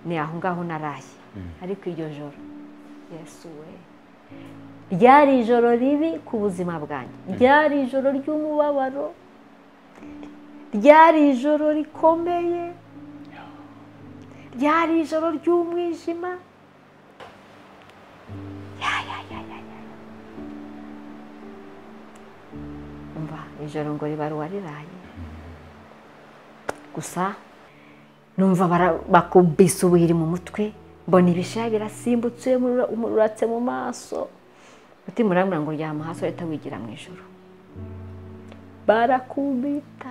ni aho ngaho naraye ariko iryo joro yesu we ryari ijoro ribi ku buzima bwanjye ryari ijoro ry'umubabaro ryari ijoro rikomeye ryari ijoro ry'umwijima umva ijoro ngo ribaruwa riraye gusa numva bakubise ubuhiri mu mutwe mbona ibishaya birasimbutse umuratse mu maso mutima urabona ngo ryama hasi uhita wigira mu ijoro barakubita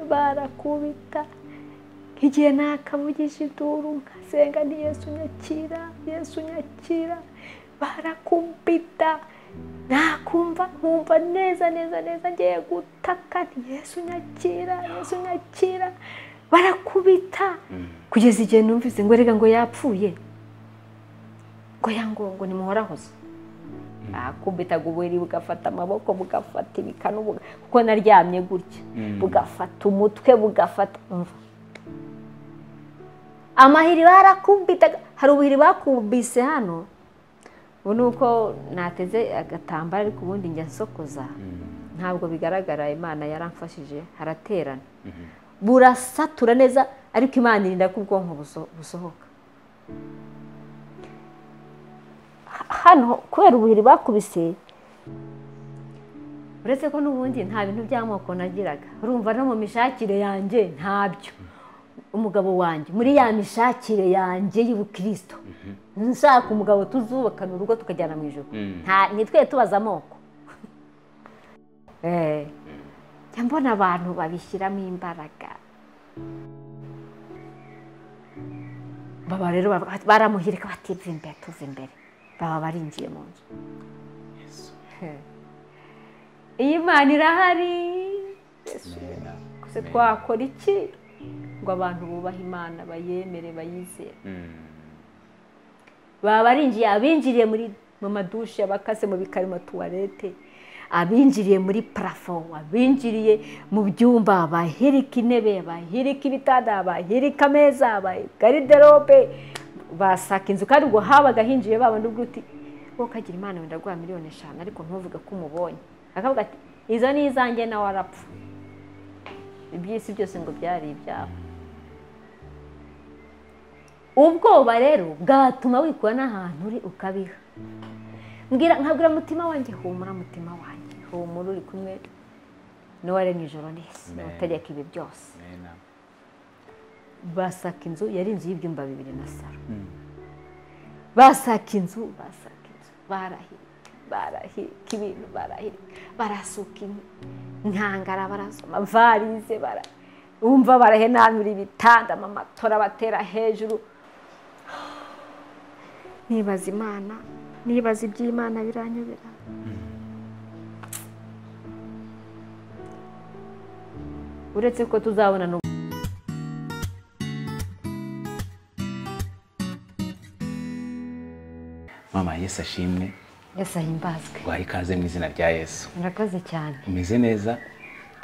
barakubita nk'igihe nakavugije induru nkasenga ni yesu nyakira yesu nyakira barakubita nakumva nkumva neza neza neza ngiye gutaka ni yesu nyakira yesu nyakira barakubita kugeza igihe numvise ngo reka ngo yapfuye ngo yango ngo nimuhorahoze akubitaga uburiri bugafata amaboko bugafata ibikanu kuko naryamye gutya bugafata umutwe bugafata amahiri barakubitaga hari ubuhiri bakubise hano ubu ni uko nateze agatambaro ariko ubundi njya nsokoza ntabwo bigaragara imana yaramfashije haraterana burasatura neza ariko imana irinda ko ubwonko busohoka hano kubera ubuhiri bakubise uretse ko n'ubundi nta bintu by'amoko nagiraga urumva no mu mishakire yanjye ntabyo umugabo wanjye muri ya mishakire yanjye y'ubukirisito nshaka umugabo tuzubakana urugo tukajyana mu ijoro ntitwe tubaza amoko mbona abantu babishyiramo imbaraga baba rero baramuhirika bativuye imbere tuva imbere baba barinjiye mu nzu iyi imana irahari gusa twakora iki ngo abantu bubahe imana bayemere bayizere baba barinjiye abinjiriye mu madushe abakase mu bikarimo tuwarete abinjiriye muri parafo abinjiriye mu byumba abahirika intebe abahirika ibitanda abahirika ameza abagariderobe basaka inzu kandi ngo habaga hinjiye babona ubwo uti wowe ukagira imana wenda guha miliyoni eshanu ariko ntuvuge ko umubonye akavuga ati izo ni izanjye nawe arapfa iby'isi byose ngo byari ibyabo ubwoba rero bwatuma wikura n'ahantu uri ukabiha nkabwira mutima wanjye humura mutima wanjye humura uri kumwe n'uwaremye ijoro n'isi utegeka ibi byose basaka inzu yari inzu y'ibyumba bibiri na saro basaka inzu basaka inzu barahirika barahirika ibintu barahirika barasuka inkangara barasoma varize bumva barahenanura ibitanda amatora batera hejuru nibaza imana nibaza iby'imana biranyobera uretse ko tuzabona n'ubu mama yesu ashimwe yesu ahimbazwe guhaye ikaze mu izina rya yesu murakoze cyane umeze neza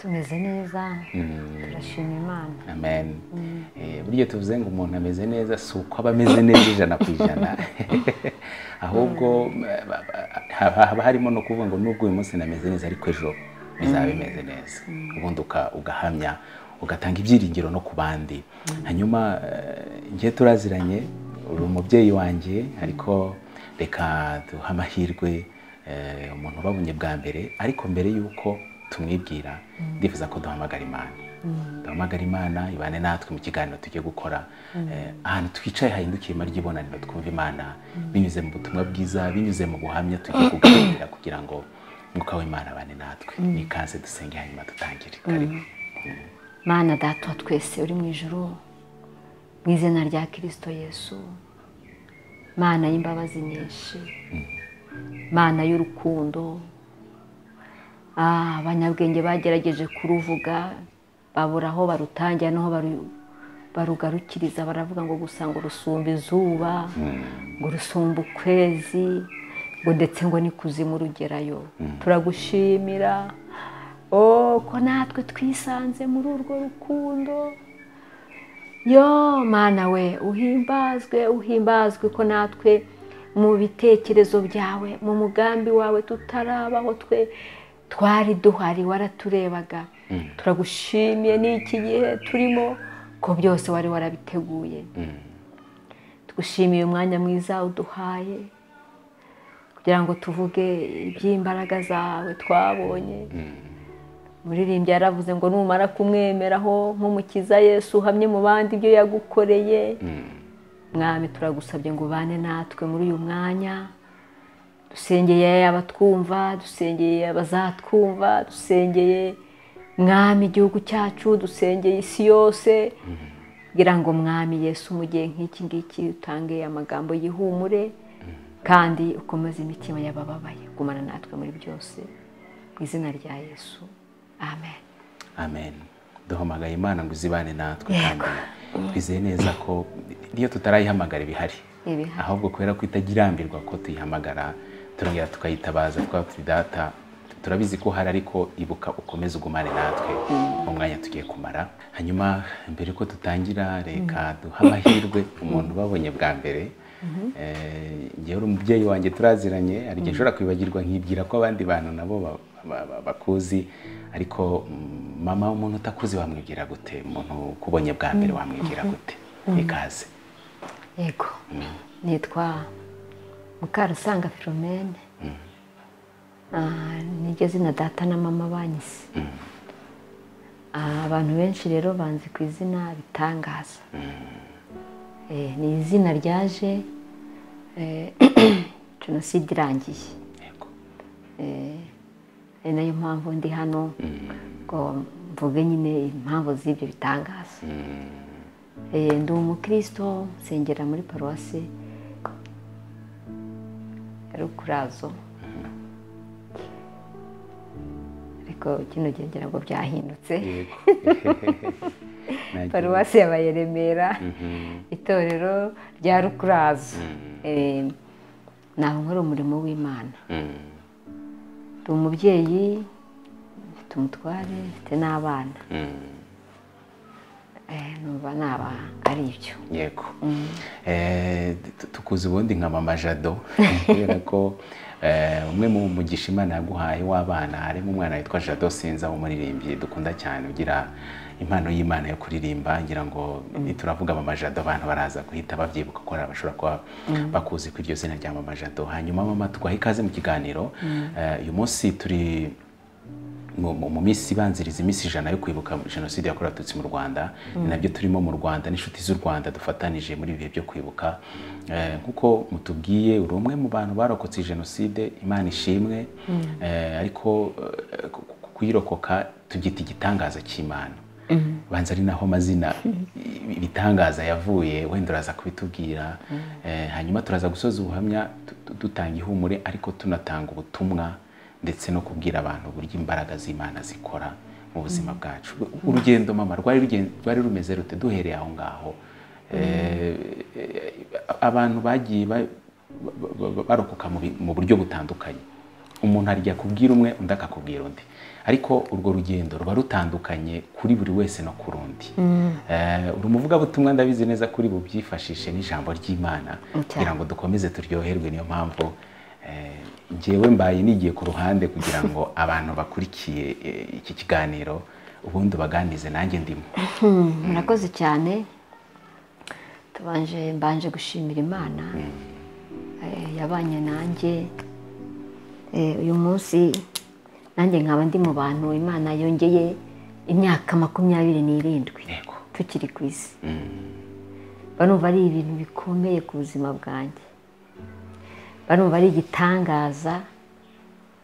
tumeze neza turashima imana amen Eh, burya tuvuze ngo umuntu ameze neza si uko aba ameze neza ijana ku ijana ahubwo haba haba harimo no kuvuga ngo nubwo uyu munsi nameze neza ariko ejo bizaba bimeze neza ubundi uka- ugahamya ugatanga ibyiringiro no ku bandi hanyuma eh, njye turaziranye uri umubyeyi wanjye ariko reka duhe amahirwe eh, umuntu ubabonye bwa mbere ariko mbere y'uko tumwibwira ndifuza ko duhamagara imana duhamagara imana ibane natwe mu kiganiro tugiye gukora Eh, ahantu twicaye hahindukiye irima ry'ibonaniro twumva imana binyuze mu butumwa bwiza binyuze mu buhamya tugiye kuganira kugira ngo umwuka w'imana abane natwe nikaze dusenge hanyuma dutangire karibu mana data wa twese uri mu ijoro mu izina rya kirisito yesu mana y'imbabazi nyinshi mana y'urukundo Ah, abanyabwenge bagerageje kuruvuga babura aho barutangira n'aho baru- barugarukiriza baravuga ngo gusa ngo rusumba izuba ngo rusumba ukwezi ngo ndetse ngo n'ikuzimu rugerayo turagushimira oh, ko natwe twisanze muri urwo rukundo yo mwana we uhimbazwe uhimbazwe ko natwe mu bitekerezo byawe mu mugambi wawe tutarabaho twe twari duhari waraturebaga turagushimiye n'iki gihe turimo ko byose wari warabiteguye tugushimiye umwanya mwiza uduhaye kugira ngo tuvuge iby'imbaraga zawe twabonye muririmbyi yaravuze ngo numara kumwemeraho nk'umukiza Yesu uhamye mu bandi ibyo yagukoreye mwami turagusabye ngo ubane natwe muri uyu mwanya dusengeye abatwumva dusengeye abazatwumva dusengeye mwami igihugu cyacu dusengeye isi yose kugira ngo mwami Yesu mu gihe nk'iki ngiki utange amagambo yihumure kandi ukomeze imitima y'abababaye gumana natwe muri byose mu izina rya Yesu amen amen duhamagaye imana ngo izibane natwe kandi twizeye neza ko iyo tutarayihamagara ibihari Ibihari. ahubwo kubera ko itagirambirwa ko tuyihamagara turongera tukayitabaza twaba turi data turabizi ko hari ariko ibuka ukomeze ugumane natwe mu mwanya tugiye kumara hanyuma mbere ko tutangira reka duhe amahirwe umuntu babonye bwa mbere Eh, njyewe uri umubyeyi wanjye turaziranye hari igihe ushobora kwibagirwa nkibwira ko abandi bantu nabo ba- ba- ba- bakuzi ariko mm, mama umuntu utakuzi wamwibwira gute umuntu ukubonye bwa mbere wamwibwira gute ikaze yego nitwa mukarusanga filomene Ah, niryo zina data na mama banyise Ah, abantu benshi rero banzi ku izina bitangaza Eh, ni izina ryaje eh, jenoside irangiye yego ari nayo mpamvu ndi hano ngo mvuge nyine impamvu z'ibyo bitangaza Eh, ndi umukristo nsengera muri paruwasi ya rukurazo ariko kino gihe ngira ngo byahindutse yego Nagiye- paruwasi yabaye remera itorero rya rukurazo Eh, naho nkora umurimo w'imana Mm, ndi umubyeyi mfite umutware mfite n'abana mm. Eh, numva naba ari ibyo yego Eh, tu- tukuzi ubundi nka mama jado kubera ko eh, umwe mu mugisha imana yaguhaye w'abana harimo umwana witwa jado sinza w'umuririmbyi dukunda cyane ugira impano y'imana yo kuririmba ngira ngo turavuga mama jado abantu baraza guhita babyibuka ko hari abashobora kuba bakuzi ku iryo zina rya mama jado hanyuma mama tuguhaye ikaze mu kiganiro Eh, uyu munsi turi mu, mu, mu minsi ibanziriza iminsi ijana yo kwibuka jenoside yakorewe abatutsi mu rwanda ni nabyo turimo mu rwanda n'inshuti z'u rwanda dufatanije muri ibi bihe byo kwibuka Eh, nk'uko mutubwiye uri umwe mu bantu barokotse jenoside imana ishimwe Eh, ariko eh, ku- ku- kuyirokoka tubyita igitangaza cy'imana banza ari naho amazina i- ibitangaza yavuye wenda uraza kubitubwira Eh, hanyuma turaza gusoza ubuhamya tu- tu- dutanga ihumure ariko tunatanga ubutumwa ndetse no kubwira abantu uburyo imbaraga z'imana zikora mu buzima bwacu urugendo mama rwari rugen- rwari rumeze rute duhereye aho ngaho Eh, abantu bagiye ba- ba- ba- barokoka mu bi- mu buryo butandukanye umuntu arya kubwira umwe undi akakubwira undi ariko urwo rugendo ruba rutandukanye kuri buri wese no ku rundi Eh, uri umuvugabutumwa ndabizi neza kuri bubyifashishe n'ijambo ry'imana kugira ngo dukomeze turyoherwe niyo mpamvu eh, njyewe mbaye nigiye ku ruhande kugira ngo abantu bakurikiye eh, iki kiganiro ubundi ubaganirize nanjye ndimo murakoze cyane tubanje mbanje gushimira imana eh, yabanye nanjye Eh, uyu munsi nanjye nkaba ndi mu bantu imana yongeye imyaka makumyabiri n'irindwi yego tukiri ku isi mba numva ari ibintu bikomeye ku buzima bwanjye mba numva ari igitangaza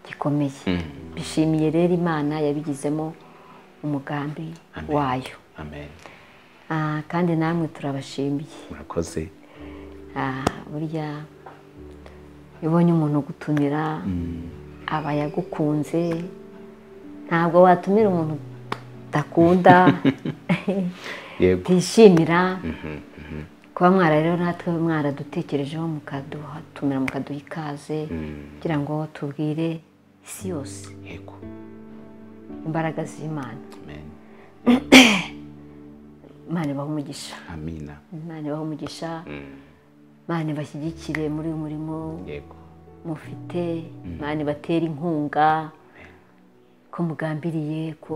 gikomeye bishimiye rero imana yabigizemo umugambi Amen. wayo amen Ah, kandi namwe turabashimiye murakoze Ah, burya iyo ubonye umuntu ugutumira aba yagukunze ntabwo watumira umuntu udakunda yego utishimira kuba mwara rero natwe mwaradutekerejeho mukaduhatumira mukaduha ikaze kugira ngo tubwire isi yose yego imbaraga z'imana amen imana ibaha umugisha amina imana ibaha umugisha Mm, imana ibashyigikire muri uyu murimo yego mufite imana ibatera inkunga ko mugambiriye ko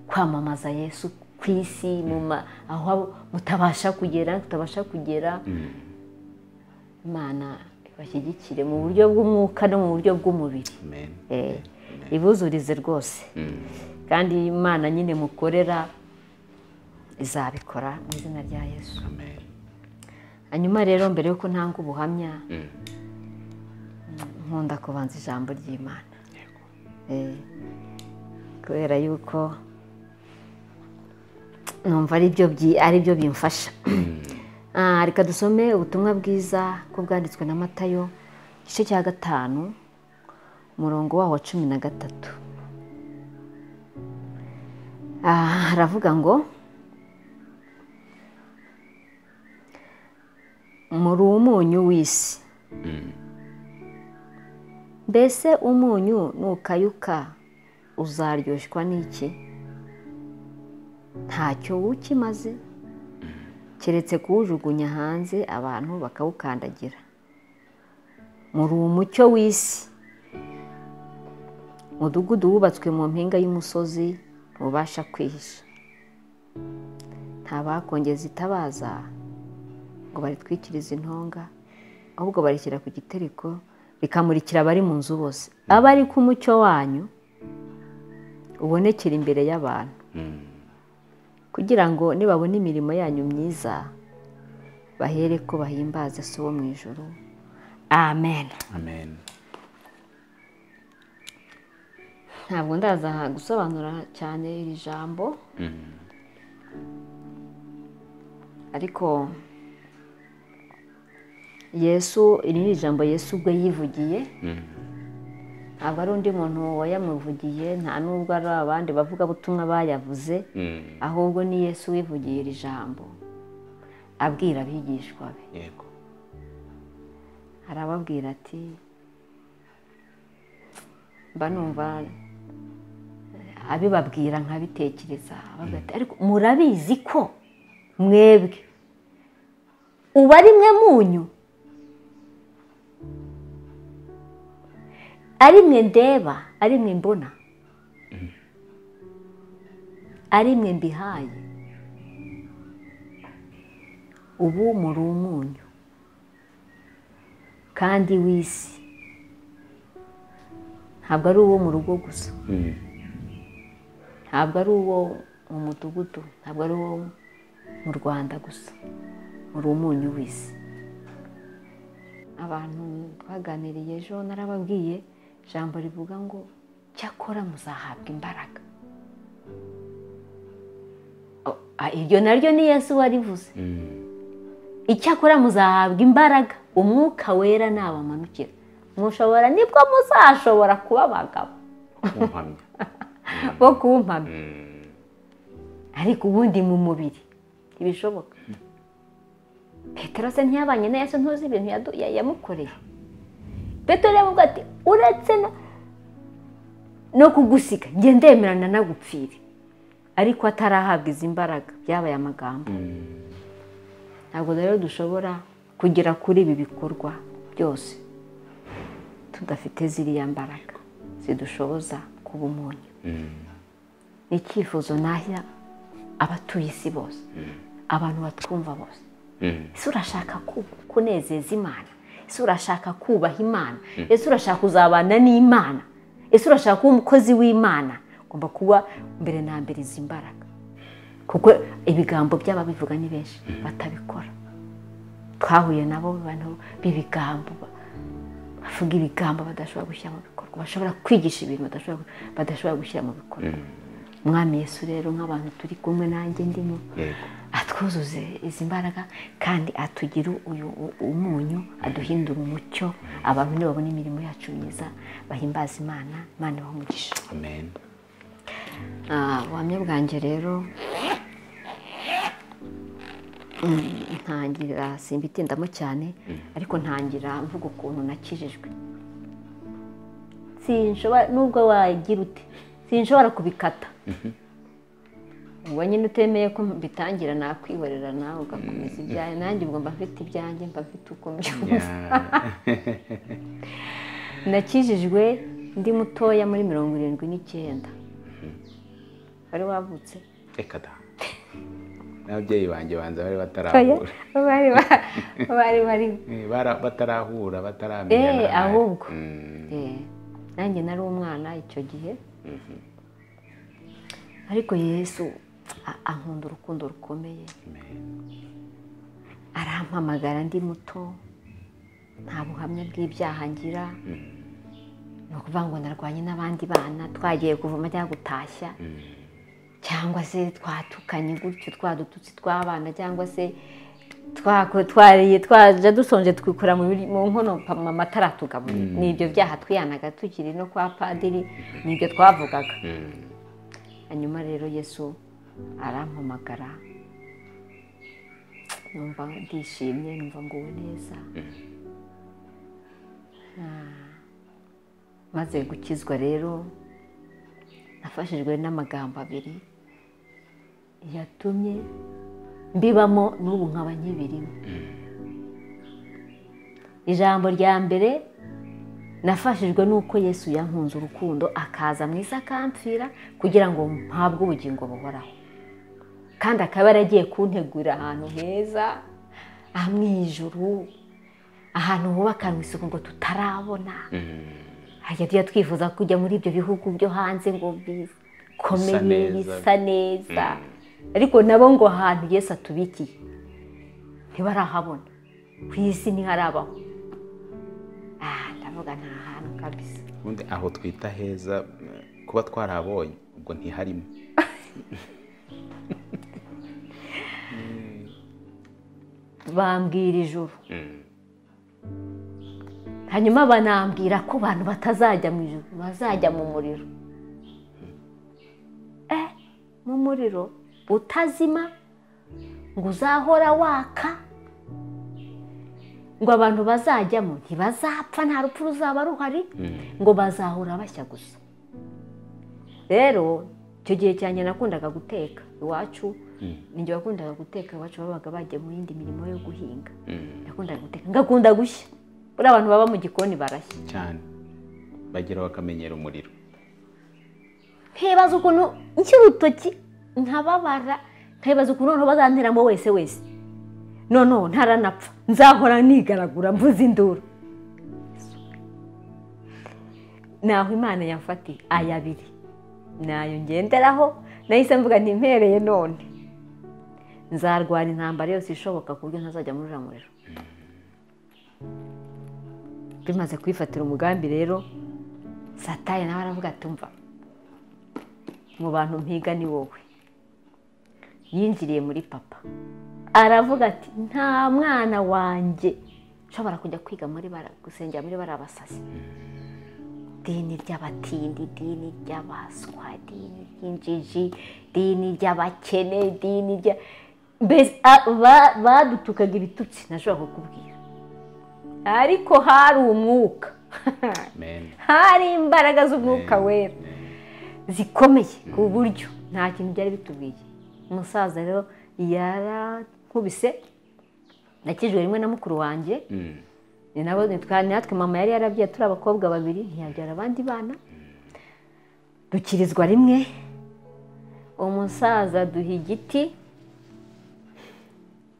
kwamamaza yesu ku isi mu ma- aho mutabasha kugera tutabasha kugera Mm, imana ibashyigikire mu buryo bw'umwuka no mu buryo bw'umubiri amen Eh, ibuzurize rwose Mm, kandi imana nyine mukorera izabikora mu izina rya yesu amen hanyuma rero mbere y'uko ntanga ubuhamya Mm, nkunda kubanza ijambo ry'imana yego Eh, kubera yuko numva ari byo byi- ari byo bimfasha Ah, reka dusome ubutumwa bwiza ko bwanditswe na matayo igice cya gatanu umurongo waho wa cumi na gatatu Ah, haravuga ngo muri umunyu w'isi mbese umunyu nukayuka uzaryoshywa n'iki ntacyo wukimaze keretse kuwujugunya hanze abantu bakawukandagira muri uwo mucyo w'isi umudugudu wubatswe mu mpinga y'umusozi ntubasha kwihisha nta bakongeza itabaza ngo baritwikirize intonga ahubwo barishyira ku gitereko rikamurikira abari mu nzu bose abari ku mucyo wanyu ubonekera imbere y'abantu Mm, kugira ngo nibabona imirimo yanyu myiza bahere ko bahimbaza se wo mu ijoro amen amen ntabwo ndaza gusobanura cyane iri jambo Mm, ariko yesu iri ni ijambo yesu ubwe yivugiye mm, ntabwo ari undi muntu wayamuvugiye nta n'ubwo ari abandi bavugabutumwa bayavuze mm, ahubwo ni yesu wivugiye iri jambo abwira abigishwa be yego arababwira ati mba numva eh, abibabwira nkabitekereza ababwira ati ariko murabizi ko mwebwe ubu ari mwe munyu ari mwe ndeba ari mwe mbona ari mwe mbihaye ubu muri umunyu kandi w'isi ntabwo ari uwo mu rugo gusa Mm, ntabwo ari uwo mu mudugudu ntabwo ari uwo mu rwanda gusa uri umunyu w'isi abantu twaganiriye ejo narababwiye ijambo rivuga ngo cyakora muzahabwa imbaraga O- ah, iryo naryo ni yesu warivuze mm, icyakora muzahabwa imbaraga umwuka wera nabamanukira mushobora nibwo muzashobora kuba abagabo kumpamya bo kumpamya Mm, ariko ubundi mu mubiri ntibishoboka petero se ntiyabanye na yesu ntuzi ibintu yadu- ya- yamukoreye petero yamubwira ati uretse no no kugusiga njye ndemerana nagupfire ariko atarahabwa izi mbaraga byabaye amagambo mm, ntabwo rero dushobora kugera kuri ibi bikorwa byose tudafite ziriya mbaraga zidushoboza kuba umunyu mm, ni icyifuzo nahya abatuye isi bose abantu batwumva bose mm, ese urashaka ku- kunezeza imana ese urashaka kubaha imana ese urashaka kuzabana n'imana ese urashaka kuba umukozi w'imana ugomba kuba mbere na mbere izi mbaraga kuko ibigambo by'ababivuga ni benshi batabikora twahuye nabo bantu b'ibigambo ba- bavuga ibigambo badashobora gushyira mu bikorwa bashobora kwigisha ibintu badashobora badashobora gushyira mu bikorwa umwami yesu rero nk'abantu turi kumwe nanjye ndimo yego atwuzuze izi mbaraga kandi atugire uyu u- umunyu aduhindura umucyo abantu nibabona imirimo yacu myiza bahimbaza imana imana ibaha umugisha amen Ah, ubuhamya bwanjye rero mm, ntangira simbitindamo cyane ariko ntangira mvuga ukuntu nakijijwe sinshobora nubwo wagira ute sinshobora kubikata ubwo nyine utemeye ko bitangira nakwihorera nawe ugakomeza ibyawe nanjye ubwo mba mfite ibyanjye mba mfite uko mbyumva nakijijwe ndi mutoya muri mirongo irindwi n'icyenda wari wavutse reka da n'ababyeyi banjye banza bari Oya, batarahura bari ba- bari bari Eh, bara- batarahura Eh, bataramenyana ahubwo. Mm, Eh, nanjye nari umwana icyo gihe ariko yesu a- ankunda urukundo rukomeye amen. arampamagara ndi muto nta buhamya bw'ibyaha ngira ni ukuvuga ngo narwanye n'abandi bana twagiye kuvoma cyangwa gutashya cyangwa se twatukanye gutyo twadututsi tw'abana cyangwa se twako- twariye twaje dushonje twikura mu biri- mu nkono pa- mu matara tugaburira ni ibyo byaha twihanaga tukiri no kwa padiri ni ibyo twavugaga Mm, hanyuma rero yesu arampamagara numva ndishimye numva nguwe neza Ah, maze gukizwa rero nafashijwe n'amagambo abiri yatumye mbibamo n'ubu nkaba nkibirimo ijambo rya mbere nafashijwe n'uko yesu yankunze urukundo akaza mu isi akampfira kugira ngo mpabwe ubugingo buhoraho kandi akaba yaragiye kuntegurira ahantu heza aha mu ijuru ahantu hubakanwe isuku ngo tutarabona hajya tujya twifuza kujya muri ibyo bihugu byo hanze ngo bikomeye neza. bisa neza ariko nabo ngo ahantu yesu atubikiye ntibarahabona ku isi ntiharabaho aha ndavuga ni ahantu kabisa ubundi aho twita heza eh, kuba twarahabonye ubwo ntiharimo bambwira ijuru Mm, hanyuma banambwira ko abantu batazajya mu ijuru bazajya mu muriro eh mu muriro utazima ngo uzahora waka ngo abantu bazajyamo ntibazapfa nta rupfu ruzaba ruhari mm, ngo bazahora bashya gusa rero icyo gihe cyanjye nakundaga guteka iwacu ninjye wakundaga guteka iwacu babaga bagiye mu yindi mirimo yo guhinga mm, nakundaga guteka ngakunda gushya buriya abantu baba mu gikoni barashya cyane bageraho bakamenyera umuriro nkibaza ukuntu nkiri urutoki nkababara nkibaza ukuntu noneho bazanteramo wese wese noneho ntaranapfa nzahora nigaragura mvuze induru naho imana yamfatiye aya abiri nayo ngenderaho nahise mvuga ntimpereye none nzarwana intambara yose ishoboka ku buryo ntazajya muri uriya muriro bimaze kwifatira umugambi rero satani nawe aravuga ati mva mu bantu mpiga ni wowe yinjiriye muri papa aravuga ati nta mwana wanjye ushobora kujya kwiga muri bara gusengera muri bara abasazi idini ry'abatindi idini ry'abaswa idini ry'injiji idini ry'abakene idini rya mbese a- ba- badutukaga ibitutsi ntashobora kukubwira ariko hari umwuka amen hari imbaraga z'umwuka wera Amen. zikomeye ku buryo nta kintu byari bitubwiye umusaza rero yarankubise nakijwe rimwe na mukuru wanjye Mm, ni nabo ni twa- natwe mama yari yarabyaye turi abakobwa babiri ntiyabyara abandi bana dukirizwa rimwe umusaza duha igiti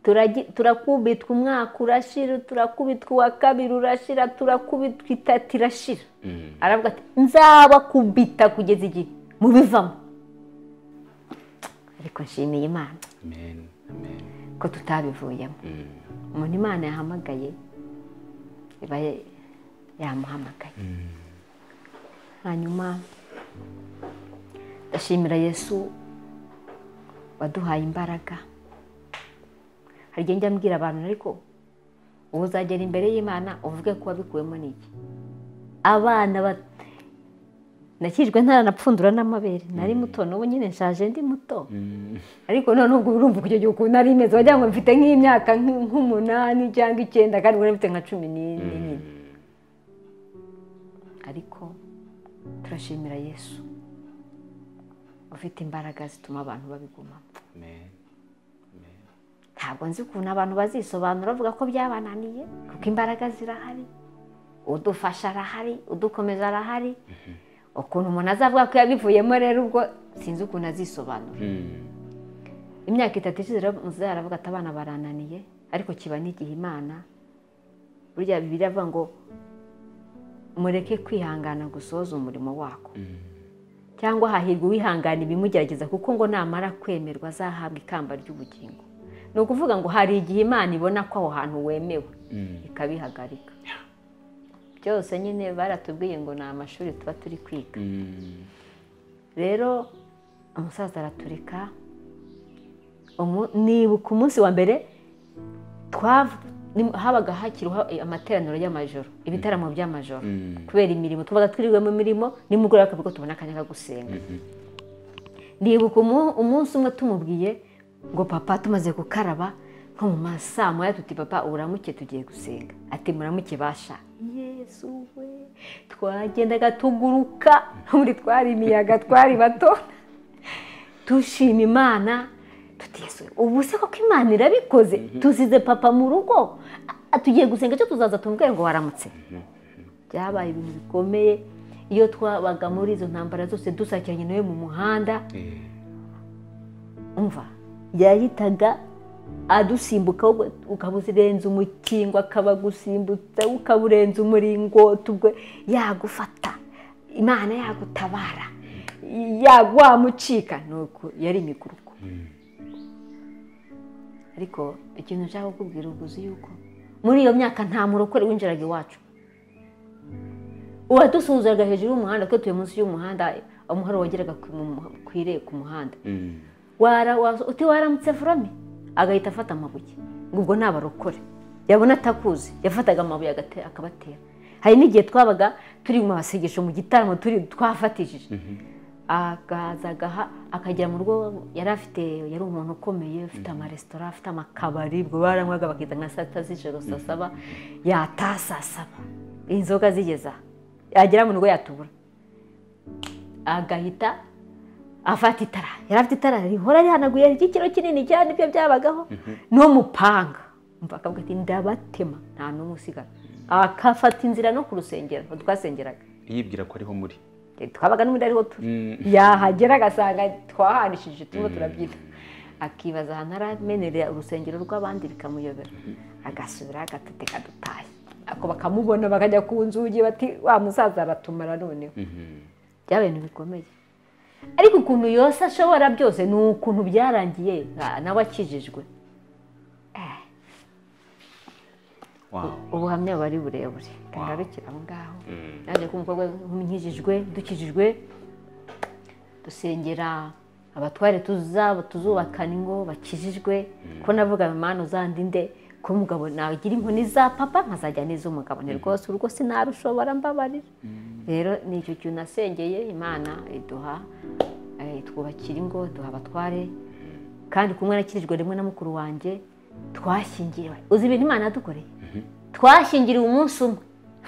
turagi- turakubitwa umwaka urashira turakubitwa uwa kabiri urashira turakubitwa itatu irashira mm, aravuga ati nzabakubita kugeza igihe mubivamo ariko nshimiye imana amen amen ko tutabivuyemo Mm, umuntu imana yahamagaye iba ye- yamuhamagaye hanyuma ndashimira yesu waduhaye imbaraga hari igihe njya mbwira abantu ariko ubu uzagera imbere y'imana uvuge ko wabikuwemo n'iki abana ba- nakijwe ntaranapfundura n'amabere nari muto n'ubu nyine nshaje ndi muto mm, ariko none ubwo urumva kujya gihe ukuntu ari imeze wagira ngo mfite nk'imyaka nk- nk'umunani cyangwa icyenda kandi ubona mfite nka cumi n'ine nyine ariko turashimira yesu ufite imbaraga zituma abantu babigumamo Amen. Amen. ntabwo nzi ukuntu abantu bazisobanura bavuga ko byabananiye kuko imbaraga zirahari udufasha arahari udukomeza arahari ukuntu umuntu azavuga ko yabivuyemo rero ubwo sinzi ukuntu azisobanura Mm. imyaka itatu ishize rero muzehe aravuga ati abana barananiye ariko kiba n'igihe imana burya bibiri avuga ngo mureke kwihangana gusoza umurimo wako cyangwa hahirwa uwihangana ibimugerageza kuko ngo namara kwemerwa azahabwa ikamba ry'ubugingo ni ukuvuga ngo hari igihe imana ibona ko aho hantu wemewe Mm. ikabihagarika byose nyine baratubwiye ngo ni amashuri tuba turi kwiga Mm. rero umusaza araturika umu- nibuka umunsi wa mbere twav- ni- habaga hakiriho amateraniro y'amajoro ibitaramo by'amajoro Mm. kubera imirimo tubaga twiriwe mu mirimo nimugoroba akavuga ko tubona akanya ko gusenga nibuka umu- umunsi umwe tumubwiye ngo papa tumaze gukaraba nko mu ma saa moya tuti papa uramuke tugiye gusenga ati muramuke basha yesu we twagendaga tuguruka muri twari imiyaga twari bato dushima imana tutizwe ubu se koko imana irabikoze tuzize papa mu rugo a- tugiye gusenga icyo tuzaza tumubwire ngo waramutse byabaye ibintu bikomeye iyo twabaga muri izo ntambara zose dusakiranye nawe mu muhanda Eh. umva yahitaga adusimbuka wowe ukaba uzirenza umukingo akaba gusimbutsa ukaba urenza umuringoti ubwo yagufata imana yagutabara yawamucika nuko yari imiguruko ariko ikintu nshaka kukubwira ubwo uzi yuko muri iyo myaka nta murokore winjiraga iwacu uwadusuhuzaga hejuru y'umuhanda kuko tuye munsi y'umuhanda umuhoro wageraga ku mu- ku ire- ku muhanda Mm. wara wa- uti waramutse forome agahita afata amabuye ngo ubwo ntabarokore yabona atakuzi yafataga amabuye agate- akabatera hari n'igihe twabaga turi mu masengesho mu gitaramo turi twafatishije akaza agaha akagera mu rugo yari afite yari umuntu ukomeye ufite amaresitora afite amakabari ubwo baranywaga bakita nka saa sita z'ijoro saa saba yataha saa saba inzoga zigeza yagera mu rugo yatubura agahita afata itara yari afite itara rihora rihanaguye ry'ikiro kinini cyane ibyo byabagaho n'umupanga umva akavuga ati ndabatema nta n'umwe usigara akafata inzira no ku rusengero aho twasengeraga yibwira ko ariho muri twabaga n'ubundi ariho turi yahagera agasanga twahanishije turimo turabyina akibaza ahantu aramenerera urusengero rw'abandi bikamuyobera agasubira agatuteka dutahe ako bakamubona bakajya ku nzugi bati wa musaza aratumara noneho byabaye ibintu bikomeye ariko ukuntu yose ashobora byose ni ukuntu byarangiye nka- nawe akijijwe Eh, Wow. ubuhamya buba ari burebure ngarukira aho ngaho naje ko umukobwa nkijijwe dukijijwe dusengera abatware tuzaba tuzubakana ingo bakijijwe ko navuga imana uzandinde ko umugabo nagira inkoni za papa nkazajya n'iz'umugabo ni rwose urugo sinarushobora mbabarira rero ni icyo kintu nasengeye imana iduha eh, twubakira ingo duha abatware kandi kumwe nakirijwe rimwe na mukuru wanjye twashyingiriwe uzi ibintu imana yadukoreye twashyingiriwe umunsi umwe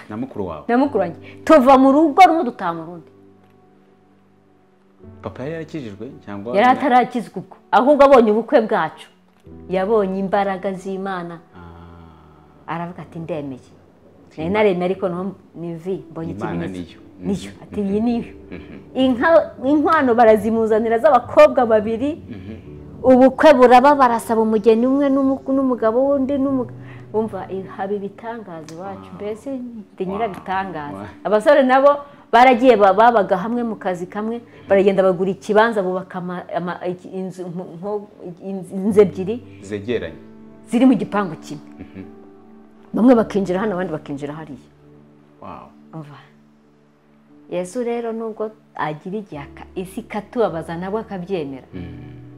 na mukuru wawe na mukuru wanjye tuva mu rugo rumwe dutaha mu rundi papa yari yarakijijwe cyangwa yari atarakizwa ubwo ahubwo abonye ubukwe bwacu yabonye imbaraga z'imana Ah, aravuga ati ndemeye nari naremye ariko no- ni vi mbonye Imana ikimenyetso niyo. niyo ati iyi niyo Inka- inkwano barazimuzanira z'abakobwa babiri ubukwe buraba barasaba umugeni umwe n'umu- n'umugabo wundi n'umu- umva i- haba ibitangaza iwacu mbese ndi nyirabitangaza Wow. abasore nabo baragiye ba- babaga hamwe mu kazi kamwe baragenda bagura ikibanza bubaka ama- ama- iki- inzu nko- nko- inzu inzu ebyiri zegeranye ziri mu gipangu kimwe bamwe bakinjira hano abandi bakinjira hariya Wow. umva yesu rero nubwo agira igihe aka- isi ikatubabaza nabwo akabyemera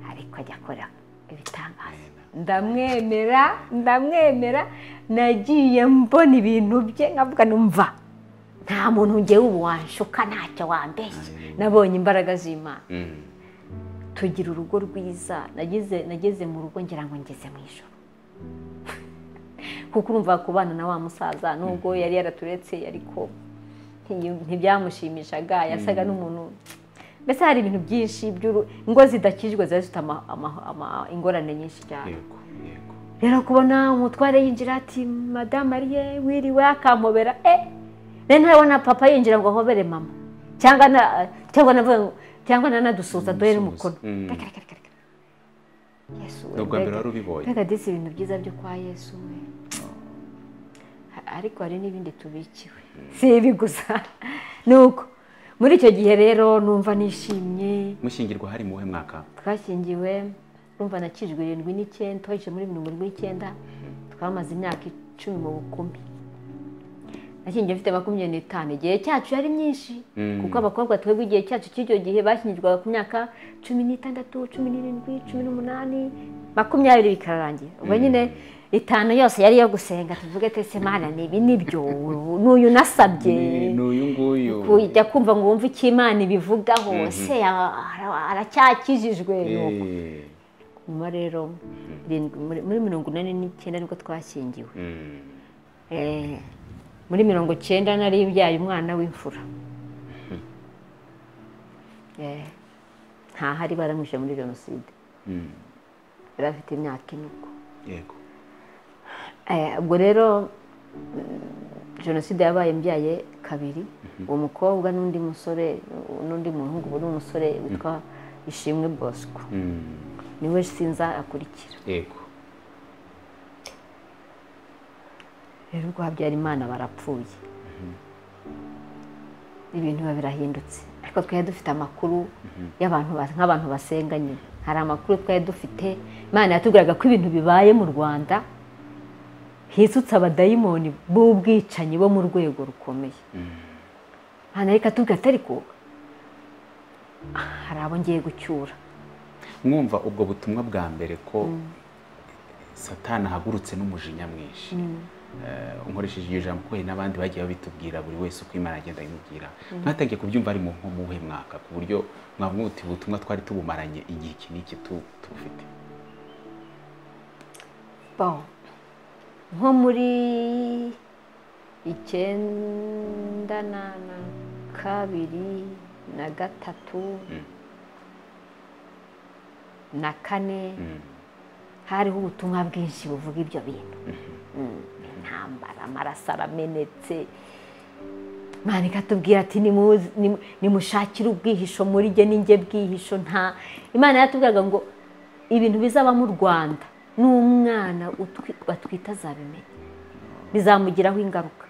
ariko ajya akora ibitangaza ndamwemera ndamwemera nagiye mbona ibintu bye nkavuga numva nta muntu ngewe ubu wanshuka ntacyo wambeshya nabonye imbaraga z'imana Mm. tugira urugo rwiza nageze nageze mu rugo ngira ngo ngeze mu ijoro kuko urumva kubana na wa musaza nubwo yari yaraturetse ariko nti- ntibyamushimishaga yasaga n'umuntu mbese hari ibintu byinshi by'uru ingo zidakijwe ziba zifite ama- ama- ama- ingorane nyinshi cyane yego yego rero kubona umutware yinjira ati madamu ariye wiriwe akampobera eh rero ntabona papa yinjira ngo ahobere mama cyangwa na cyangwa navuga ngo cyangwa nanadusuhuza duhere umukono Mm. Reka, reka, reka, reka. Yesu we, ni ubwa mbere mbega- wari ubibonye mbega disi ibintu byiza byo kwa yesu we Ha- ariko hari n'ibindi tubikiwe si ibi gusa ni uko muri icyo gihe rero numva nishimye mushyingirwa hari mu we mwaka twashyingiwe urumva nakijwe irindwi n'icyenda twahije muri mirongo irindwi n'icyenda twamaze imyaka icumi mu bukumi nashyingiwe mfite makumyabiri n'itanu igihe cyacu yari myinshi Mm. kuko abakobwa twebwe igihe cyacu cy'icyo gihe bashyingirwaga ku myaka cumi n'itandatu cumi n'irindwi cumi n'umunani makumyabiri bikararangira ubwo nyine itanu yose yari iyo gusenga tuvuge twese mana ni ibi nibyo n'uyu nasabye Ni- ni uyu nguyu kujya kumva ngo wumve icyo imana ibivugaho se a- ara- aracyakijijwe nuko. Eh, nyuma rero irindwi- muri- muri mirongo inani n'icyenda nibwo twashyingiwe mm, Eh, muri mirongo icyenda nari mbyaye umwana w'imfura Eh, ntahari baramwishe muri jenoside mm, yari afite imyaka ine ubwo yego Eh, ubwo rero mm, jenoside yabaye mbyaye kabiri uwo mukobwa n'undi musore n'undi muhungu ubu ni umusore witwa ishimwe bosco mm, niwe sinza akurikira yego rero ubwo habyarimana barapfuye ibintu biba birahindutse ariko twari dufite amakuru y'abantu ba- nk'abantu basenga nyine hari amakuru twari dufite imana yatubwiraga ko ibintu bibaye mu rwanda hisutse abadayimoni b'ubwicanyi bo mu rwego rukomeye hano reka tubwira ati ariko hari abo ngiye gucyura mwumva ubwo butumwa bwa mbere ko satani ahagurutse n'umujinya mwinshi Eh, nkoresheje iryo jambo ko hari n'abandi bagiye babitubwira buri wese uko imana agenda imubwira mwatangiye kubyumva ari mu nko mu wuhe mwaka ku buryo mwavuga uti ubutumwa twari tubumaranye igihe iki n'iki tu- tubufite Bon. nko muri icyenda na na kabiri na gatatu na kane Mm, hariho ubutumwa bwinshi buvuga ibyo bintu Mm, intambara amaraso aramenetse imana ikatubwira ati "Nimuze- nimu- nimushakire ubwihisho muri jye ninjye bwihisho nta imana yatubwiraga ngo ibintu bizaba mu rwanda n'umwana utwi- batwite azabimenya bizamugiraho ingaruka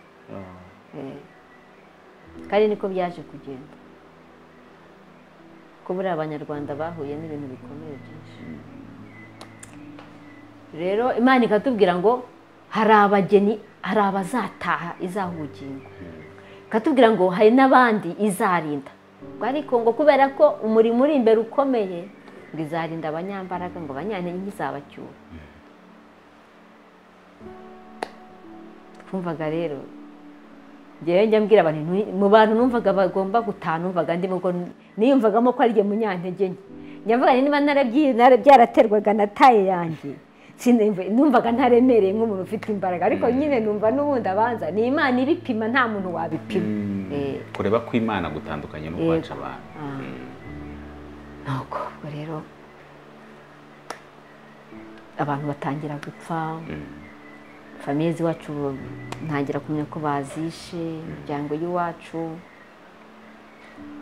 Eh. kandi niko byaje kugenda ko buriya abanyarwanda bahuye n'ibintu bikomeye byinshi rero imana ikatubwira ngo hari abageni hari abazataha izaha ubugingo ikatubwira ngo hari n'abandi izarinda Ubwo ariko ngo kubera ko umurimo uri imbere ukomeye ngo izarinda abanyambaraga ngo abanyantege ntizabacyura twumvaga rero ngewe njya mbwira abantu ntu- mu bantu numvaga bagomba gutaha numvaga ndimo ngo niyumvagamo ko ari jye munyantege nke njya mvuga nti niba narabyi- nara- byaraterwaga na taye yanjye sinemve- numvaga ntaremereye nk'umuntu ufite imbaraga ariko nyine numva n'ubundi abanza ni imana ibipima nta muntu wabipima mm, Eh. kureba ko imana gutandukanye no Yego. kwaca abantu nuko ubwo rero abantu batangira gupfa famiye z'iwacu ntangira kumenya ko bazishe imiryango y'iwacu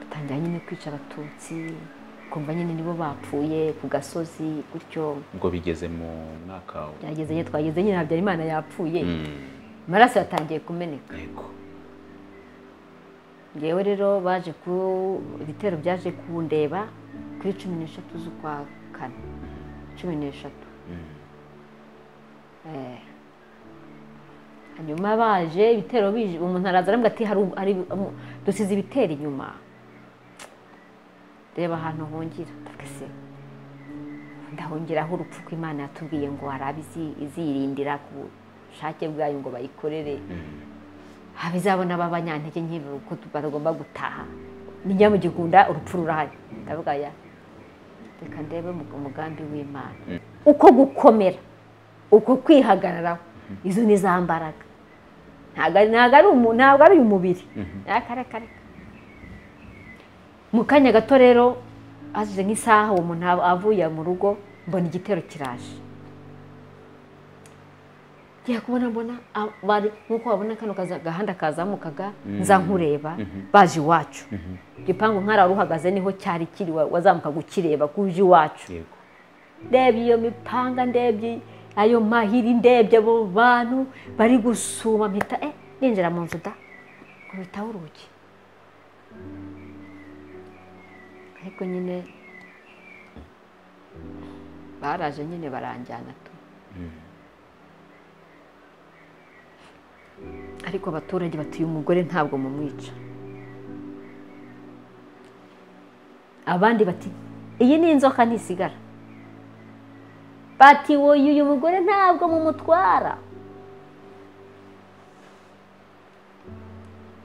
batangira nyine kwica abatutsi ukumva nyine nibo bapfuye ku gasozi gutyo ubwo bigeze mu mwaka wa- byageze nyine twageze nyine habyarimana yapfuye Mm, amaraso yatangiye kumeneka yego ngewe rero baje ku ibitero byaje kundeba kuri cumi n'eshatu z'ukwa kane cumi n'eshatu Mm, Eh. hanyuma baje ibitero bije umuntu araza aravuga ati hari hari um, dusize ibitero inyuma reba ahantu hungira ndavuga se ndahungiraho urupfu ko imana yatubwiye ngo hari abizi- izirindira ku bushake bwayo ngo bayikorere abizabona b'abanyantege nke uko bagomba gutaha nijya mu gikunda urupfu rurahari ndavuga ya reka ndebe umug- umugambi w'imana uko gukomera uko kwihagararaho izo ni za mbaraga ntabwo ari ntabwo ari umu- ntabwo ari uyu mubiri reka reka reka mu kanya gato rero hashize nk'isaha uwo muntu avuye mu rugo mbona igitero kiraje ngiye kubona mbona abari nk'uko wabona kano gahanda kazamukaga nza nkureba baje iwacu igipangu nk'ari uhagaze niho cyari kiri wazamukaga ukireba ku iwacu ndebye iyo mipanga ndebye ayo mahiri ndebye abo bantu bari gusuma mpita eh ninjira mu nzu da kubitaho urugi ariko nyine baraje nyine baranjyana tu ariko abaturage batuye umugore ntabwo mumwica abandi bati iyi ni inzoka ntisigara bati wowe uyu mugore ntabwo mumutwara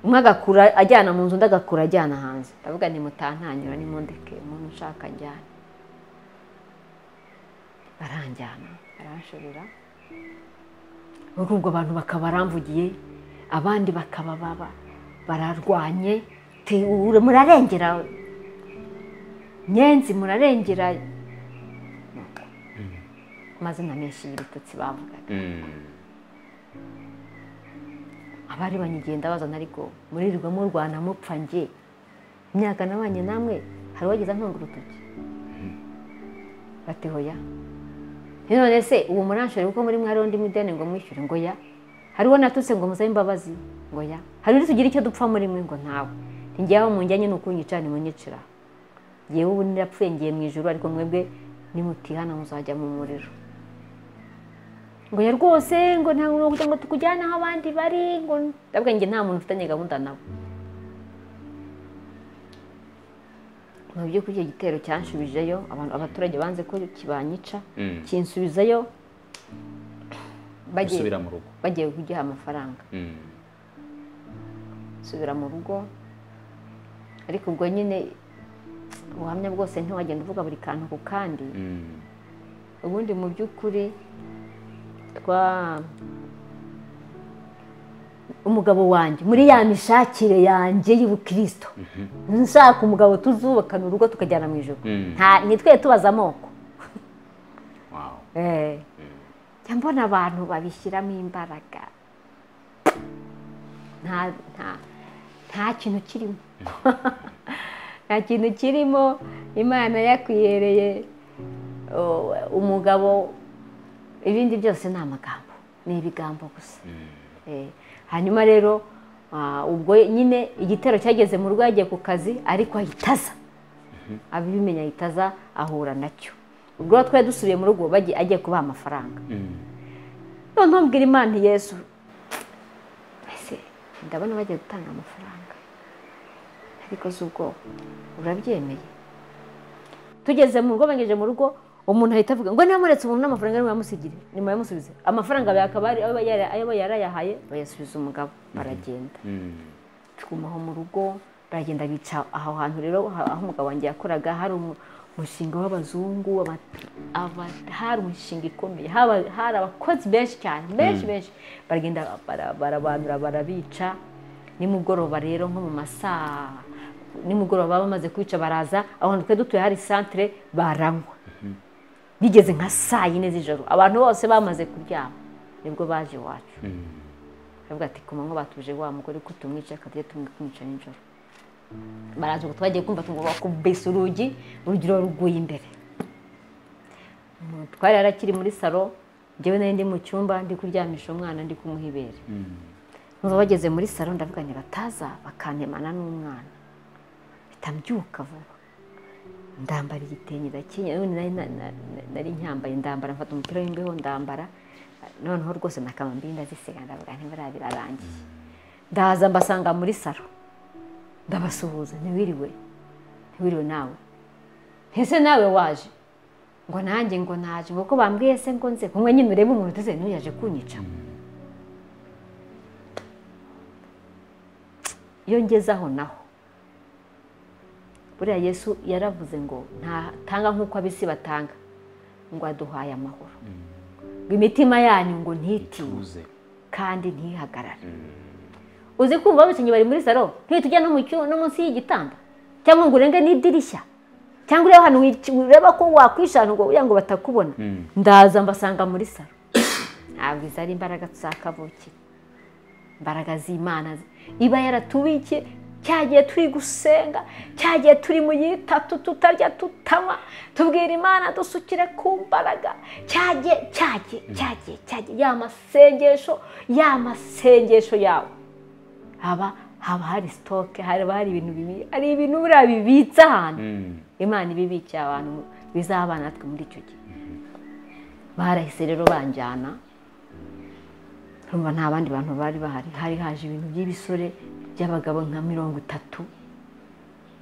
umwe agakura ajyana mu nzu undi agakura ajyana hanze ndavuga ni mutantanyura ni mundeke umuntu ushaka njyana baranjyana baranshorera muri ubwo bantu bakaba baramvugiye abandi bakaba baba bararwanye murarengera nyenzi murarengera amazina menshi y'ibitutsi bavugaga abari banyigenda bazana ariko muririrwa murwana mupfa nge imyaka nabanye namwe hari uwageza ntunga urutoki bati hoya none se uwo muranshore kuko muri mwari undi mideni ngo mwishyure ngo ya hariho natutse ngo musabe imbabazi ngo ya hari undi tugira icyo dupfa muri mwe ngo ntawe ngewe mu njyanye ni ukunyica nimunyicira ngewe ubu nirapfuye ngiye mu ijoro ariko mwebwe nimutihana muzajya mu muriro ngo ya rwose ngo ntabwo kugira ngo tukujyane aho abandi bari ngo ndavuga nta muntu ufitanye gahunda nabo mu by'ukuri icyo gitero cyansubijeyo abaturage banze ko kibanyica kinsubizayo bagiye kugiha amafaranga nsubira mu rugo ariko ubwo nyine ubuhamya bwose ntiwagenda uvuga buri kantu ku kandi ubundi mu by'ukuri twa umugabo wanjye muri ya mishakire yanjye y'ubukirisito nshaka umugabo tuzubakana urugo tukajyana mu ijoro nitwe tubaza amoko mbona abantu babishyiramo imbaraga nta kintu kirimo nta kintu kirimo imana yakwihereye umugabo ibindi byose ni amagambo ni ibigambo gusa hanyuma rero ubwo nyine igitero cyageze mu rugo yagiye ku kazi ariko ahita aza abimenya ahita aza ahura nacyo ubwo twari dusubiye mu rugo agiye kubaha amafaranga noneho mbwira imana yesu ese ndabona bagiye gutanga amafaranga ariko z'ubwoba urabyemeye tugeze mu rugo bangeje mu rugo umuntu ahita avuga ngo niba muretse umuntu n'amafaranga niba yamusigire niba yamusubize amafaranga akaba ayo yarayahaye bayasubiza umugabo baragenda tugumaho mu rugo baragenda bica aho hantu rero aho umugabo wanjye yakoraga hari umushinga w'abazungu hari umushinga ikomeye hari abakozi benshi cyane benshi benshi baragenda barabanura barabica nimugoroba rero nko mu masaa nimugoroba bamaze kwica baraza aho twari dutuye hari santire baranywa bigeze nka saa yine z'ijoro abantu bose bamaze kuryama nibwo baje iwacu baravuga ati ku manywa batuje wa mugore ko tumwica akajya tumwica nijoro baraza ngo twagiye kumva tugomba kubesa urugi urugi ruguye imbere twari yarakiri muri salo njyewe nari ndi mu cyumba ndi kuryamisha umwana ndi kumuha ibere nubwo bageze muri salo ndavuga bataza bakantemana n'umwana bitambyuka vuba ndambara igitenge ndakenyera nari nyambaye ndambara mfata umupira w'imbeho ndambara noneho rwose nakama mbi ndazisega ndavuga ntibariya birarangiye ndaza mbasanga muri salo ndabasuhuza ntiwiriwe ntiwiriwe nawe ese nawe waje ngo nanjye ngo naje ngo ko bambwiye se ngo nze kumwe nyine urebe umuntu uteze ntuyaje kunyica iyo ngezeho naho buriya yesu yaravuze ngo ntatanga nk'uko abisi batanga ngo aduhaye amahoro ngo imitima yanyu ngo ntituze kandi ntihagarare uzi kumva abakinnyi bari muri salo ntitujya no munsi y'igitanda cyangwa ngo urenge n'idirishya cyangwa ureba ahantu ureba ko wakwishana ubwo kugira ngo batakubona ndaza mbasanga muri salo ntabwo izo ari imbaraga tuzakavukiye imbaraga z'imana iba yaratubikiye cya gihe turi gusenga cya gihe turi mu yitatu tutarya tutanywa tubwira imana dusukire ku mbaraga cya gihe cya gihe cya gihe cya gihe ya masengesho ya masengesho yawe haba haba hari sitoke haba hari ibintu bibi hari ibintu buriya bibitse ahantu imana ibibikiye abantu bizaba natwe muri icyo gihe barahise rero banjyana nta bandi bantu bari bahari hari haje ibintu by'ibisore by'abagabo nka mirongo itatu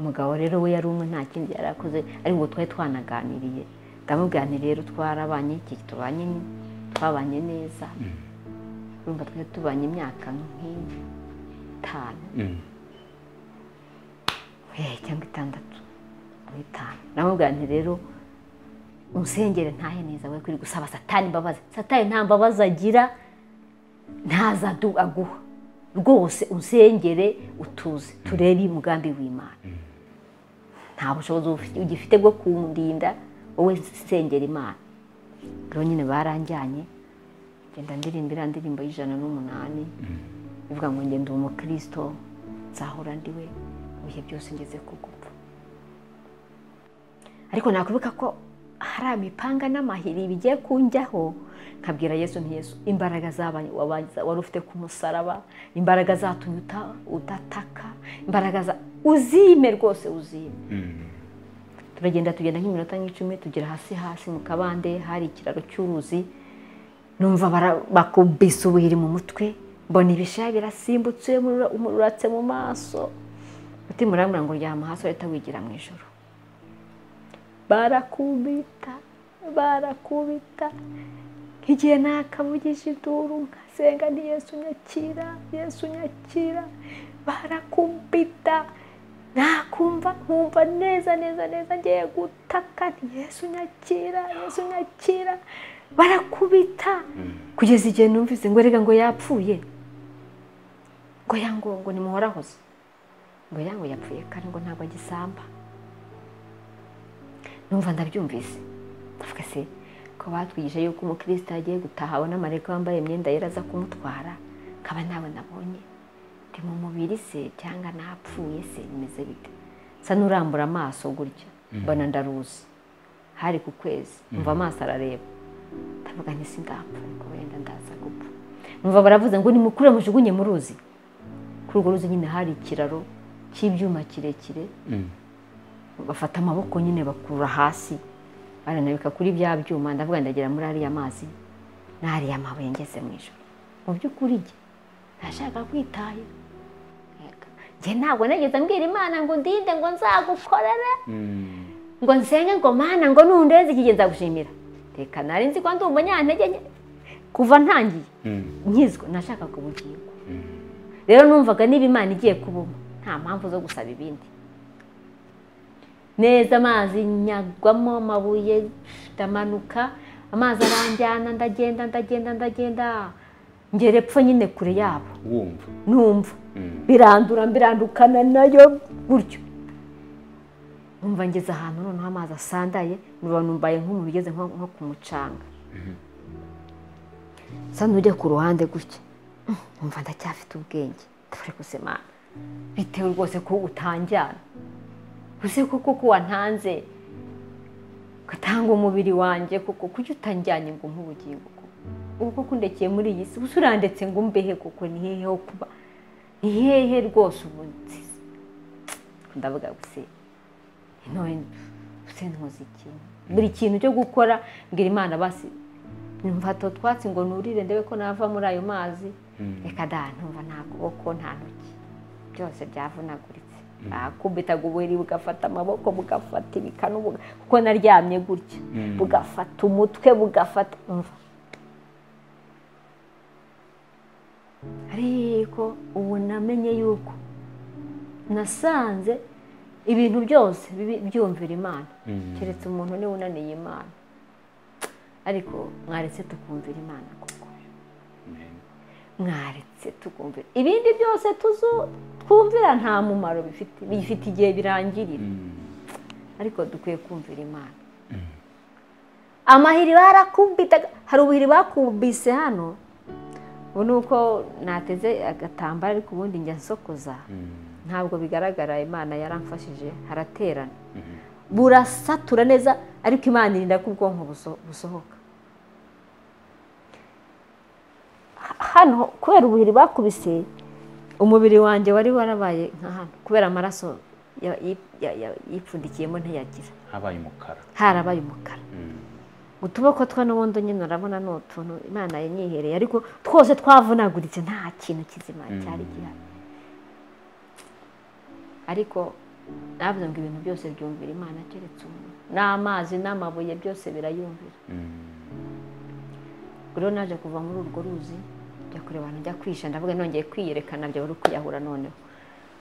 umugabo rero we yari umwe nta kindi yari akoze ariko twari twanaganiriye ndamubwirane rero twarabanye iki tubanye twabanye neza urumva twari tubanye imyaka nk'iyi itanu cyangwa itandatu muri itanu namubwira nti rero umusengere ntahe neza we kuri gusaba satani imbabazi satani nta mbabazi agira ntaza aguha rwose usengere utuze turebe umugambi w'imana nta bushobozi ugifite bwo kuwundinda wowe sengera imana rero nyine baranjyanye genda ndirimba iriya ndirimbo y'ijana n'umunani bivuga ngo ngende uwo mukirisito nzahora ndiwe mu bihe byose ngeze ku gupfa ariko nakuvuga ko hari amipanga n'amahiri bigiye kunjyaho nkabwira yesu ntiyesu imbaraga z'abantu wari ufite ku musaraba imbaraga zatumye udataka imbaraga za uzime rwose uzime turagenda tugenda nk'iminota nk'icumi tugera hasi hasi mu kabande hari ikiraro cy'uruzi numva bakubise ubuhiri mu mutwe mbona ibishaya birasimbutse umururatse mu maso mutima urambwira ngo ryama hasi uhita wigira mu ijoro barakubita barakubita nk'igihe nakabugije iduru nkasenga ni yesu nyakira yesu nyakira barakubita nakumva nkumva neza neza neza ngiye gutaka ni yesu nyakira yesu nyakira barakubita kugeza igihe numvise ngo reka ngo yapfuye ngo yango ngo nimuhorahoze ngo yango yapfuye kandi ngo ntabwo agisamba numva ndabyumvise ndavuga se ko batwigije yuko umukristo yagiye gutaha abona amareka wambaye imyenda yera aza kumutwara nkaba nawe nabonye ndi mu mubiri se cyangwa napfuye se bimeze bite nsa n'urambura amaso gutya mbona ndaruzi hari ku kwezi mva amaso arareba ndavuga nti sindapfa ngo wenda ndaza gupfa numva baravuze ngo nimukure mujugunye mu ruzi kuri urwo ruzi nyine hari ikiraro cy'ibyuma kirekire bafata amaboko nyine bakurura hasi baranabika kuri bya byuma ndavuga ndagera muri ariya mazi n'ariya mabuye ngeze mu ijoro mu by'ukuri jye ntashaka kwitahira njye ntabwo nageze mbwira imana ngo ndinde ngo nzagukorere ngo nsenge ngo mana ngo nundeze iki gihe nzagushimira reka nari nzi ko ndi umunyantege nke kuva ntangiye nkizwa nashaka kubugingo rero numvaga niba imana igiye kubuma nta mpamvu zo gusaba ibindi neza amazi nyagwamo amabuye ndamanuka amazi aranjyana ndagenda ndagenda ndagenda ngera epfo nyine kure yabo numva birandura mbirandukana nayo gutyo numva ngeze ahantu noneho amazi asandaye numbaye nk'umuntu ugeze nko ku mucanga nsa n'ujya ku ruhande gutya numva ndacyafite ubwenge turi gusemana bitewe rwose ko utanjyana uzi ko kuko wantanze ugatanga umubiri wanjye kuko kujya utanjyanye ngo nk'ubugingo ubu koko ndekeye muri iyi si gusa urandetse ngo mbehe kuko ni hehe ho kuba ni hehe rwose ubu ndavuga gusa intore ntuzi ikintu buri kintu cyo gukora mbwira imana basi mfato twatsi ngo nurire ndebe ko nava muri ayo mazi reka da ntumva nta kuboko nta ntoki byose byavunaguritse bakubitaga ubuheri bugafata amaboko bugafata ibikanu kuko naryamye gutya bugafata umutwe bugafata umva ariko ubu namenye yuko nasanze ibintu byose byumvira imana keretse umuntu niba unaniye imana ariko mwaretse tukumvira imana koko mwaretse tukumvira ibindi byose kumvira nta mumaro bifite bifite igihe birangirira ariko dukwiye kumvira imana amahiri barakubitaga hari ubuhiri bakubise hano ubu ni uko nateze agatambaro ariko ubundi njya nsokoza ntabwo bigaragara imana yaramfashije haraterana burasatura neza ariko imana irinda ko ubwonko busohoka hano kubera ubuhiri bakubise umubiri wanjye wari warabaye nka hano kubera amaraso yipfundikiyemo ntiyagira habaye umukara harabaye umukara utuboko twa n'ubundi nyine urabona ni utuntu imana yanyihereye ariko twose twavunaguritse nta kintu kizima cyari gihari ariko navuze ngo ibintu byose byumvira imana keretse umuntu n'amazi n'amabuye byose birayumvira rero naje kuva muri urwo ruzi njya kureba ahantu njya kwisha ndavuga nongeye kwiyerekana byo uri kuyahura noneho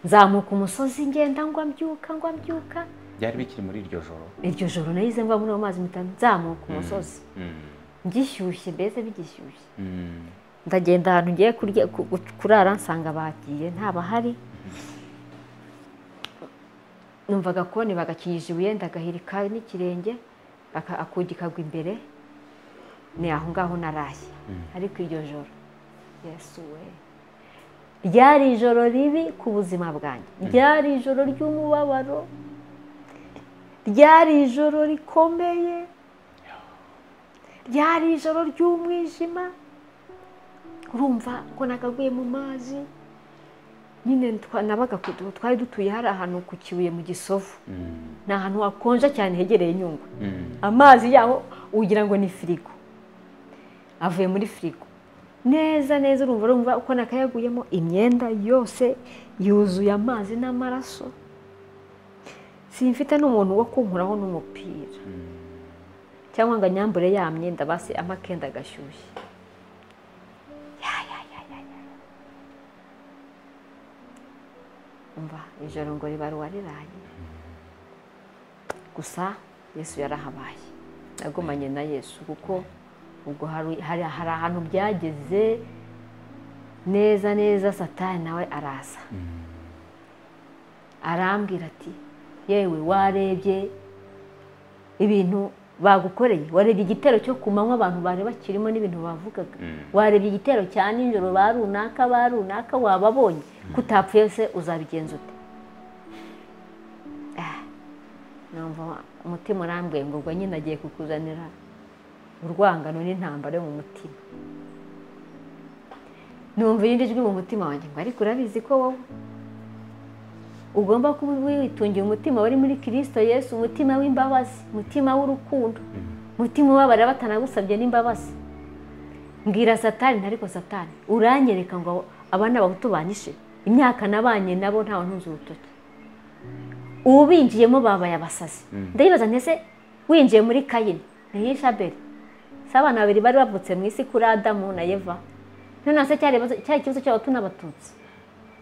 nzamuka umusozi ngenda ngwa mbyuka ngwa mbyuka byari bikiri muri iryo joro iryo joro nahize ngwa muri ayo mazi mitanu nzamuka umusozi ngishyushye mbese bigishyushye ndagenda ahantu ngiye kurya kurara nsanga bagiye ntabahari numvaga konti bagakinisha ibuye ndagahirika n'ikirenge akugi kagwa imbere ni aho ngaho naraye ariko iryo joro yesu we ryari ijoro ribi ku buzima bwanjye ryari ijoro ry'umubabaro ryari ijoro rikomeye ryari ijoro ry'umwijima urumva ko nagaguye mu mazi nyine nabaga twari dutuye hari ahantu ku kibuye mu gisovu ni ahantu hakonja cyane hegereye inyungu amazi yaho ugira ngo ni firigo avuye muri firigo neza neza urumva urumva uko nakayaguyemo imyenda yose yuzuye amazi n'amaraso simfite n'umuntu wo kunkuraho n'umupira cyangwa ngo anyambure ya myenda basi amakenda agashyushye umva ijoro ngo ribaruwa riraye gusa yesu yarahabaye nagumanye na yesu kuko ubwo hari ahantu byageze neza neza satani nawe araza arambwira ati yewe warebye ibintu bagukoreye warebye igitero cyo ku manywa abantu bari bakirimo n'ibintu bavugaga warebye igitero cya nijoro ba runaka ba runaka wababonye kutapfuye se uzabigenza ute umutima urambwiye ngo ubwo nyine agiye kukuzanira urwangano n'intambara yo mu mutima numva irindi jwi mu mutima wanjye ngo ariko urabizi ko wowe ugomba kuba witungiye umutima wari muri kirisito yesu umutima w'imbabazi umutima w'urukundo umutima ubabarira batanagusabye n'imbabazi mbwira satani ariko satani uranyereka ngo aba ni abahutu banyishe imyaka nabanye nabo ntawe ntunze urutoki ubinjiyemo babaye abasazi ndayibaza ntese winjiye muri kayini ntihishabere si abana babiri bari bavutse mu isi kuri adamu na eva noneho se cyari ikibazo cy'abatu n'abatutsi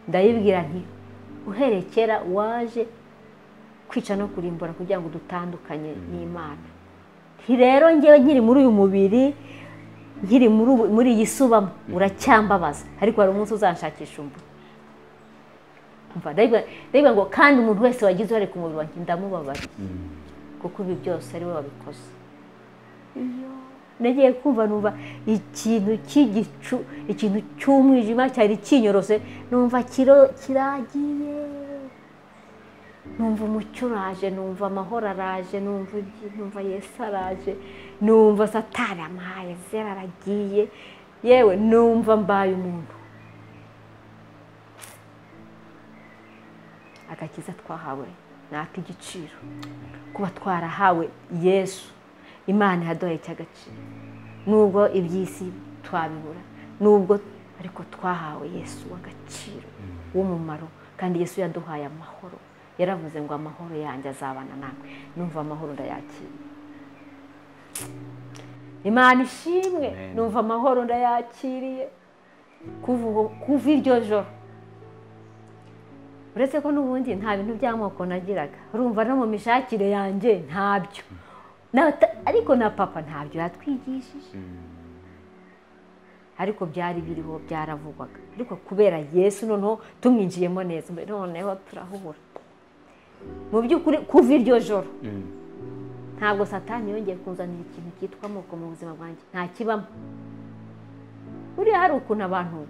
ndayibwira nti uhereye kera waje kwica no kurimbura kugira ngo dutandukanye n'imana nti rero ngewe nkiri muri uyu mubiri nkiri muri iyi subamo uracyambabaza ariko hari umunsi uzanshakisha umbu ndabona ngo kandi umuntu wese wagize uruhare ku mubiri wanjye ndamubabara kuko ibi byose ari we wabikoze nagiye kumva numva ikintu cy'igicu ikintu cy'umwijima cyari kinyorose numva kiragiye numva umucyo uraje numva amahoro araje numva yesu araje numva satari amahaye zera aragiye yewe numva mbaye umuntu agakiza twahawe ni ak'igiciro kuba twarahawe yesu imana yaduhaye icy'agaciro nubwo iby'isi twabibura nubwo ariko twahawe yesu w'agaciro w'umumaro kandi yesu yaduhaye amahoro yaravuze ngo amahoro yanjye azabana nawe numva amahoro ndayakira imana ishimwe numva amahoro ndayakiriye kuva iryo joro uretse ko n'ubundi nta bintu by'amoko nagiraga urumva no mu mishakire yanjye ntabyo ariko na papa ntabyo yatwigishije ariko byari biriho byaravugwaga ariko kubera yesu noneho tumwinjiyemo neza noneho turahubura mu by'ukuri kuva iryo joro ntabwo satani yongeye kuzanira ikintu cyitwa amoko mu buzima bwanjye nta kibamo buriya hari ukuntu abantu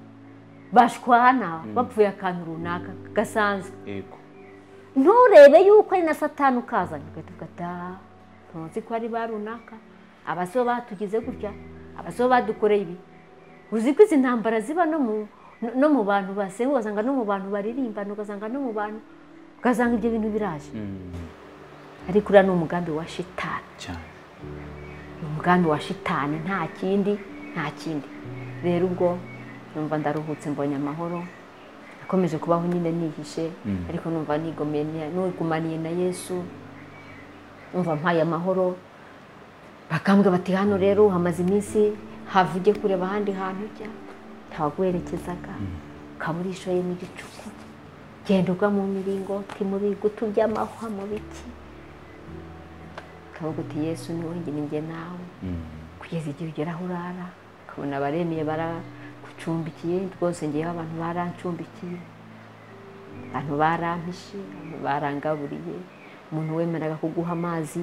bashwana bapfuye akantu runaka gasanzwe yego nturebe yuko ari na satani ukazanye ugahita ugata ntuzi ko ari ba runaka abasore batugize gutya abasore badukoreye ibi uzi ko izi ntambara ziba no mu no mu bantu basenga ugasanga no mu bantu baririmbana ugasanga no mu bantu ugasanga ibyo bintu biraje ariko uriya ni umugambi wa shitani cyane ni umugambi wa shitani nta kindi nta kindi rero ubwo numva ndaruhutse mbonye amahoro nakomeje kubaho nyine nihishe ariko numva nigomeye ni- nigumaniye na yesu numva mpaye amahoro bakambwa bati hano rero hamaze iminsi havuge kureba ahandi hantu ujya ntawaguherekezaga ukaba urishoye mu gicuku genda ugwa mu miringoti mu bigutu by'amahwa mu biki ukavuga uti yesu ni wowe njye njye nawe kugeza igihe ugera aho urara ukabona abaremeye baragucumbikiye rwose ngeyeho abantu barancumbikiye abantu barampishe abantu barangaburiye umuntu wemeraga kuguha amazi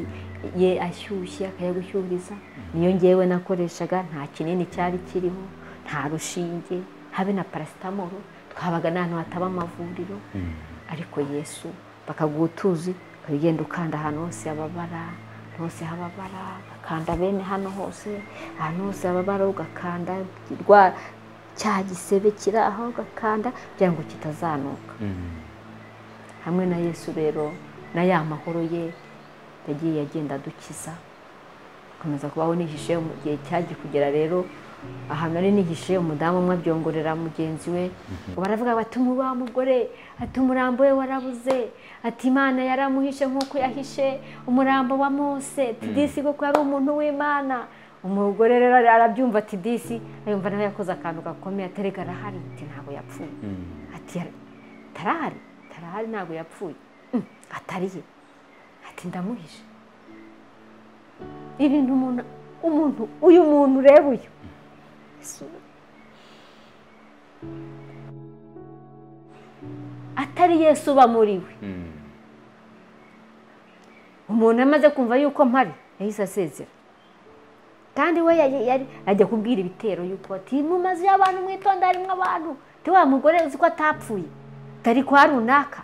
ye ashyushye akayagushyuhiriza niyo ngewe nakoreshaga nta kinini cyari kiriho nta rushinge habe na parasitamoro twabaga n'ahantu hataba amavuriro ariko yesu bakaguha utuzi ukagenda ukanda ahantu hose hababara ahantu hose hababara ugakanda bene hano hose ahantu hose hababara ugakanda rwa cya gisebe kiri aho ugakanda kugira ngo kitazanuka hamwe na yesu rero na ya mahoro ye yagiye agenda adukiza akomeza kubaho nihishe mu gihe cyagiye kugera rero ahantu ari nihishe umudamu umwe abyongorera mugenzi we baravuga bati wa mugore ati umurambo we warabuze ati imana yaramuhishe nk'uko yahishe umurambo wa mose tidisi kuko yari umuntu w'imana umugore rero arabyumva ati disi yumva nawe yakoze akantu gakomeye aterega arahari ati ntabwo yapfuye ati "Yar- tarahari tarahari ntabwo yapfuye "Mm, atari ye ati ndamuhishe ibintu umuntu umuntu uyu muntu ureba uyu Yesu. atari yesu uba muri we umuntu amaze kumva yuko mpari yahise asezera kandi we yari- yari- ajya kubwira ibitero yuko ati mu mazu y'abantu mwitonda harimo abantu ti wa mugore uzi ko atapfuye atari kwa runaka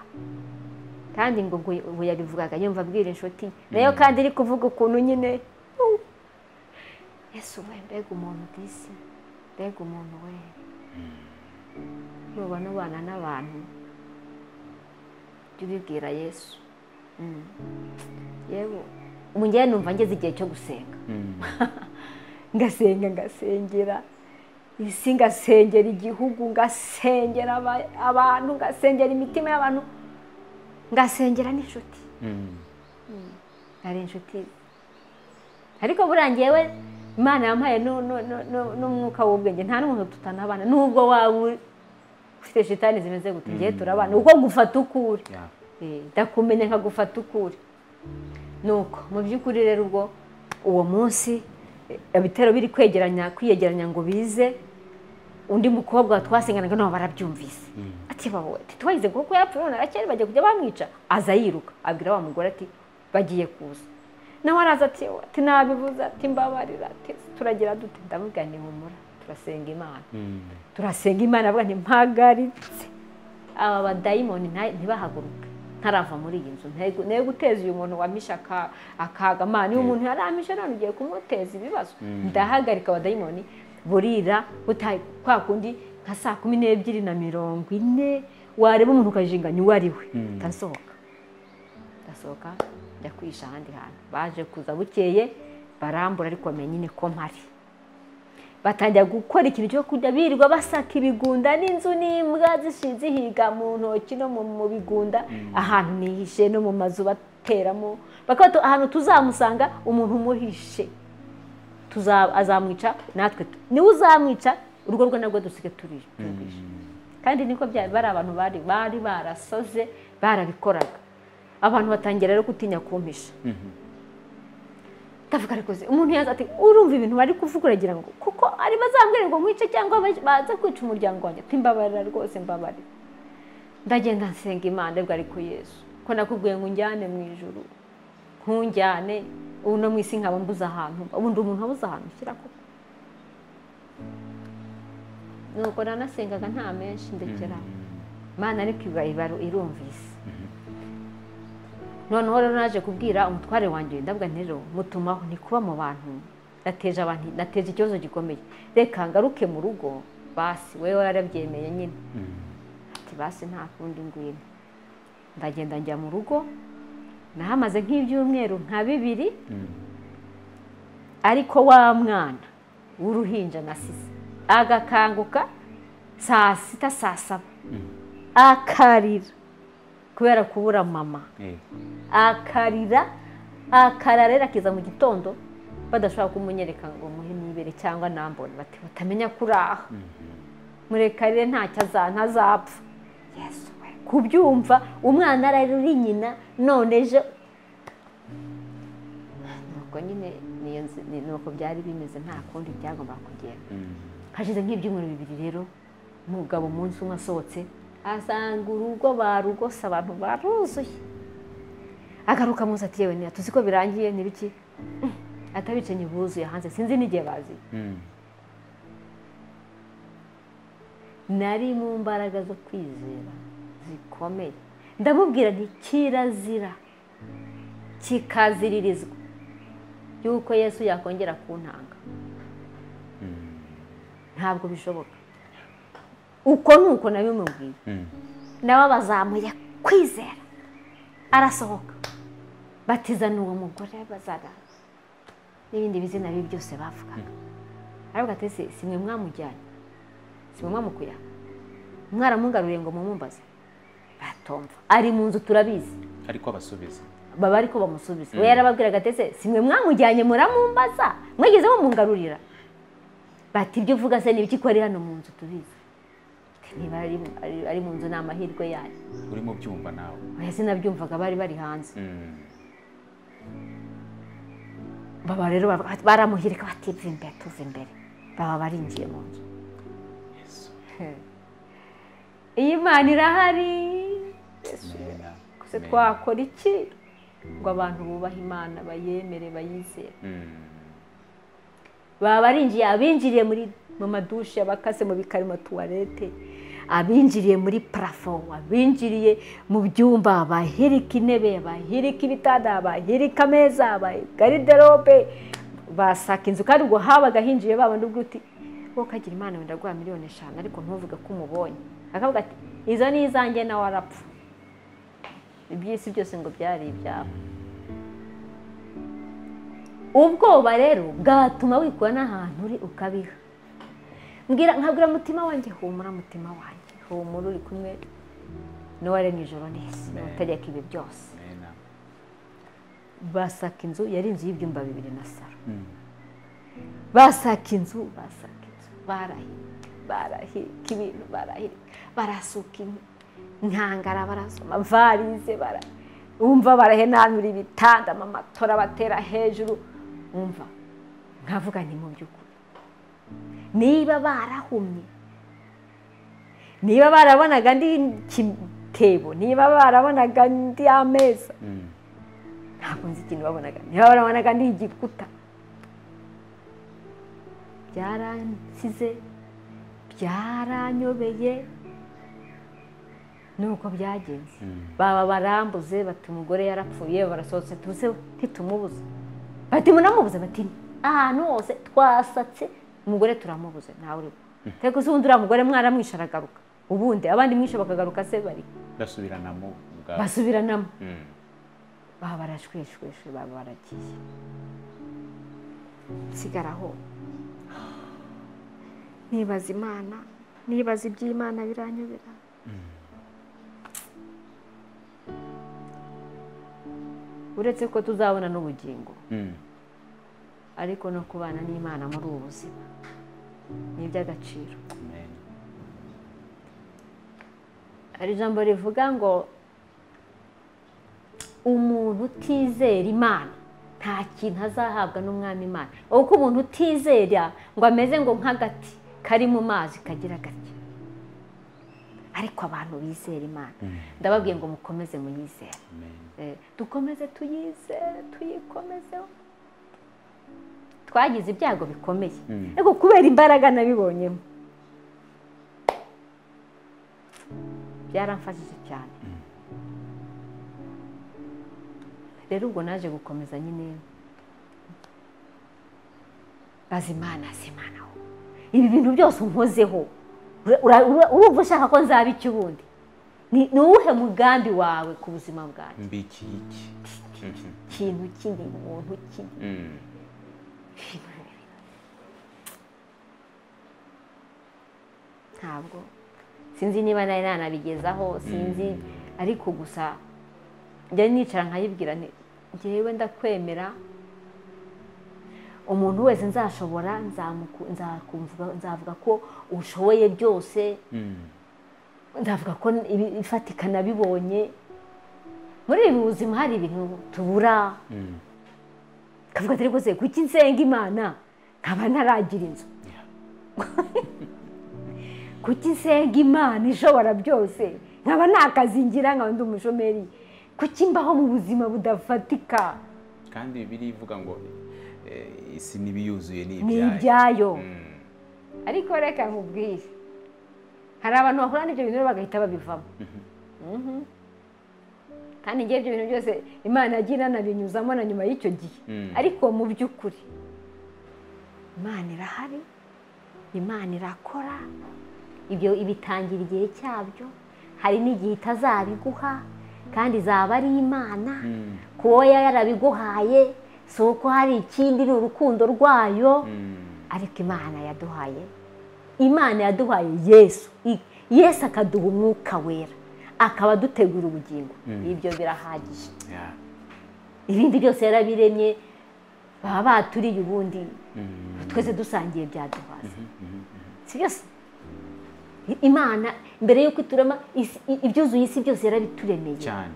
kandi ngo ubwo ubwo yabivugaga yumva abwira inshuti ye. nayo kandi iri kuvuga ukuntu nyine uh, yesu we mbega umuntu disi mbega umuntu we nubona ubana n'abantu jya ubibwira yesu Mm. yewe ubu njyewe numva ngeze igihe cyo gusenga ngasenga ngasengera isi ngasengera igihugu ngasengera aba- abantu ngasengera imitima y'abantu ngasengera n'inshuti hari inshuti ariko buriya ngewe imana yampaye nu- nu- nu- nu- n'umwuka w'ubwenge nta n'umuntu tutanabana nubwo waba uri- ufite shitani zimeze gute ngewe turabana uko gufata ukuri Eh, ndakumenya nkagufata ukuri nuko mu by'ukuri rero ubwo uwo munsi eh, ibitero biri kwegeranya kwiyegeranya ngo bize undi mukobwa twasenganaga nabo barabyumvise ati bawe ati twagize kuko yapfuye none arakeye bagiye kujya bamwica aza yiruka abwira wa mugore ati bagiye kuza nawe araza ati "Yewe, ati nabibuze ati mbabarira ati turagira dute ndamubwira ni humura turasenga imana turasenga imana avuga nti mpagaritse aba badayimoni nta- ntibahaguruke ntarava muri iyi nzu ntego ntego guteza uyu muntu wamishe aka- akaga mani uyu muntu yaramishe none ugiye kumuteza ibibazo ndahagarika abadayimoni burira butaye kwa kundi nka saa kumi n'ebyiri na mirongo ine wareba umuntu ukajinganya uwo ari we ndasohoka ndasohoka njya kwihisha ahandi hantu baje kuza bukeye barambura ariko bamenya nyine ko mpari batangira gukora ikintu cyo kujya birirwa basaka ibigunda n'inzu n'imbwa zishi- zihiga mu ntoki no mu- mu bigunda ahantu nihishe no mu mazu bateramo bakaba tu- ahantu tuzamusanga umuntu umuhishe Tuza- azamwica natwe tu- niwe uzamwica urugo rwe narwo dusige turi turwishe kandi niko byari bari abantu bari bari barasoze barabikoraga abantu batangira rero gutinya kumpisha ndavuga ariko se umuntu yaza ati urumva ibintu bari kuvuga uragira ngo kuko ko ari bazambwira ngo nkwice cyangwa baze kwica umuryango wanjye mpimbabara rwose mbabare ndagenda nsenga imana ariko ariko yesu ko nakubwiye ngo unjyane mu ijoro nkunjyane ubu no mu isi nkaba mbuze ahantu ubundi umuntu abuze ahantu ushyira koko nuko nanasengaga nta menshi ndekera imana ariko ibaro irumvise noneho rero naje kubwira umutware wanjye ndabwa nero mutumaho ni kuba mu bantu nateje abantu nateje ikibazo gikomeye reka ngaruke mu rugo basi wowe warabyemeye nyine ati basi nta kundi ngwino ndagenda njya mu rugo nahamaze nk'ibyumweru nka bibiri ariko wa mwana w'uruhinja nasize agakanguka saa sita saa saba akarira kubera kubura mama akarira akararera akiza mu gitondo badashobora kumunyereka ngo muhe nibere cyangwa nambone bati batamenya kuraha murekarire ntazapfa yesu we kubyumva umwana arari uri nyina none ejo nuko nyine nuko byari bimeze nta kundi byagombaga kugenda hashize nk'ibyumweru bibiri rero umugabo umunsi umwe asohotse asanga urugo barugose abantu baruzuye agaruka munsi ati yewe ntiya tuzi ko birangiye ntibiki atabicenye buzuye hanze sinzi n'igihe bazi nari mu mbaraga zo kwizera zikomeye ndamubwira nti kirazira kikaziririzwa yuko yesu yakongera kuntanga ntabwo bishoboka uko ni uko nabimubwiye nabo bazamuye kwizera arasohoka batizana uwo mugore bazana n'ibindi bizina bibi byose bavugaga aravuga ati si mwe mwamujyanye si mwe mwamukuya mwaramugaruriye ngo mumumbaze batumva ari mu nzu turabizi ariko abasubiza baba ariko bamusubiza we yarababwiraga ati si mwe mwamujyanye muramumbaza mwigeze mumungarurira bati ibyo uvuga se ni ibiki ko ari hano mu nzu tubizi niba ari mu nzu ni amahirwe yayo urimo byumva nawe oya sinabyumvaga bari bari hanze baba rero baramuhirika bativu imbere tuva imbere baba barinjiye mu nzu iyi mana irahari se twakora iki ngo abantu bubahe imana bayemere bayizere baba barinjiye abinjiriye muri mu madushe abakase mu bikari mu tuwarete abinjiriye muri parafo abinjiriye mu byumba abahereka intebe abahereka ibitanda abahereka ameza abagariderobe basaka inzu kandi ubwo habaga hinjiye babona ubwo uti wowe ukagira imana wenda guha miliyoni eshanu ariko ntuvuge ko umubonye akavuga ati izo ni izanjye nawe arapfa iby'isi byose ngo byari ibyabo ubwoba rero bwatuma wikura n'ahantu uri ukabiha nkabwira umutima wanjye humura mutima wanjye humura uri kumwe n'uwaremye ijoro neza utegeka ibi byose basaka inzu yari inzu y'ibyumba bibiri na saro basaka inzu basaka inzu barahirika barahirika ibintu barahirika barasuka inkangara barasoma varize bara wumva barahenanura ibitanda amatora batera hejuru wumva nkavuga ni mu by'ukuri niba barahumye niba barabonaga andi kitebo niba barabonaga andi ameza ntabwo nzi ikintu babonaga niba barabonaga andi igikuta byaransize byaranyobeye nuko byagenze baba barambuze bati umugore yarapfuye barasohotse tuze ntitumubuze bati munamubuze bati ahantu hose twasatse umugore turamubuze ntawe uriho reka uzi ubundi uriya mugore mwaramwishe aragaruka ubundi abandi mwishe bakagaruka se bari basubiranamo basubiranamo baba barashweshweshwe baba baragiye sigara aho nibaza imana nibaza iby'imana biranyobera uretse ko tuzabona n'ubugingo ariko no kubana n'imana muri ubu buzima ni iby'agaciro hari ijambo rivuga ngo umuntu utizera imana nta kintu azahabwa n'umwami imana kuko umuntu utizera ngo ameze ngo nk'agati kari mu mazi kagira gake ariko abantu bizera imana ndababwiye ngo mukomeze muyizere dukomeze tuyizere tuyikomezeho twagize ibyago bikomeye ariko kubera imbaraga nabibonyemo byaramfashije cyane rero ubwo naje gukomeza nyine bazimana zimanaho ibi bintu byose unkozeho urumva ushaka ko nzaba iki ubundi ni uwuhe mugambi wawe ku buzima bwanjye mbiki iki ikintu kindi umuntu kindi ntabwo sinzi niba nari nanabigezaho sinzi ariko gusa njya nicara nkayibwira ngewe ndakwemera umuntu wese nzashobora nzavuga ko ushoboye byose ndavuga ko ifatika nabibonye muri ibi buzima hari ibintu tubura kavuga atari rwose kuki nsenga imana nkaba ntaragira inzu kuki nsenga imana ishobora byose nkaba nakazingira nkaba ndi umushomeri kuki mbaho mu buzima budafatika kandi bibiri ivuga ngo eh, isi n'ibiyuzuye ni ni ibyayo. ibyayo Mm. ariko reka nkubwire hari abantu bakora n'ibyo bintu rero bagahita babivamo Mhm. kandi ngewe ibyo bintu byose imana yagiye inanabinyuzamo na nyuma y'icyo gihe Mm. ariko mu by'ukuri imana irahari imana irakora ibyo ibitangira igihe cyabyo hari n'igihe itazabiguha kandi izaba ari imana Mm. kuba yarabiguhaye si uko hari ikindi ni urukundo rwayo Mm. ariko imana yaduhaye imana yaduhaye yesu I- yesu akaduha umwuka wera akaba adutegura ubugingo ibyo birahagije Yeah. ibindi byose yarabiremye baba baturiye ubundi Mm. twese dusangiye byaduhaza si byose I- imana mbere y'uko iturema isi- i- ibyuzuye isi byose yarabituremeye cyane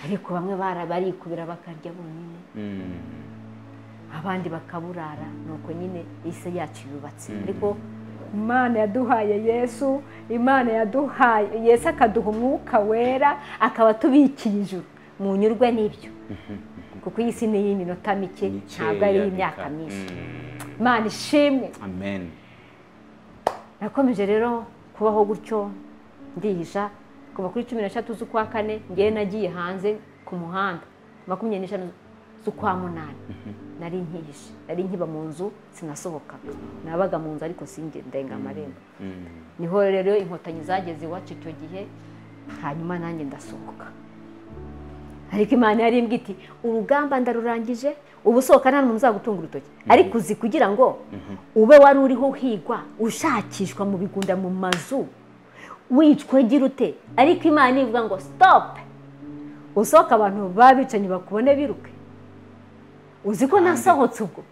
ariko bamwe bara- barikubira bakarya bonyine Mm. abandi bakaburara nuko nyine isi yacu yubatse ariko imana yaduhaye yesu imana yaduhaye yesu akaduha umwuka wera akaba atubikiye ijuru munyurwe n'ibyo kuko iyi si ni iy'iminota mike ntabwo ari iy'imyaka Mikeya myinshi bika. Mm. imana ishimwe amen nakomeje rero kubaho gutyo ndihisha kuva kuri cumi n'eshatu z'ukwa kane ngewe nagiye hanze ku muhanda makumyabiri n'eshanu z'ukwa munani nari nkihishe nari nkiba mu nzu sinasohokaga nabaga mu nzu ariko singe ndenga amarembo Mm. niho rero inkotanyi zageze iwacu icyo gihe hanyuma nanjye ndasohoka ariko imana yari imbwa iti urugamba ndarurangije ubu usohoka nta muntu uzagutunga urutoki ariko uzi kugira ngo ube wari uriho uhigwa ushakishwa mu bigunda mu mazu wicwe gira ute ariko imana ivuga ngo sitopu usohoka abantu baba bicanyi bakubone biruke uzi ko nasohotse ubwo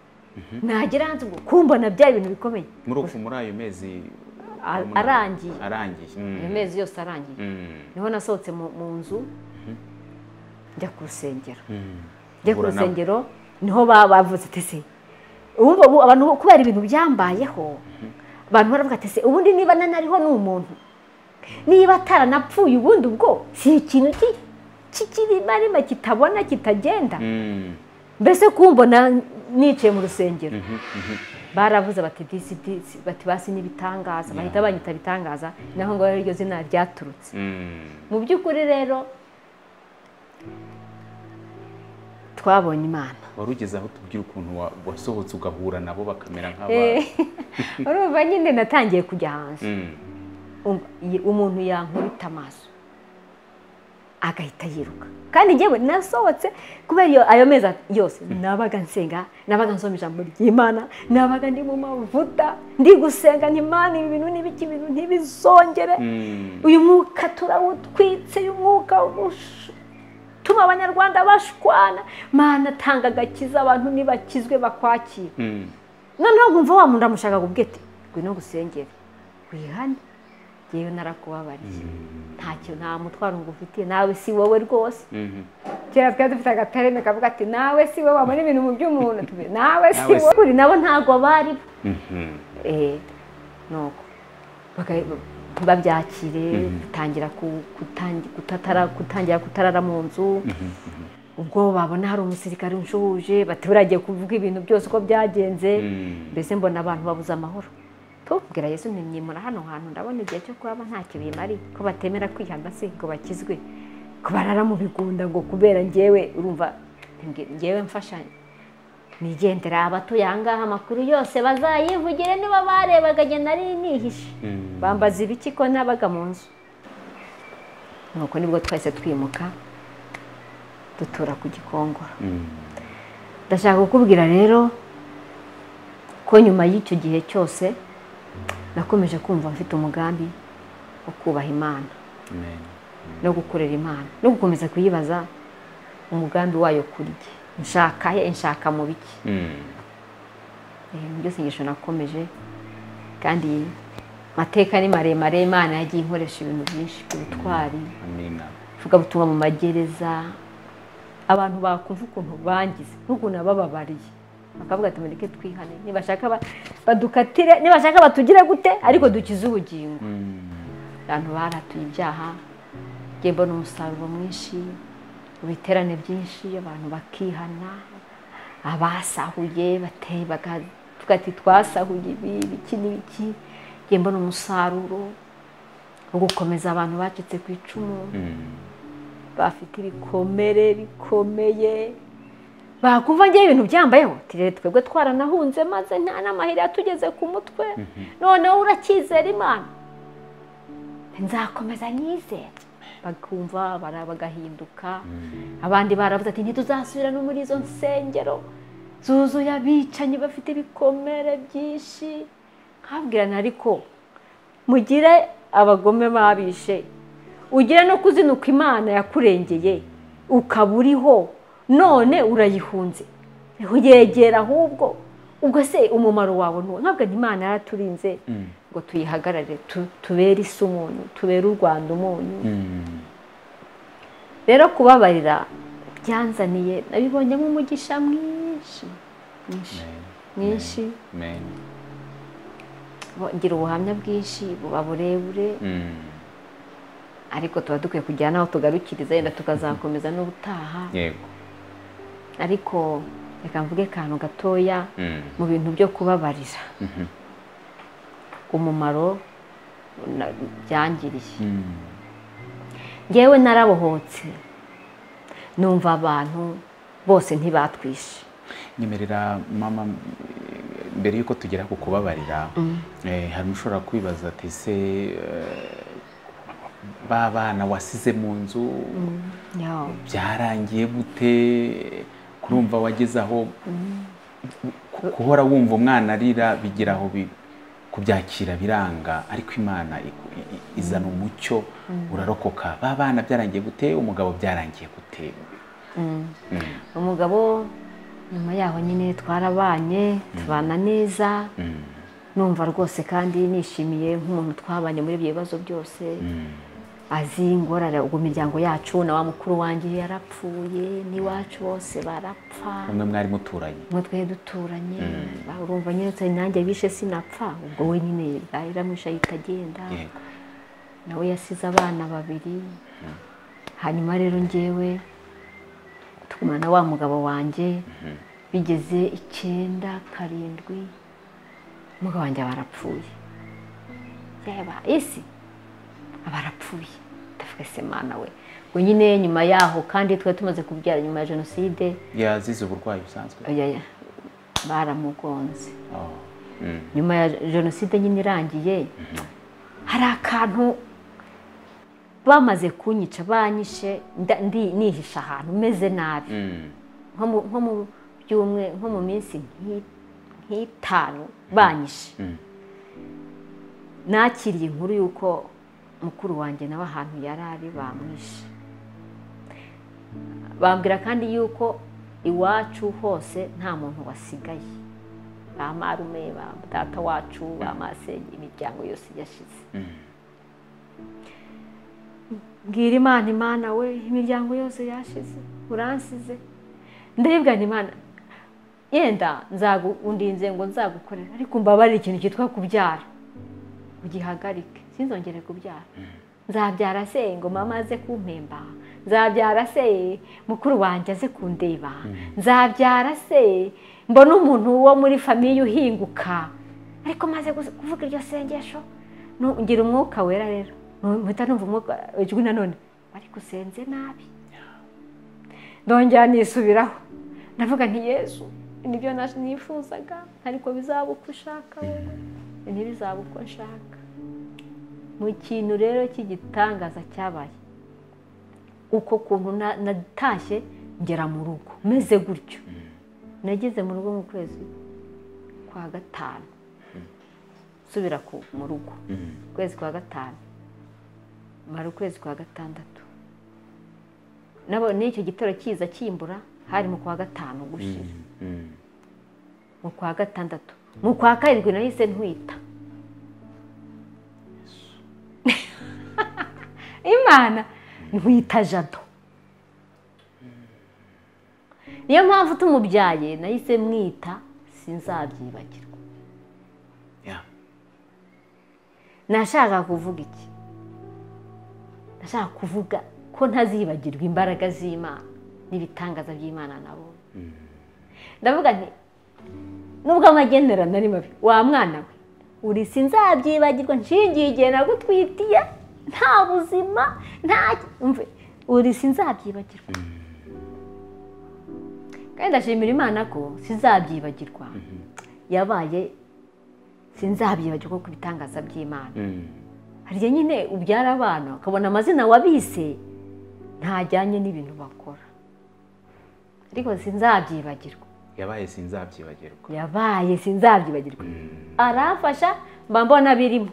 nagera hanze ubwo kumbona byari ibintu bikomeye muri uku muri ayo mezi A- umunani. arangiye. arangiye Mm. ayo mezi yose arangiye Mm. niho nasohotse mu mu nzu njya ku rusengero Mm. njya ku Uhura nabo. rusengero niho ba- bavuze ati se ubu ubu abantu kubera ibintu byambayeho abantu baravuga ati se ubundi niba nanariho ni umuntu niba ataranapfuye ubundi ubwo si ikintu ki- k'ikimarima kitabona kitagenda Mm. mbese kumbona nicaye mu rusengero baravuze bati disi disi bati basi n'ibitangaza bahita banyita bitangaza naho ngo ariryo zina ryaturutse Mm. mu by'ukuri rero twabonye imana wari ugeze aho tubwira ukuntu wa- wasohotse ugahura nabo bakamera nk'aba Eh, urumva nyine natangiye kujya hanze Mm. Umva, iyi- umuntu yankubita amaso agahita yiruka kandi ngewe nasohotse kubera iyo- ayo mezi yose nabaga nsenga nabaga nsoma ijambo ry'imana nabaga ndi mu mavuta ndi gusenga nti mana ibi bintu n'ibiki ibintu ntibizongere Mm. uyu mwuka turawutwitse uyu mwuka utuma abanyarwanda bashwana mana tanga agakiza abantu ntibakizwe bakwakira Mm. noneho nkumva wa muntu amushaka kubwete ngwino gusengere wihane yewe narakubabariye ntacyo nta mutwaro ngo ufitiye nawe si wowe rwose kera twari dufite agatareme kavuga ati nawe si wowe wabona ibintu mu by'umuntu tubi- nawe si Nawe si- wowe kuri nabo ntabwo bari bo Mhm. Eh, nuko Baka- ntibabyakire gutangira ku- kutangi- kutatara- gutangira kutarara mu nzu ubwo babona hari umusirikare unshuje bati buriya agiye kuvuga ibintu byose uko byagenze Mhm. mbese mbona abantu babuze amahoro tubwira yesu ntimwimura hano hantu ndabona igihe cyo kuba ntacyo bimariye ko batemera kwihana se ngo bakizwe ko barara mu bigunda ngo kubera ngewe urumva nge- ngewe mfashanyo nigendera abatuye ahangaha amakuru yose bazayivugire niba barebaga njye nari nihishe Mhm. bambaza ibiki ko nabaga mu nzu nuko nibwo twahise twimuka dutura ku gikongoro Mhm. ndashaka kukubwira rero ko nyuma y'icyo gihe cyose nakomeje kumva mfite umugambi wo kubaha imana Amen. no gukorera imana no gukomeza kuyibaza umugambi wayo kuri jye nshaka he nshaka mu biki Mhm. ibintu byose inyigisho nakomeje kandi amateka ni maremare imana yagiye inkoresha ibintu byinshi ubutwari Amina. ivugabutumwa mu magereza abantu bakumva ukuntu bangize n'ukuntu nabababariye bakavuga ati mureke twihane nibashaka ba- badukatire nibashaka batugire gute ariko dukize ubugingo Mhm. abantu baratuye ibyaha njye mbona umusaruro mwinshi ibiterane byinshi abantu bakihana abasahuye bateye baga- tuvuga ati twasahuye ibi ibiki n'ibiki njye mbona umusaruro wo gukomeza abantu bacitse ku icumu Mhm. bafite ibikomere bikomeye bakumva ngewe ibintu byambayeho tirere twebwe twaranahunze maze nta n'amahirwe yatugeze ku mutwe noneho uracyizera imana nzakomeza nyizere bakumva bara- bagahinduka abandi baravuze ati ntituzasubira no muri izo nsengero zuzuye abicanyi bafite ibikomere byinshi nkabwirana ariko mugire abagome babishe ugire no kuzinuka imana yakurengeye ukaba uriho none urayihunze yegera ahubwo ubwo se umumaro wawe ntuwo ntabwo imana yaraturinze Mhm. ngo tuyihagarare tu- tubere isi umunyu tubere u rwanda umunyu Mhm. rero kubabarira byanzaniye nabibonyemo umugisha mwinshi mwinshi mwinshi Amen. Bo- ngira ubuhamya bwinshi buba burebure Mhm. ariko tuba dukwiye kugira n'aho tugarukiriza yenda tukazakomeza n'ubutaha Yego. ariko reka mvuge akantu gatoya Mhm. mu bintu byo kubabarira Mhm. umumaro na- byangiriye Mhm. ngewe narabohotse numva abantu bose ntibatwishe nyemerera mama eh, mbere y'uko tugera ku kubabarira eh, hari ushobora kwibaza ati se eh, ba bana wasize mu nzu Yo. byarangiye gute kurumva wageze aho ku- guhora wumva umwana arira bigira aho bi- kubyakira biranga ariko imana iku- i- i- izana umucyo urarokoka ba bana byarangiye gute umugabo byarangiye gute Mm. Mm, umugabo nyuma yaho nyine twarabanye tubana neza mm, numva rwose kandi nishimiye nk'umuntu twabanye muri ibyo bibazo byose mm, azi ingorane ubwo imiryango yacu na wa mukuru wanjye yarapfuye n'iwacu bose barapfa umwe mwari muturanye umwe twari duturanye ba- urumva nyine nsari nanjye bishe sinapfa ubwo we nyine yaramwishe ahita agenda yego nawe yasize abana babiri hanyuma rero njyewe tugumana na wa mugabo wanjye bigeze icyenda karindwi umugabo wanjye aba arapfuye yaba isi aba arapfuye ndavuga se mana we ngo nyine nyuma yaho kandi twari tumaze kubyara nyuma ya jenoside yazize uburwayi busanzwe oya, oya, baramugonze Oh, mm, nyuma ya jenoside nyine irangiye hari akantu bamaze kunyica banyishe nda- ndi- nihisha ahantu meze nabi mm, nko mu- nko mu byumwe nko mu minsi nk'i- nk'itanu banyishe mm, nakiriye inkuru y'uko mukuru wanjye nawe ahantu yari ari bamwishe bambwira kandi y'uko iwacu hose nta muntu wasigaye ba marume ba data wacu ba masenge imiryango yose yashize mm, mbwira imana imana we imiryango yose yashize uransize ndaribwa imana yenda undinze ngo nzagukorera ariko mbabarira ikintu cyitwa kubyara ugihagarike sinzongere kubyara nzabyara se ngo mama aze kumpemba nzabyara se mukuru wanjye aze kundeba nzabyara se mbona umuntu wo muri famiye uhinguka ariko maze kuvuga iryo sengesho ngira umwuka wera rero mpita numva umwuka ijwi nanone ariko usenze nabi ndongera nisubiraho ndavuga nti yesu nibyo nifuzaga ariko bizaba uko ushaka wowe ntibizaba uko nshaka mu kintu rero cy'igitangaza cyabaye uko kuntu natashye ngera mu rugo meze gutyo nageze mu rugo mu kwezi kwa gatanu nsubira mu rugo ukwezi kwa gatanu mara ukwezi kwa gatandatu n'icyo gitero kiza kimbura hari mu kwa gatanu gushira mu kwa gatandatu mu kwa karindwi nahise ntwita imana ntwita jado niyo mpamvu tumubyaye nahise mwita sinzabyibagirwa nashaka kuvuga iki nashaka kuvuga ko ntazibagirwa imbaraga z'imana n'ibitangaza by'imana nabo ndavuga nti nubwo amagenderano ari mabi wa mwana we uri sinzabyibagirwa nshingiye igihe nagutwitiye nta buzima nta uri sinzabyibagirwa kandi ndashimira imana ko sinzabyibagirwa yabaye sinzabyibagirwa ku bitangaza by'imana harya nyine ubyara abana ukabona amazina wabise ntajyanye n'ibintu bakora ariko sinzabyibagirwa yabaye sinzabyibagirwa yabaye sinzabyibagirwa aramfasha mba mbona abirimo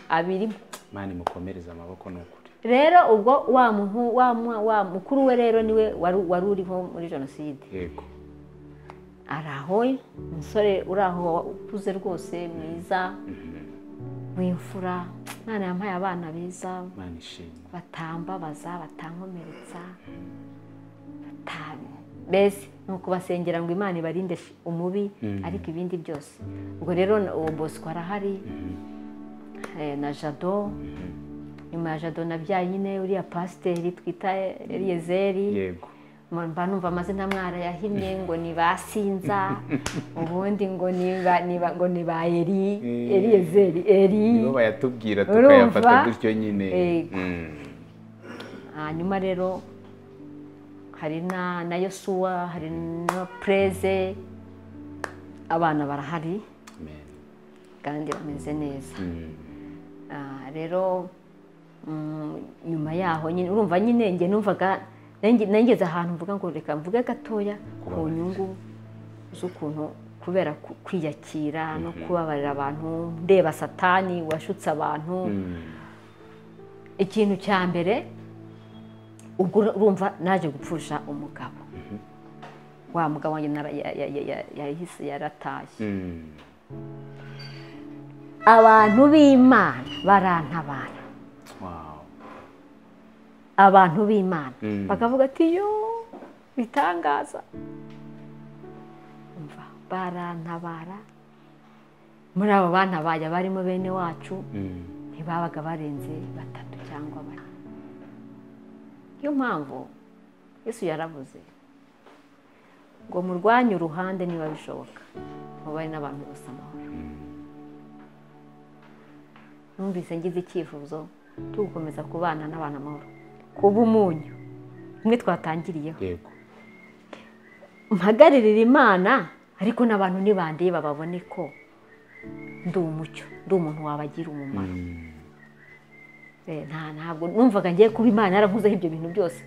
abirimo mani mukomereze amaboko ni ukuri rero ubwo wa muntu wa mukuru we rero niwe wari uriho muri jenoside yego araho umusore uri aho ukuze rwose mwiza w'imfura mwana yampaye abana beza mani ishimwe batambabaza batankomeretsa batanye mbese ni ukubasengera ngo imana ibarinde umubi ariko ibindi byose ubwo rero uwo bosco arahari na jado nyuma ya jado nabyaye nyine uriya pasiteri twita eliyezeri yego mba numva amazina mwara yahimye ngo ni ba sinza ubundi ngo ni ba ni ba- ngo ni ba eri Eh. eri ezeri eri nibo bayatubwira Urumva? tukayafata gutyo nyine Yego. Mm. hanyuma rero hari na na yosuwa hari na pereze abana barahari Amen. kandi bameze neza Mm. Ah, rero mm, nyuma yaho nyine urumva nyine njye numvaga nangeze ahantu mvuga ngo reka mvuge gatoya ku Kubabarira. nyungu z'ukuntu kubera ku- kwiyakira no kubabarira abantu ndeba satani washutse abantu Mm. ikintu cya mbere ubwo urumva naje gupfusha umugabo wa mugabo wanjye nara- ya- ya- ya- ya- yahise yaratashye Mm. abantu b'imana barantabara Wow. abantu b'imana Mm. bakavuga ati yo bitangaza umva barantabara muri abo bana bajya barimo bene wacu Mm. ntibabaga barenze batatu cyangwa bane niyo mpamvu yesu yaravuze ngo murwanye uruhande niba bishoboka mubaye n'abantu bose amahoro numvise ngize icyifuzo cyo gukomeza kubana n'abantu amahoro kuba umunyu umwe twatangiriyeho yego mpagararira imana ariko n'abantu nibandeba babone ko ndi umucyo ndi umuntu wabagira umumaro Mm. Eh, nta ntabwo numvaga ngiye kuba imana yarankuzeho ibyo bintu byose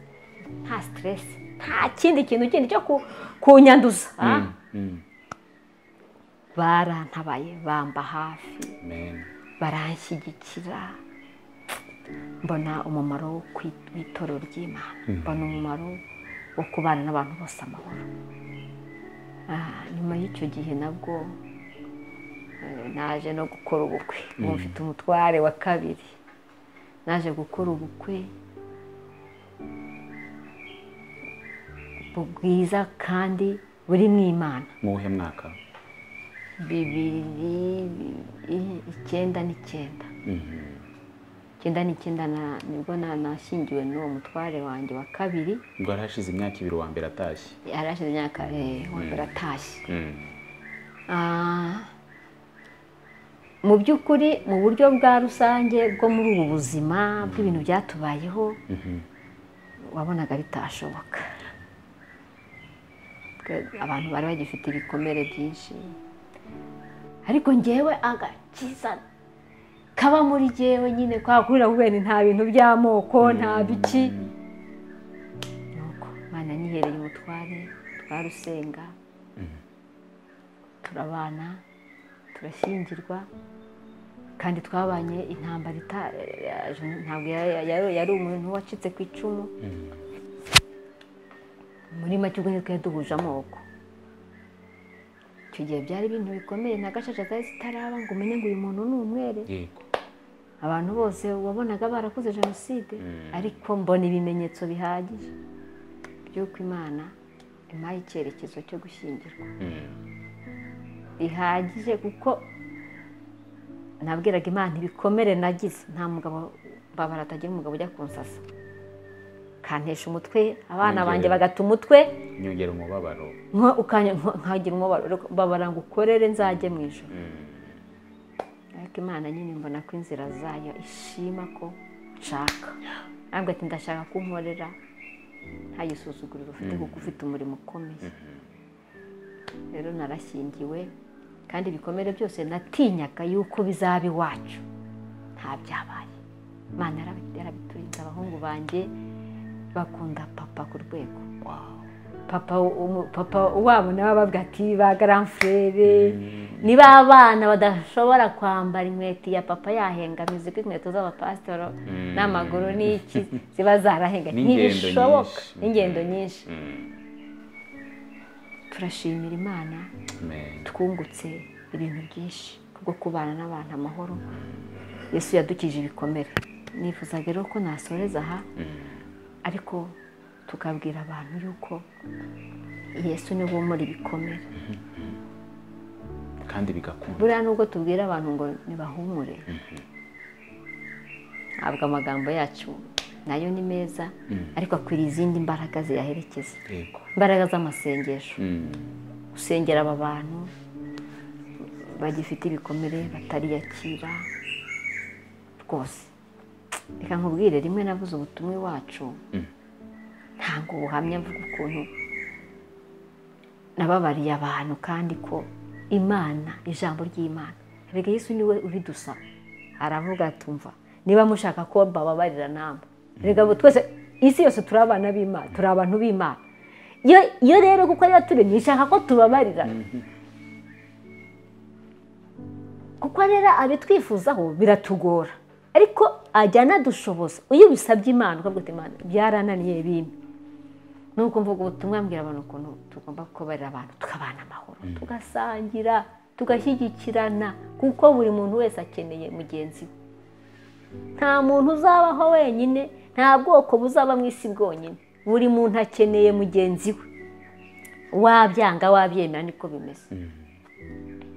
nta siteresi nta kindi kintu kindi cyo ku- kunyanduza ah? Mm. Mm. barantabaye bamba hafi Amen. baranshyigikira mbona umumaro wo kwi- w'itorero ry'imana mbona umumaro wo kubana n'abantu bose amahoro Ah, nyuma y'icyo gihe nabwo eh, naje no gukora ubukwe ubu mfite umutware wa kabiri naje gukora ubukwe bwiza kandi buri mu imana mu buhe mwaka bibiri i- icyenda n'icyenda Mhm. icyenda n'icyenda na- nibwo na- nashyingiwe n'uwo mutware wanjye wa kabiri ubwo hari hashize imyaka ibiri uwa mbere atashye yari ashize imyaka eh, wa mbere atashye Mhm. Ah, mu by'ukuri mu buryo bwa rusange bwo muri ubu buzima bw'ibintu byatubayeho wabonaga bitashoboka Twe- abantu bari bagifite ibikomere byinshi ariko ngewe agakiza kaba muri jyewe nyine kwa kurira kubera nta bintu by'amoko nta biki nuko imana nihereye umutware twarusenga turabana turashyingirwa kandi twabanye intambara ita- ntabwo ya- ya- yari umuntu wacitse ku icumu muri make ubwo ntitwe duhuje amoko icyo gihe byari ibintu bikomeye na gacaca zari zitaraba ngo umenye ngo uyu muntu ni umwere yego abantu bose wabonaga barakoze jenoside Mm. ariko mbona ibimenyetso bihagije by'uko imana impaye icyerekezo cyo gushyingirwa Mhm. bihagije kuko nabwiraga imana ibikomere nagize nta mugabo mbabara atagira umugabo ujya kunsasa kantesha umutwe abana Nongere. banjye bagata umutwe nyongera umubabaro nko ukanya nko- nkagira umubabaro ariko mbabara ngo ukorere nzajye mu ijoro ariko imana nyine mbona ko inzira zayo ishima ko nshaka ntabwo ati ndashaka ko unkorera ntayisuzugurire ufite kuko ufite umurimo ukomeye rero narashyingiwe kandi ibikomere byose natinyaga yuko bizaba iwacu nta byabaye imana yarabi- yarabiturinze abahungu banjye bakunda papa ku rwego Wow. papa umu- papa wabo nawe abavuga ati ba garamfurere niba abana badashobora kwambara inkweto ya papa yahengamiza ko inkweto z'abapasitoro Mm. n'amaguru n'iki ziba zarahenga N'ingendo ntibishoboka nyinshi. n'ingendo nyinshi Mhm. turashimira imana Amen. twungutse ibintu byinshi kubwo kubana n'abantu amahoro yesu yadukije ibikomere nifuzaga rero ko nasoreza aha ariko tukabwira abantu yuko yesu niwe umura ibikomere kandi bigakunda buriya nubwo tubwira abantu ngo ntibahumure ntabwo amagambo yacu nayo ni meza ariko akwiriye izindi mbaraga ziyaherekeza yego imbaraga z'amasengesho Mhm. gusengera aba bantu bagifite ibikomere batariyakira rwose reka nkubwire rimwe navuze ubutumwa iwacu Mm. ntabwo ubuhamya mvuga ukuntu nababariye abantu kandi ko imana ijambo ry'imana erega yesu niwe ubidusaba aravuga atumva niba mushaka ko mbababarira namwe erega abo twese isi yose turi abana b'imana turi abantu b'imana iyo- iyo rero kuko ariyo turi nishaka ko tubabarira kuko rero abitwifuzaho biratugora ariko ajya anadushoboza iyo bisabye imana ukavuga uti imana byarananiye bimwe nuko mvuga ubutumwa mbwira abantu ukuntu tugomba kubarira abantu tukabana amahoro tugasangira tugashyigikirana kuko buri muntu wese akeneye mugenzi we nta muntu uzabaho wenyine nta bwoko buzaba mu isi bwonyine buri muntu akeneye mugenzi we wabyanga wabyemera niko bimeze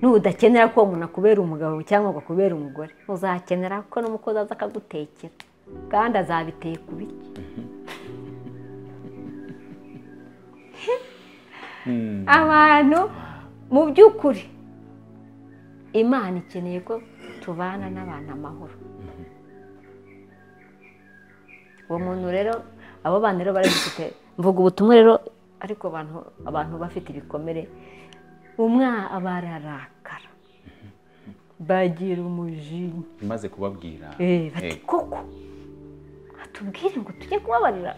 nudakenera ko uwo muntu akubera umugabo cyangwa ngo akubere umugore uzakenera ko n'umukozi aza akagutekera kandi azabiteka ubirye Mhm. abantu mu by'ukuri imana ikeneye ko tubana n'abantu amahoro uwo muntu rero abo bana rero barabifite mvuga ubutumwa rero ariko abantu abantu bafite ibikomere umwa bararakara bagira umujinya maze kubabwira Eh, bati Yego. koko atubwire ngo tujye kubabarira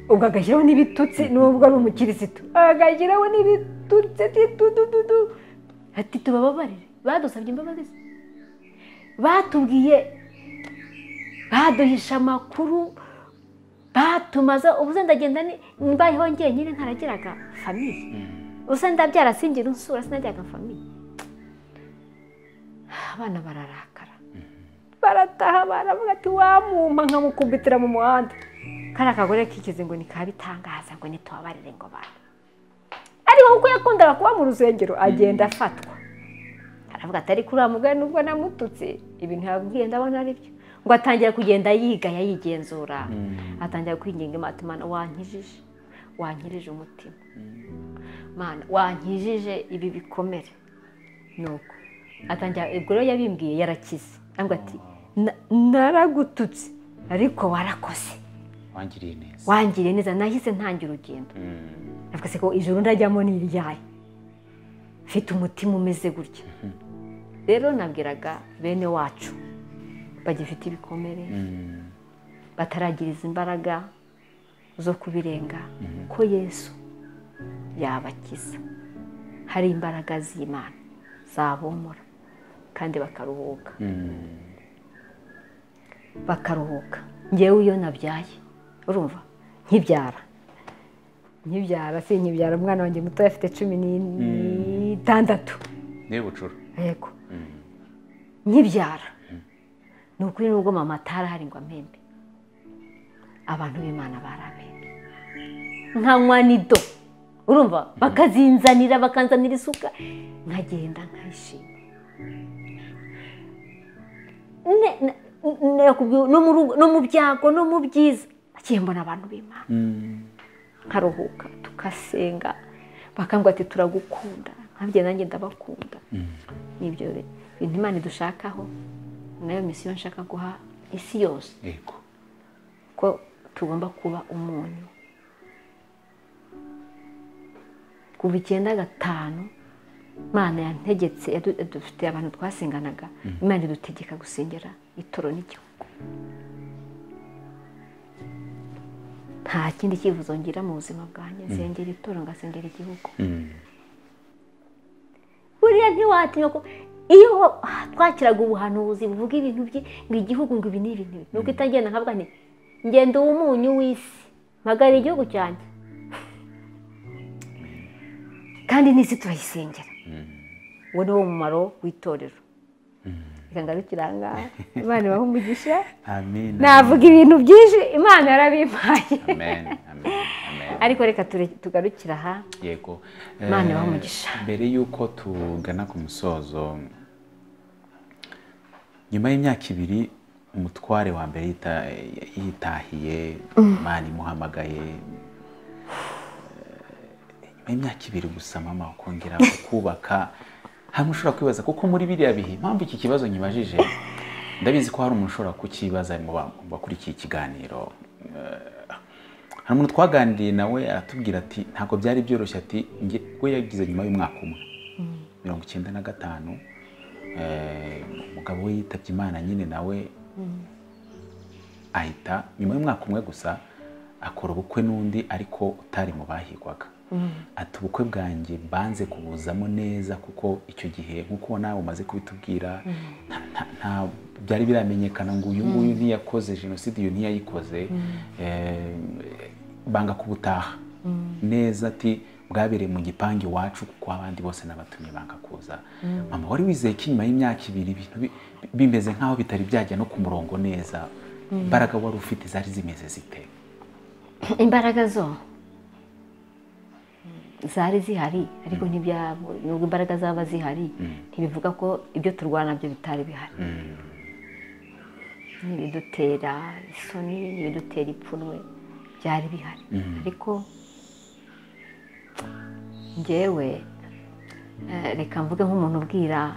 ubwo agashyiraho n'ibitutsi nubwo ari umukirisitu agashyiraho n'ibitutsi tudududu ati tubababarire badusabye imbabazi se? batubwiye baduhisha amakuru batumaza ubu se ndagenda ni- mbayeho njyenyine ntaragiraga famiye ubu se ndabyara singira nsura sinagiraga famiye abana bararakara barataha baravuga ati wamumpa nkamukubitira mu muhanda kariya kagore kigize ngo ni ka bitangaza ngo ntitubabarire ngo bantu ariko kuko yakundaga kuba mu rusengero agenda afatwa aravuga ati ariko uriya mugore nubwo namututse ibintu yabwiye ndabona ari byo ngo atangira kugenda yigaya yigenzura atangira kwinginga imata imana wankijije wankirije umutima mana wankijije ibi bikomere nuko atangira ubwo rero yabimbwiye yarakize ariko ati naragututse ariko warakoze wangiriye neza wangiriye neza nahise ntangira urugendo navuga ko ijoro ndajyamo ni iryaye mfite umutima umeze gutya rero nabwiraga bene wacu bagifite ibikomere bataragiriza imbaraga zo kubirenga ko yesu yabakiza hari imbaraga z'imana zabomora kandi bakaruhuka bakaruhuka ngewe iyo nabyaye urumva nkibyara nkibyara si nkibyara umwana wanjye muto afite cumi n'itandatu niba bucura yego nkibyara ni ukuri n'ubwo mama atarahari ngo ampembe abantu b'imana barabembe nkanywa nido urumva bakazinzanira bakanzanira isuka nkagenda nkayishima Ne- ne- nakubwiye, no mu rugo- no mu byago no mu byiza nagiye mbona abantu b'imana nkaruhuka tugasenga bakambwira ati turagukunda nkabye nanjye ndabakunda nibyo re- bintu imana idushakaho nayo misiyo nshaka guha isi yose yego ko tugomba kuba umuntu kuva icyenda gatanu imana yantegetse yadu- dufite abantu twasenganaga imana idutegeka gusengera itoro n'igihugu nta kindi cyifuzo ngira mu buzima bwanjye nsengera itoro ngasengera igihugu Mm. buriya ntiwatinya ko iyo twakiraga ubuhanuzi buvuga ibintu bye ngo igihugu ngo ibi n'ibi n'ibi nuko itagenda nkavuga nti ngenda umunyu w'isi mpagara igihugu cyanjye kandi n'isi turayisengera uwo ni wo mumaro w'itorero reka ngarukiranga imana ibahe umugisha amen navuga ibintu byinshi imana yarabimpaye amen amen amen ariko reka ture- tugarukire aha yego Imana Eh, ibahe umugisha. mbere y'uko tugana ku musozo nyuma y'imyaka ibiri umutware wa mbere yita- yitahiye imana imuhamagaye Eh, nyuma y'imyaka ibiri gusa mama ukongera kubaka hamwe ushobora kwibaza kuko muri biriya bihe impamvu iki kibazo nyibajije ndabizi ko hari umuntu ushobora kukibaza mu ba- mu bakurikiye ikiganiro hari umuntu twaganiriye nawe aratubwira ati ntabwo byari byoroshye ati njye we yagize nyuma y'umwaka umwe mirongo icyenda na gatanu eh, umugabo we yitabye imana nyine nawe ahita nyuma y'umwaka umwe gusa akora ubukwe n'undi ariko utari mu bahigwaga ati ubukwe bwanjye banze kubuzamo neza kuko icyo gihe nk'uko nawe umaze kubitubwira nta- nta- nta- byari biramenyekana ngo uyu nguyu ntiyakoze jenoside iyo ntiyayikoze eh, banga kubutaha neza ati bwabereye mu gipangu iwacu kuko abandi bose n'abatumye banga kuza mama wari wizeye ko inyuma y'imyaka ibiri ibintu bi- bimeze nk'aho bitari byajya no ku murongo neza imbaraga wari ufite zari zimeze zite imbaraga zo zari zihari ariko ntibyabo nubwo imbaraga zaba zihari ntibivuga ko ibyo turwana nabyo bitari bihari ntibidutera isoni ntibidutera ipfunwe byari bihari ariko ngewe eh, reka mvuge nk'umuntu ubwira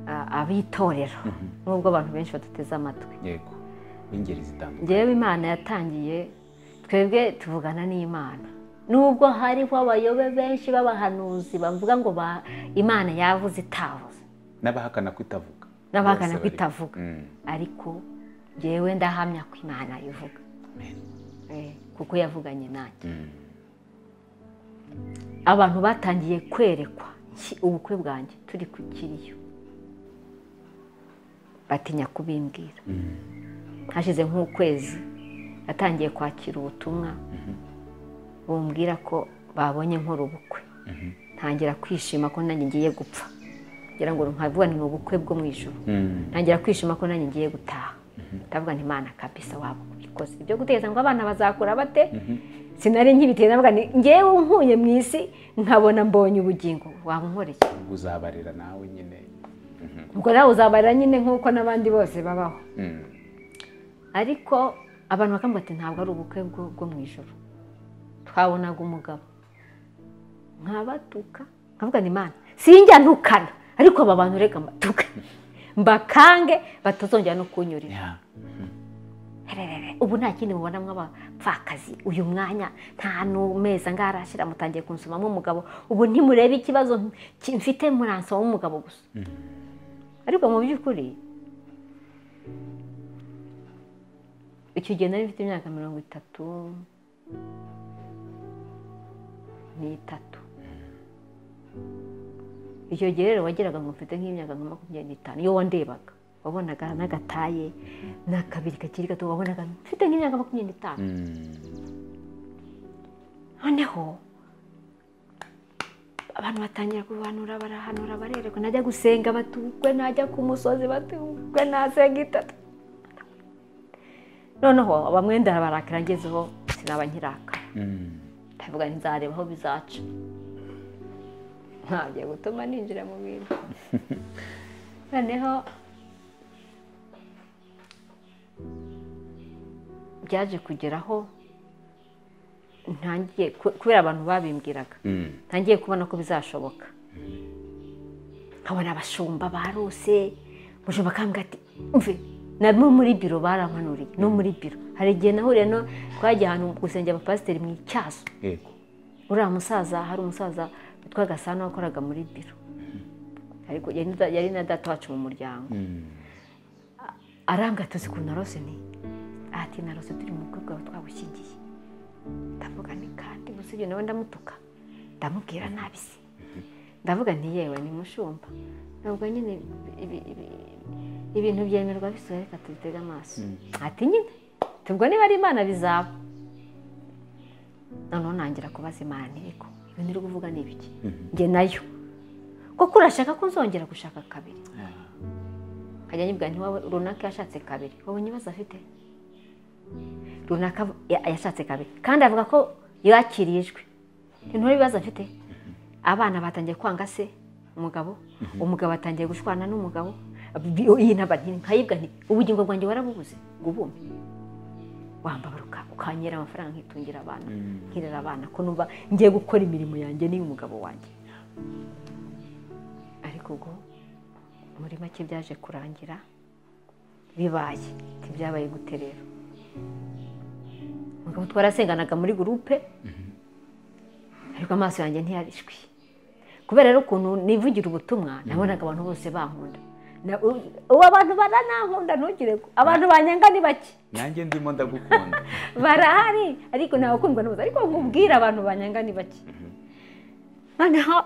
eh, abitorera nubwo abantu benshi badateze amatwi yego b'ingeri zitandukanye ngewe imana yatangiye twebwe tuvugana n'imana nubwo hariho abayobe benshi b'abahanuzi bavuga ngo ba- imana yavuze itavuze n'abahakana ko itavuga n'abahakana Bose ko bari- itavuga Mm. ariko ngewe ndahamya ko imana ivuga Eh, kuko yavuganye nanjye abantu batangiye kwerekwa nki- ubukwe bwanjye turi ku kiriyo batinya kubimbwira hashize nk'ukwezi natangiye kwakira ubutumwa bumbwira ko babonye nkora ubukwe ntangira kwishima ko nanjye ngiye gupfa ngira ngo nkavuga ni mu bukwe bwo mu ijoro Mm. ntangira kwishima ko nanjye ngiye gutaha ndavuga nti mana kabisa waba ubikoze ibyo guteza ngo abana bazakura bate sinari nkibiteye ndavuga ni ngewe nkuye mu isi nkabona mbonye ubugingo waba unkoreye uzabarira nawe nyine Mhm. ubwo nawe uzabarira nyine nk'uko n'abandi bose babaho Mm. ariko abantu bakambwira ati ntabwo ari ubukwe bwo bwo mu ijoro twabonaga umugabo nkabatuka nkavuga ni imana sinjya ntukana ariko aba bantu reka mbatuke mbakange batazongera no kunyurira Yeah. Hererere, ubu nta kindi mubona mw'abapfakazi uyu mwanya nta n'umeza ngarashyira mutangiye kunsomamo umugabo ubu ntimurebe ikibazo ki- mfite muransomamo umugabo gusa ariko mu by'ukuri icyo gihe nari mfite imyaka mirongo itatu n'itatu icyo gihe rero wageraga ngo mfite nk'imyaka nka makumyabiri n'itanu iyo wandebaga wabonaga n'agataye n'akabiri kakiri gato wabonaga mfite nk'imyaka makumyabiri n'itanu Mm. noneho abantu batangira kubihanura barahanura barererwa najya gusenga batukwe najya ku musozi batukwe nasenga itatu noneho bamwe ndabarakara ngezeho sinaba nkiraka Mm. ndavuga nti nzareba aho bizaca ntabyo gutuma ninjira mu bintu noneho byaje kugeraho ntangiye ku- kubera abantu babimbwiraga Mm. ntangiye kubona ko bizashoboka nkabona abashumba barose umushumba akambwira ati mve nabo muri biro barampanuriye no muri biro hari igihe nahuriye no twagiye ahantu gusengera abapasiteri mu icyazo Yego. uriya musaza hari umusaza witwa gasana wakoraga muri biro ariko yari na- yari na data wacu mu muryango Mm. arambwira ati uzi ukuntu narose ni ati narose turi mu bukwe bwawe twagushyingiye ndavuga ni kandi gusa ibyo nawe ndamutuka ndamubwira nabi se ndavuga nti yewe ni mushumba ntabwo nyine ibi- ibi- ibintu byemerwa bisore reka tubitege amaso ati nyine tubwo niba ari imana bizaba noneho ntangira kubaza imana ntibiko ibintu iri kuvuga ni ibiki njye nayo kuko urashaka ko nzongera gushaka kabiri Yeah. nkajya nyibwira nti wowe runaka yashatse kabiri wowe n'ibibazo afite runaka av- ya- yashatse kabiri kandi avuga ko yakiriye ijwi ntore ibibazo afite abana batangiye kwanga se umugabo umugabo atangiye gushwana n'umugabo Bi- iyi ntaba nti nkayibwa nti ubugingo bwanjye warabubuze ngo ubume wambabaruka ukanyera amafaranga nkitungira abana nkirera abana ko numva ngiye gukora imirimo yanjye n'iy'umugabo wanjye ariko ubwo muri make byaje kurangira bibaye ntibyabaye gute rero umugabo twarasenganaga muri gurupe ariko amaso yanjye ntiyarishwi kubera rero ukuntu nivugira ubutumwa nabonaga abantu bose bankunda Na- u- ubu abantu baranankunda ntugire ko- abantu banyanga ni bake nanjye ndimo ndagukunda barahari ariko ntawe ukundwa n'ubusa ariko nkubwira abantu banyanga ni bake noneho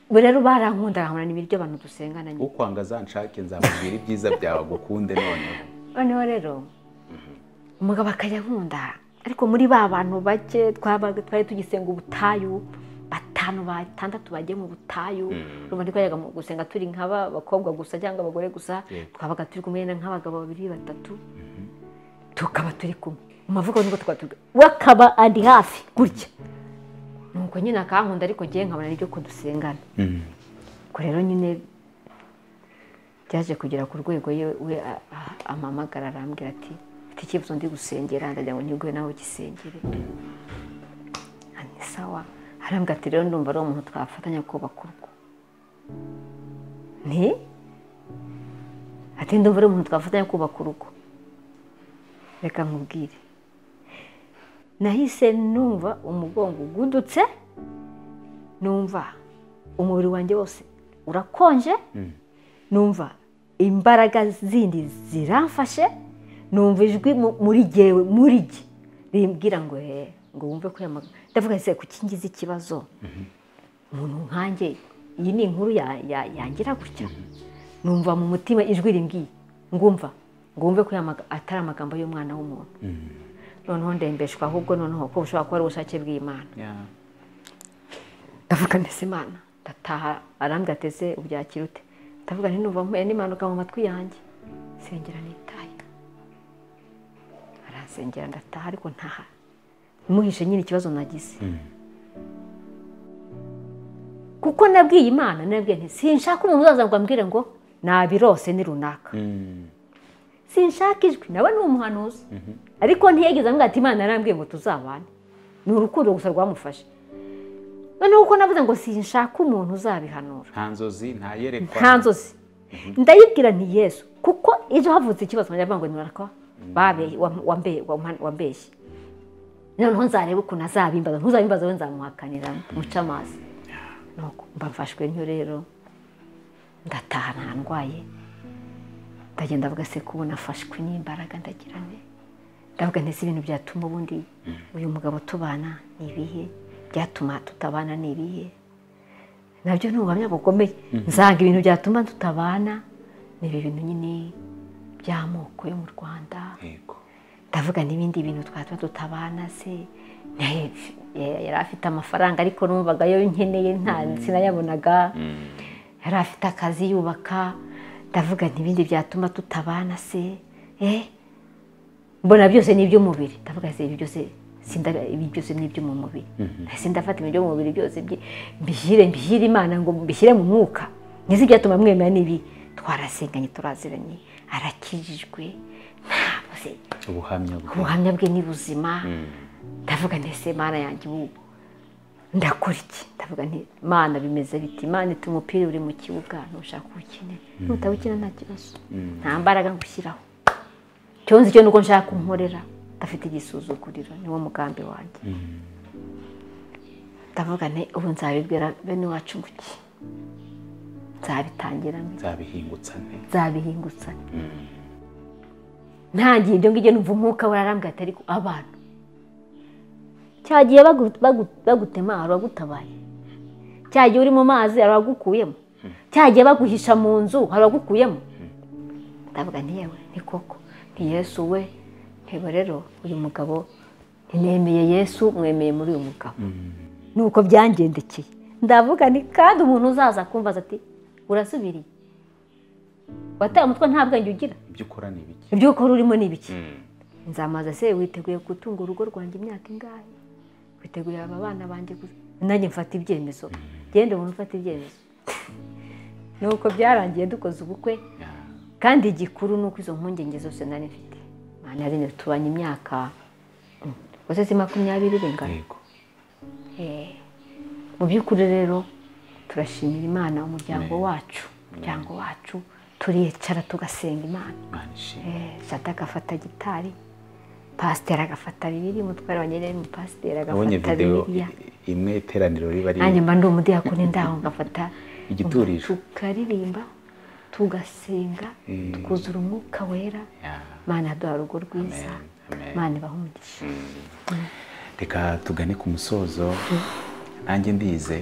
ubu rero barankunda nkabona n'ibiryo abantu dusengana nyine ukwanga zanshake nzamubwira ibyiza byawe agukunde noneho noneho rero umugabo akajya nkunda ariko muri ba bantu bake twabaga- twari tugisenga ubutayu batanu batandatu bagiye mu butayu urumva twajyaga mu gusenga turi nk'abakobwa gusa cyangwa abagore gusa Yego. twabaga turi kumwe na- nk'abagabo babiri batatu tukaba turi kumwe mu mavugo nibwo tukaba turi kumwe. we akaba ari hafi gutya nuko nyine akankunda ariko ngewe nkabona n'ibyo kudusengana ubwo rero nyine byaje kugera ku rwego ye we a- a- ampamagara arambwira ati mfite icyifuzo ndi gusengera ndagira ngo nyiguhe nawe ugisengere ni sawa arambwira ati rero ndumva ari umuntu twafatanya kubaka urugo nti ati ndumva ari umuntu twafatanya kubaka urugo reka nkubwire nahise numva umugongo ugudutse numva umubiri wanjye wose urakonje numva imbaraga zindi ziramfashe numva ijwi mu- muri jyewe muri jye rimbwira ngo he ngo wumve ko yamaga ndavuga se kuki ngize ikibazo umuntu nkanjye iyi ni inkuru ya- ya- yangira gutya numva mu mutima ijwi rimbwiye ngumva ngo wumve ko aya maga- atari amagambo y'umwana w'umuntu noneho ndembeshwa ahubwo noneho ko bushobora kuba ari ubushake bw'imana Yeah. ndavuga mbese imana ndataha arambwira ateze ubyakira ute ndavuga nti nuva mpuye n'impanuka mu matwi yanjye sengera nitaye aransengera ndataha ariko ntaha muhishe nyine ikibazo nagize kuko nabwiye imana nabwiye nti sinshaka umuntu uzaza ngo ambwire ngo nabirose ni runaka sinshaka ijwi nawe ni umuhanuzi ariko ntiyageze amubwira ati imana yarambwiye ngo tuzabane ni urukundo gusa rwamufashe noneho uko navuze ngo sinshaka umuntu uzabihanura nta nzozi nta yerekwa nta nzozi ndayibwira nti yesu kuko ejo havutse ikibazo nkajya ngo nuraka wambeshye noneho nzareba ukuntu azabimbaza ntuzabimbaza we nzamuhakanira muce amazi nuko mbafashwe ntyo rero ndataha nta ndwaye ndagenda avuga se kubona afashwe n'imbaraga ndagira ne ndavuga ndetse ibintu byatuma ubundi uyu mugabo tubana ni ibihe byatuma tutabana ni ibihe nabyo ni ubuhamya bukomeye nsanga ibintu byatuma tutabana ni ibi bintu nyine by'amoko yo mu rwanda yego ndavuga n'ibindi bintu twatuma tutabana se Ne- yari afite amafaranga ariko numvaga yo nkeneye nta sinayabonaga yari afite akazi yubaka ndavuga n'ibindi byatuma tutabana se eh mbona byose ni iby'umubiri ndavuga se ibi byose sinda- ibi byose ni iby'umu mubiri nahise ndafata ibyo mu mubiri byose bye- mbishyire mbishyire imana ngo mbishyire mu mwuka nizi ibyatuma mwemera n'ibi twarasenganye turaziranye arakijijwe ntabuze ubuhamya bwe ubuhamya bwe ni buzima ndavuga nti ese mana yanjye ubu ndakora iki ndavuga nti mana bimeze biti mana ita umupira uri mu kibuga ntushaka uwukine nutawukina nta kibazo nta mbaraga ngushyiraho icyo nzi cyo ni uko nshaka unkorera ndafite igisuzuguriro niwo mugambi wanjye ndavuga nti ubu nzabibwira bene wacu nguki nzabitangira nte nzabihingutsa nte nzabihingutsa ntangiye ibyo ngibyo numva umwuka wararambwa atari ku abantu cyagiye bagu- bagu- bagutema hari uwagutabaye cyagiye uri mu mazi hari uwagukuyemo cyagiye baguhisha mu nzu hari uwagukuyemo ndavuga nti yewe ni koko ni yesu we ntebo rero uyu mugabo ntinemeye yesu mwemeye muri uyu mugabo nuko byangendekeye ndavuga nti kandi umuntu uzaza akumvaza ati urasubiriye wateye umutwe nta bwenge ugira ibyo ukora ni ibiki ibyo ukora urimo ni ibiki nzamaza se witeguye gutunga urugo rwanjye imyaka ingahe witeguye aba bana banjye gusa nanjye mfata ibyemezo genda umuntu ufata ibyemezo nuko byarangiye dukoze ubukwe Ya. kandi igikuru ni uko izo mpungenge zose nari mfite mwana yarinde tubanye imyaka gusa si makumyabiri bingana yego Eh, mu by'ukuri rero turashimira imana umuryango wacu umuryango wacu turicara tugasenga imana imana ishimwe Eh, sata agafata gitari pasiteri agafata bibiri umutware wa nyine umupasiteri nabonye agafata videwo bibiriya i- imwe iteraniro riba nanjye riri mba ndi umudiyakoni ndaho ngafata Igiturisho. tukaririmba tugasenga tukuzura umwuka wera Ya. mana yaduha urugo rwiza Amen. mana ibaha umugisha reka tugane ku musozo nanjye ndize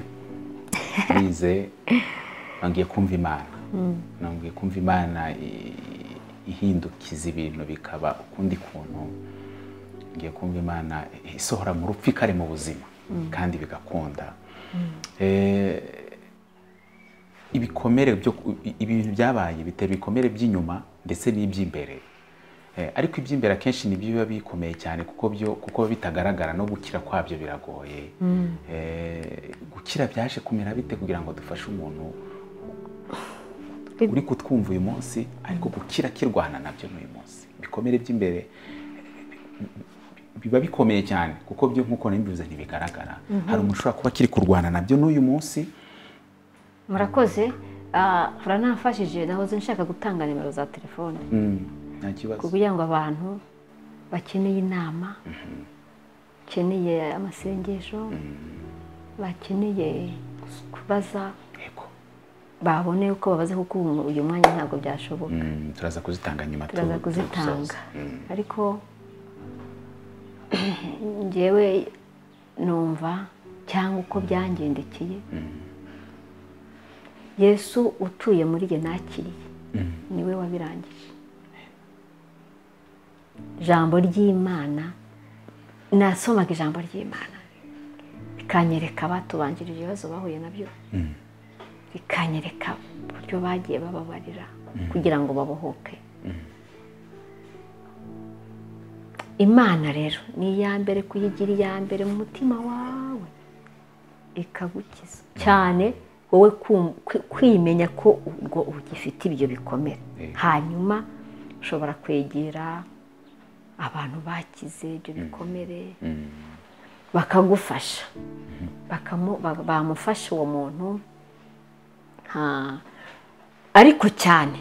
ndize ngiye kumva imana ngiye kumva imana i- ihindukiza ibintu bikaba ukundi kuntu ngiye kumva imana isohora mu rupfu ikari mu buzima kandi bigakunda Eh, ibikomere byo ku- i- ibintu byabaye bitera ibikomere by'inyuma ndetse n'iby'imbere Eh, ariko iby'imbere akenshi nibyo biba bikomeye cyane kuko byo kuko biba bitagaragara no gukira kwabyo biragoye Eh, gukira byaje kumera bite kugira ngo dufashe umuntu Bi- uri kutwumva uyu munsi ariko gukira kirwana nabyo n'uyu munsi ibikomere by'imbere eh, biba bikomeye cyane kuko byo nk'uko nabivuze ntibigaragara hari umuntu ushobora kuba akiri kurwana nabyo n'uyu munsi murakoze ah, muranamfashije nahoze nshaka gutanga nimero za telefone mm, nta kibazo kugira ngo abantu bakeneye inama bakeneye amasengesho bakeneye kubaza yego babone uko babaza kuko ubu uyu mwanya ntabwo byashoboka Mm, turaza kuzitanga nyuma tu- turaza tu- kuzitanga dusoza. Mm. ariko ngewe numva cyangwa uko byangendekeye yesu utuye muri jye nakiriye niwe wabirangije ijambo ry'imana nasomaga ijambo ry'imana bikanyereka abatubanjirije ibibazo bahuye nabyo bakanyereka uburyo bagiye bababarira kugira ngo babohoke imana rero ni iya mbere kuyigira iya mbere mu mutima wawe ikagukiza cyane wowe kum- kwi- kwimenya ko ubwo ugifite ibyo bikomere Eh. hanyuma ushobora kwegera abantu bakize ibyo bikomere bakagufasha Bakamu- ba- bamufasha uwo muntu nta- ariko cyane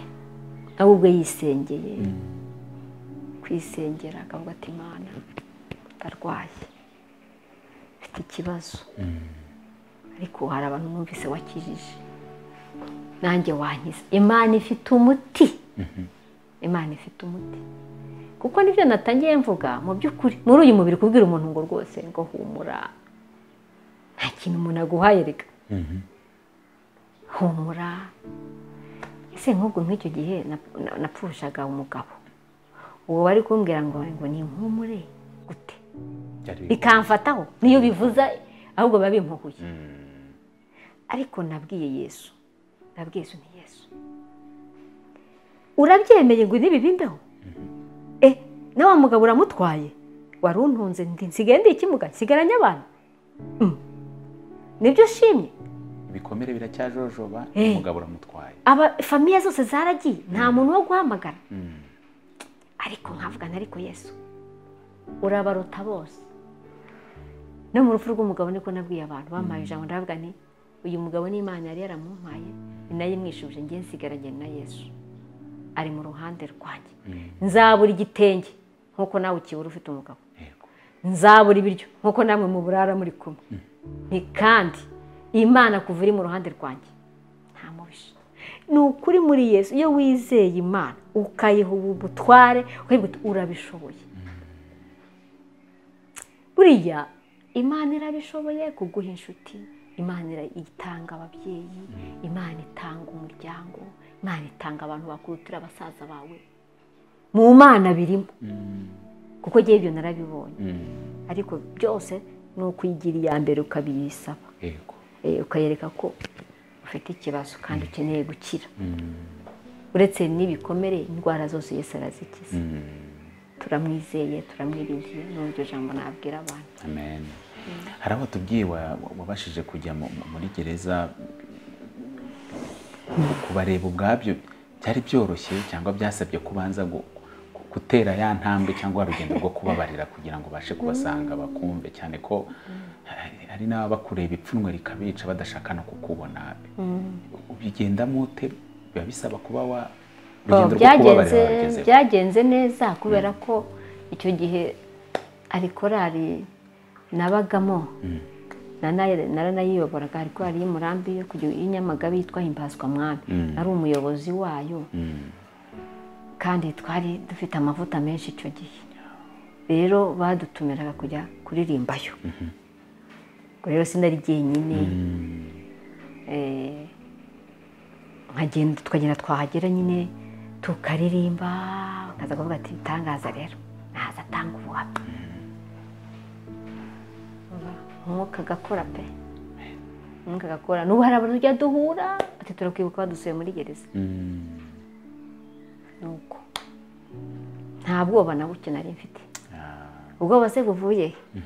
ahubwo yisengeye kwisengera akavuga ati imana ndarwaye mfite ikibazo ariko hari abantu numvise wakijije nanjye wankiza imana ifite umuti imana ifite umuti kuko nibyo natangiye mvuga mu by'ukuri muri uyu mubiri kubwira umuntu ngo rwose ngo humura nta kintu umuntu aguhaye reka humura ese nk'ubwo nk'icyo gihe nap- na- napfushaga umugabo uwo bari kumbwira ngo ngo ni inkumure gute bikamfataho niyo bivuza ahubwo biba bimpuhuye ariko nabwiye yesu nabwiye yesu ni yesu urabyemeye ngo ntibi bimbeho e na wa mugabo uramutwaye wari untunze ndi- nsigaye ndi ikimuga nsigaranye abantu Mm. nibyo shimye ibikomere biracyajojoba Eh. umugabo uramutwaye aba famiye zose zaragiye nta muntu wo guhamagara Mm. ariko nkavugana ariko yesu urabaruta bose no mu rupfu rw'umugabo niko nabwiye abantu bampaye ijambo ndavuga ni uyu mugabo n'imana yari yaramumpaye ni nayo imwishubije ngiye nsigaranye na yesu ari mu ruhande rwanjye nzabura igitenge nk'uko nawe ukibura ufite umugabo Yego. nzabura ibiryo nk'uko namwe mu burara muri kumwe ni kandi imana kuva iri mu ruhande rwanjye nta mubisha ni ukuri muri yesu iyo wizeye imana ukayiha ubutware ukayivuga uti urabishoboye buriya imana irabishoboye kuguha inshuti imana ira- itanga ababyeyi imana itanga umuryango imana itanga abantu bakurutira basaza bawe mu mana birimo kuko ngewe ibyo narabibonye Mm. ariko byose ni ukuyigira iya mbere ukabiyisaba Yego. Eh, ukayereka ko ufite ikibazo kandi ukeneye gukira Mm. uretse n'ibikomere indwara zose yesu arazikiza Mm. turamwizeye turamwiringiye ni iryo jambo nabwira abantu Amen. hari aho tubwiye wa- wa- wabashije kujya mu- mu- muri gereza kubareba ubwabyo byari byoroshye cyangwa byasabye kubanza gu- gu- gutera ya ntambwe cyangwa urugendo rwo kubabarira kugira ngo ubashe kubasanga bakumve cyane ko hari- hari n'abakureba ipfunwe rikabica badashaka no kukubona ubigendamo ute biba bisaba kuba wa urugendo rwo kubabarira byagenze warugezeho. byagenze neza kubera ko icyo gihe ari korari nabagamo Nana- naranayiyoboraga ari korari y'umurambi yo kujya i Nyamagabe yitwa himbazwa mwami ari umuyobozi wayo Mm. kandi twari dufite amavuta menshi icyo gihe rero badutumiraga kujya kuririmbayo ubwo rero sinari jyenyine Eh, nkagenda tukagenda twahagera nyine tukaririmba nkaza kuvuga ati ibitangaza rero naza atanga ubuhamya umwuka agakora pe umwuka agakora n'ubu hari abantu tujya duhura ati turakwibuka badusuye muri gereza Mm. nuko nta bwoba na buke nari mfite Ah. ubwoba se buvuye he?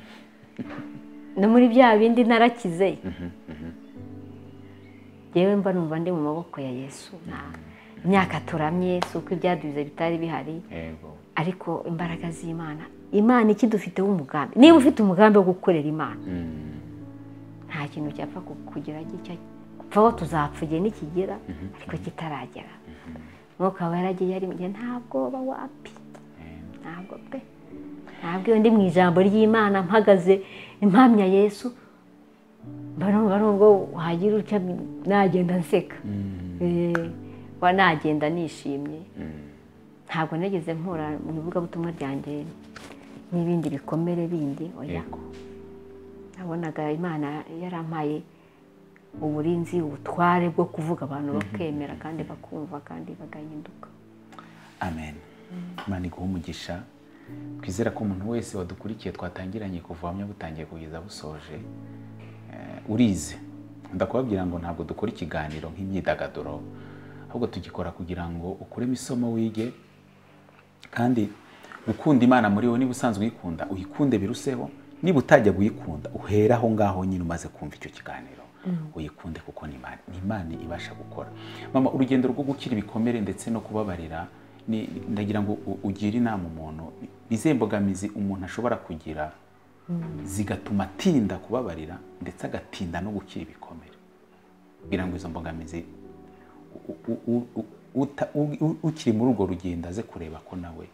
no muri bya bindi narakize yewe mba numva ndi mu maboko ya yesu nta- imyaka turamye si uko ibyadubize bitari bihari Yego. ariko imbaraga z'imana imana ikidufiteho umugambi niba ufite umugambi wo gukorera imana Mm. nta kintu cyapfa ku- kugira gitya gupfaho tuzapfa igihe nikigera ariko kitaragera umwuka wawe yaragiye ari mu gihe nta bwoba wapi ntabwo pe ntabwo iyo ndi mu ijambo ry'imana mpagaze impamya yesu mba numva nubwo wagira utya nagenda nseka Eh, wa nagenda nishimye ntabwo nageze mpura mu ivugabutumwa ryanjye n'ibindi bikomere bindi oya Yego. nabonaga imana yarampaye uburinzi ubutware bwo kuvuga abantu bakemera kandi bakumva kandi bagahinduka amen imana iguha umugisha twizera ko umuntu wese wadukurikiye twatangiranye kuva buhamya butangiye kugeza busoje eh, urize ndakubabwira ngo ntabwo dukora ikiganiro nk'imyidagaduro ahubwo tugikora kugira ngo ukuremo isomo wige kandi gukunda imana muri wowe niba usanzwe uyikunda uyikunde biruseho niba utajya kuyikunda uhere aho ngaho nyine umaze kumva icyo kiganiro uyikunde kuko ni imana ni imana ibasha gukora mama urugendo rwo gukira ibikomere ndetse no kubabarira ni- ndagira ngo u- ugire inama umuntu izihe mbogamizi umuntu ashobora kugira zigatuma atinda kubabarira ndetse agatinda no gukira ibikomere kugira ngo izo mbogamizi u- u- u- u- uta- u- u- ukiri muri urwo rugendo aze kureba ko nawe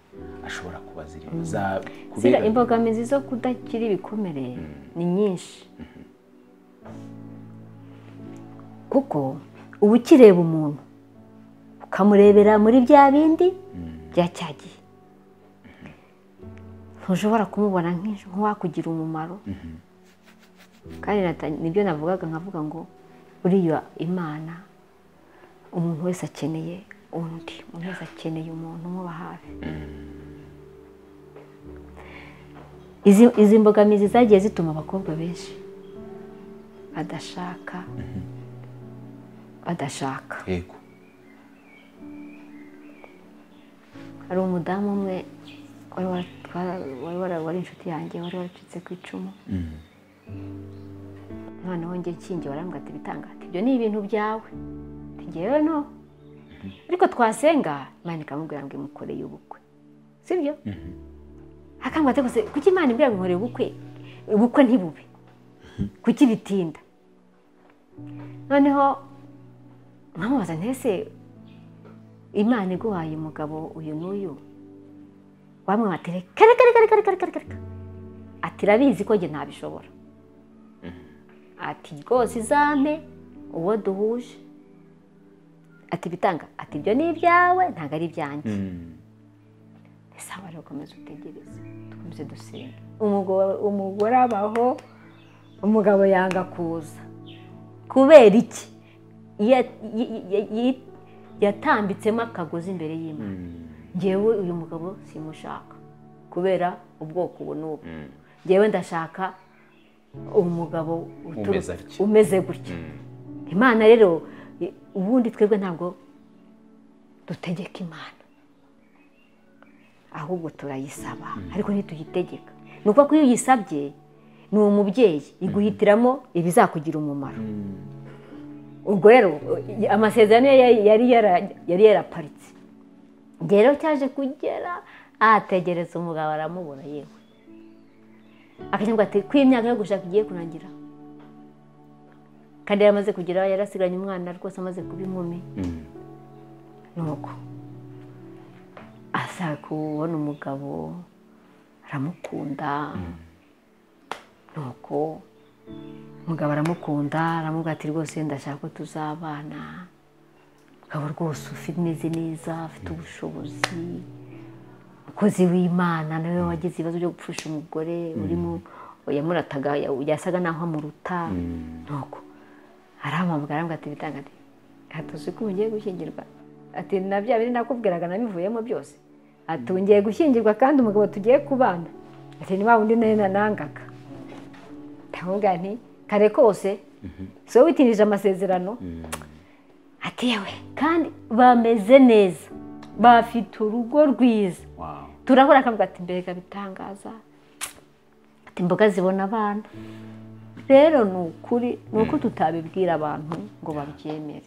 ashobora kuba zirimo za- kubera- Sira imbogamizi zo kudakira ibikomere ni nyinshi kuko uba ukireba umuntu ukamurebera muri bya bindi bya cya gihe ntushobora kumubona nk'inshi- nk'uwakugira umumaro kandi nata- nibyo navugaga nkavuga ngo buriya imana umuntu wese akeneye undi umuntu wese akeneye umuntu umuba hafi izi izi mbogamizi zagiye zituma abakobwa benshi badashaka badashaka yego hari umudamu umwe wari wa- twa- wari wara- wari inshuti yanjye wari waracitse ku icumu noneho njye nshingiye warambwira ati bitangate ibyo ni ibintu byawe Ati, njyewe no ariko twasenga imana ikamubwira ngo imukoreye ubukwe sibyo akambwira ati gusa kuki imana imbwira ngo inkoreye ubukwe ubukwe ntibube kuki bitinda noneho nkamubaza ntese imana iguhaye umugabo uyu n'uyu bamwe bati reka reka reka reka reka reka reka ati irabizi ko njye ntabishobora ati rwose izampe uwo duhuje ati bitanga ati ibyo ni ibyawe ntabwo ari ibyanjye ese aba ari ukomeza utegereze dukomeze dusenga Umugore- umugore abaho umugabo yanga kuza kubera iki Ya- yi- yi- yi- yatambitsemo akagozi imbere y'imana ngewe uyu mugabo simushaka kubera ubwoko ubu n'ubu ngewe ndashaka umugabo uturuka- Umeze atya. umeze gutya imana rero i- ubundi twebwe ntabwo dutegeka imana ahubwo turayisaba ariko ntituyitegeka ni uko iyo uyisabye ni umubyeyi iguhitiramo ibizakugira umumaro ubwo rero i- amasezerano ye yari- yari yara- yari yaraparitse Njye rero cyaje kugera ategereza umugabo aramubura yewe akagira ngo ati ko iyi myaka yo gushaka igiye kurangira kandi yari amaze kugera yari asigaranye umwana rwose amaze kuba inkumi nuko ashaka kubona umugabo aramukunda nuko umugabo aramukunda aramubwira ati rwose ndashaka ko tuzabana umugabo rwose umeze neza afite ubushobozi umukozi w'imana nawe wagize ibibazo byo gupfusha umugore urimo yamurataga yasaga naho amuruta nuko arahamagara arambwira ati bitanga ati hatuzi ko ubu ngiye gushyingirwa ati na bya bindi nakubwiraga nabivuyemo byose ati ubu ngiye gushyingirwa kandi umugabo tugiye kubana ati ni wa wundi nayo nanangaga ndavuga nti kare kose si wowe witindije amasezerano ati yewe kandi bameze neza bafite urugo rwiza wawu turahura akavuga ati mbega bitangaza ati imboga zibona abana rero ni ukuri ni uko tutabibwira abantu ngo babyemere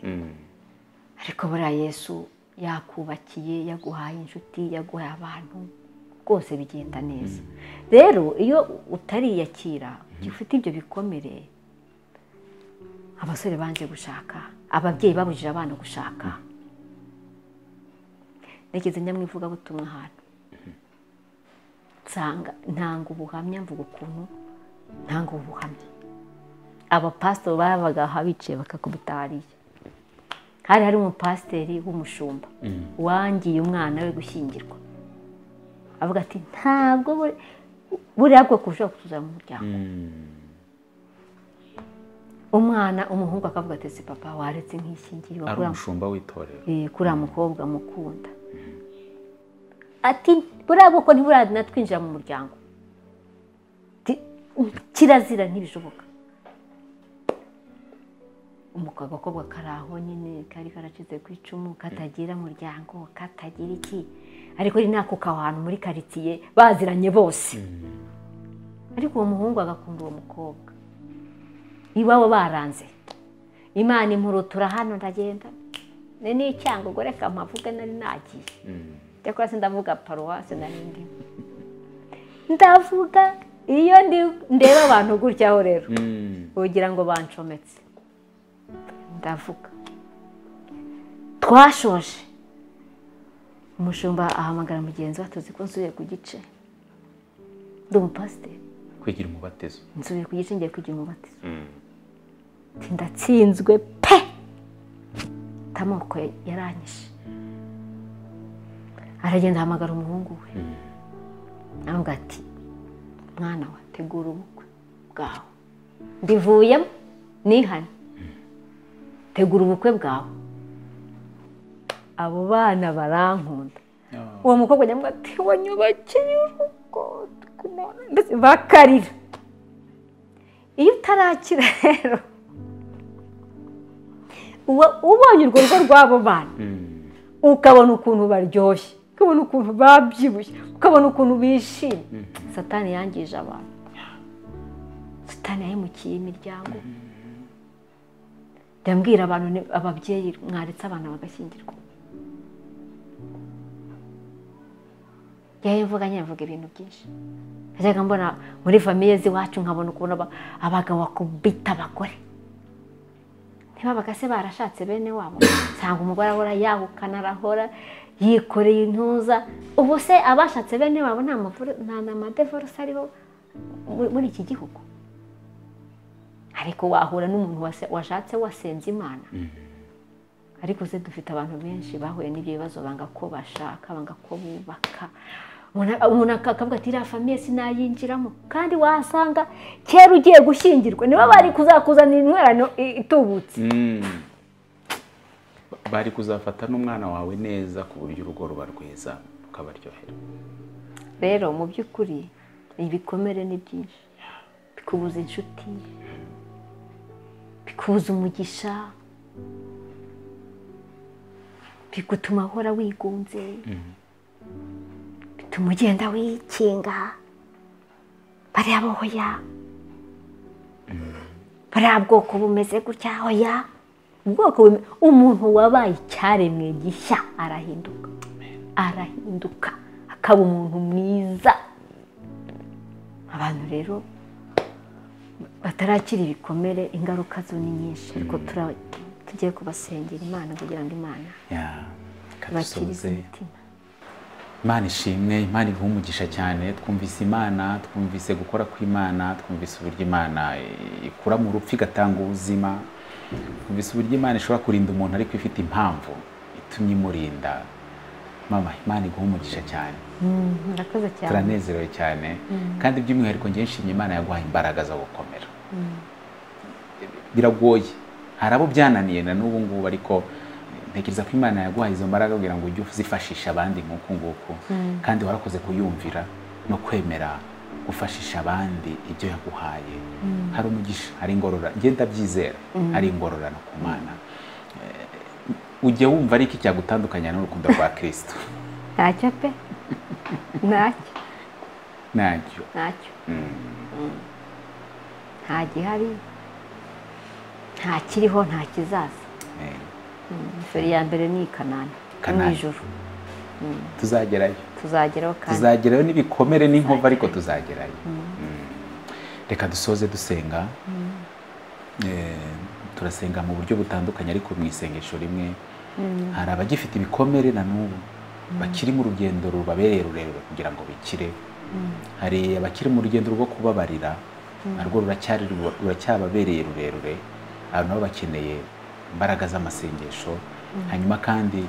ariko buriya yesu yakubakiye yaguhaye inshuti yaguhaye abantu rwose bigenda neza rero iyo utariyakira igihe ufite ibyo bikomere abasore banze gushaka ababyeyi babujije abana gushaka nageze nyamwivugabutumwa ahantu nsanga ntanga ubuhamya mvuga ukuntu ntanga ubuhamya abapasiteri babaga aha bicaye bakakubita hariya hari hari umupasiteri w'umushumba wangiye umwana we gushyingirwa avuga ati ntabwo buri- buriya bwoko bushobora kutuzana mu muryango umwana umuhungu akavuga ati si papa waretse nk'ishyingirwa ari kurangwa umushumba w'itorero Eh, kuriya mukobwa mukunda ati buriya bwoko ntiburatinatwinjira mu muryango Ti- kirazira ntibishoboka umukobwa kari aho nyine kari karacize ku icumu katagira umuryango katagira iki ariko ni nako kahantu muri karitsiye baziranye bose ariko uwo muhungu agakunda uwo mukobwa iwabo baranze imana impurutura hano ndagenda ni n'icyango ubwo reka mpavuge nari nagiye cyakora sindavuga paruwasi nari ndimo ndavuga iyo ndeba abantu gutyaho rero ugira ngo bancometse ndavuga twashoje umushumba ahamagara mugenzi we tuzi ko nsubiye ku gice ndi umupasiteri kwigira umubatizo nsubiye ku gice ngiye kwigira umubatizo ndatsinzwe pe amoko yaranyishe aragenda ahamagara umuhungu we aravuga ati mwana we tegura ubukwe bwawe ndivuyemo nihane tegura ubukwe bwawe abo bana barankunda uwo mukobwa nyamwaka ati wanyubakiye urugo mbese bakarira iyo utarakira rero uba ubonye urwo rugo rw'abo bana ukabona ukuntu baryoshye ukabona ukuntu babyibushye ukabona ukuntu bishimye satani yangije abantu satani yahemukiye imiryango ndambwira abantu ababyeyi mwaretse abana bagashyingirwa yewe mvuga nyine mvuga ibintu byinshi najyaga mbona muri famiye z'iwacu nkabona ukuntu abagabo bakubita abagore ntibabaga se barashatse bene wabo usanga umugore ahora yahukana arahora yikoreye intuza ubu se abashatse bene wabo nta madevorisi ariho muri iki gihugu ariko wahura n'umuntu washatse wasenze imana ariko se dufite abantu benshi bahuye n'ibyo bibazo banga ko bashaka banga ko bubaka umuntu akavuga ati iriya famiye sinayinjiramo kandi wasanga kera ugiye gushyingirwa nibo bari kuzakuzanira intwerano itubutse bari kuzafata n'umwana wawe neza ku buryo urugo ruba rwiza rukabaryohera rero mu by'ukuri ibikomere ni byinshi bikubuza inshuti bikubuza umugisha bigutuma ahora wigunze bituma ugenda wikinga bariya bohoya bariya bwoko bumeze gutya hoya ubwoko umuntu wabaye icyaremwe gishya arahinduka arahinduka akaba umuntu mwiza abantu rero batarakira ibikomere ingaruka zo ni nyinshi ariko tugiye kubasengera imana kugira ngo imana ibakirize kadusoze imitima imana ishimwe imana iha umugisha cyane twumvise imana twumvise gukora kw'imana twumvise uburyo imana ikura mu rupfu igatanga ubuzima twumvise uburyo imana ishobora kurinda umuntu ariko ifite impamvu itumye imurinda mama imana iguha umugisha cyane Mm, murakoze cyane turanezerewe cyane kandi by'umwihariko njye nshimye imana yaguhaye imbaraga zo gukomera biragoye hari abo byananiye na n'ubu ngubu ariko ntekereza ko imana yaguhaye izo mbaraga kugira ngo ujye uzifashisha abandi nk'uku nguku kandi warakoze kuyumvira no kwemera gufashisha abandi ibyo yaguhaye hari umugisha hari ingorora njye ndabyizera hari ingororano ku mana Eh, ujya wumva ariko icyagutandukanya n'urukundo rwa kirisito ntacyo pe ntacyo nacyo ntacyo nta gihari nta kiriho nta kizaza Eh, feri ya mbere ni i kanani no mu Kanani. ijoro tuzagerayo tuzageraho kandi tuzagerayo n'ibikomere n'inkova ariko tuzagerayo Mm. reka dusoze dusenga Eh, turasenga mu buryo butandukanye ariko mu isengesho rimwe hari abagifite ibikomere na n'ubu bakiri mu rugendo rubabereye rurerure kugira ngo bikire hari abakiri mu rugendo rwo kubabarira narwo ruracyari ruracyababereye rurerure abantu nabo bakeneye imbaraga z'amasengesho hanyuma kandi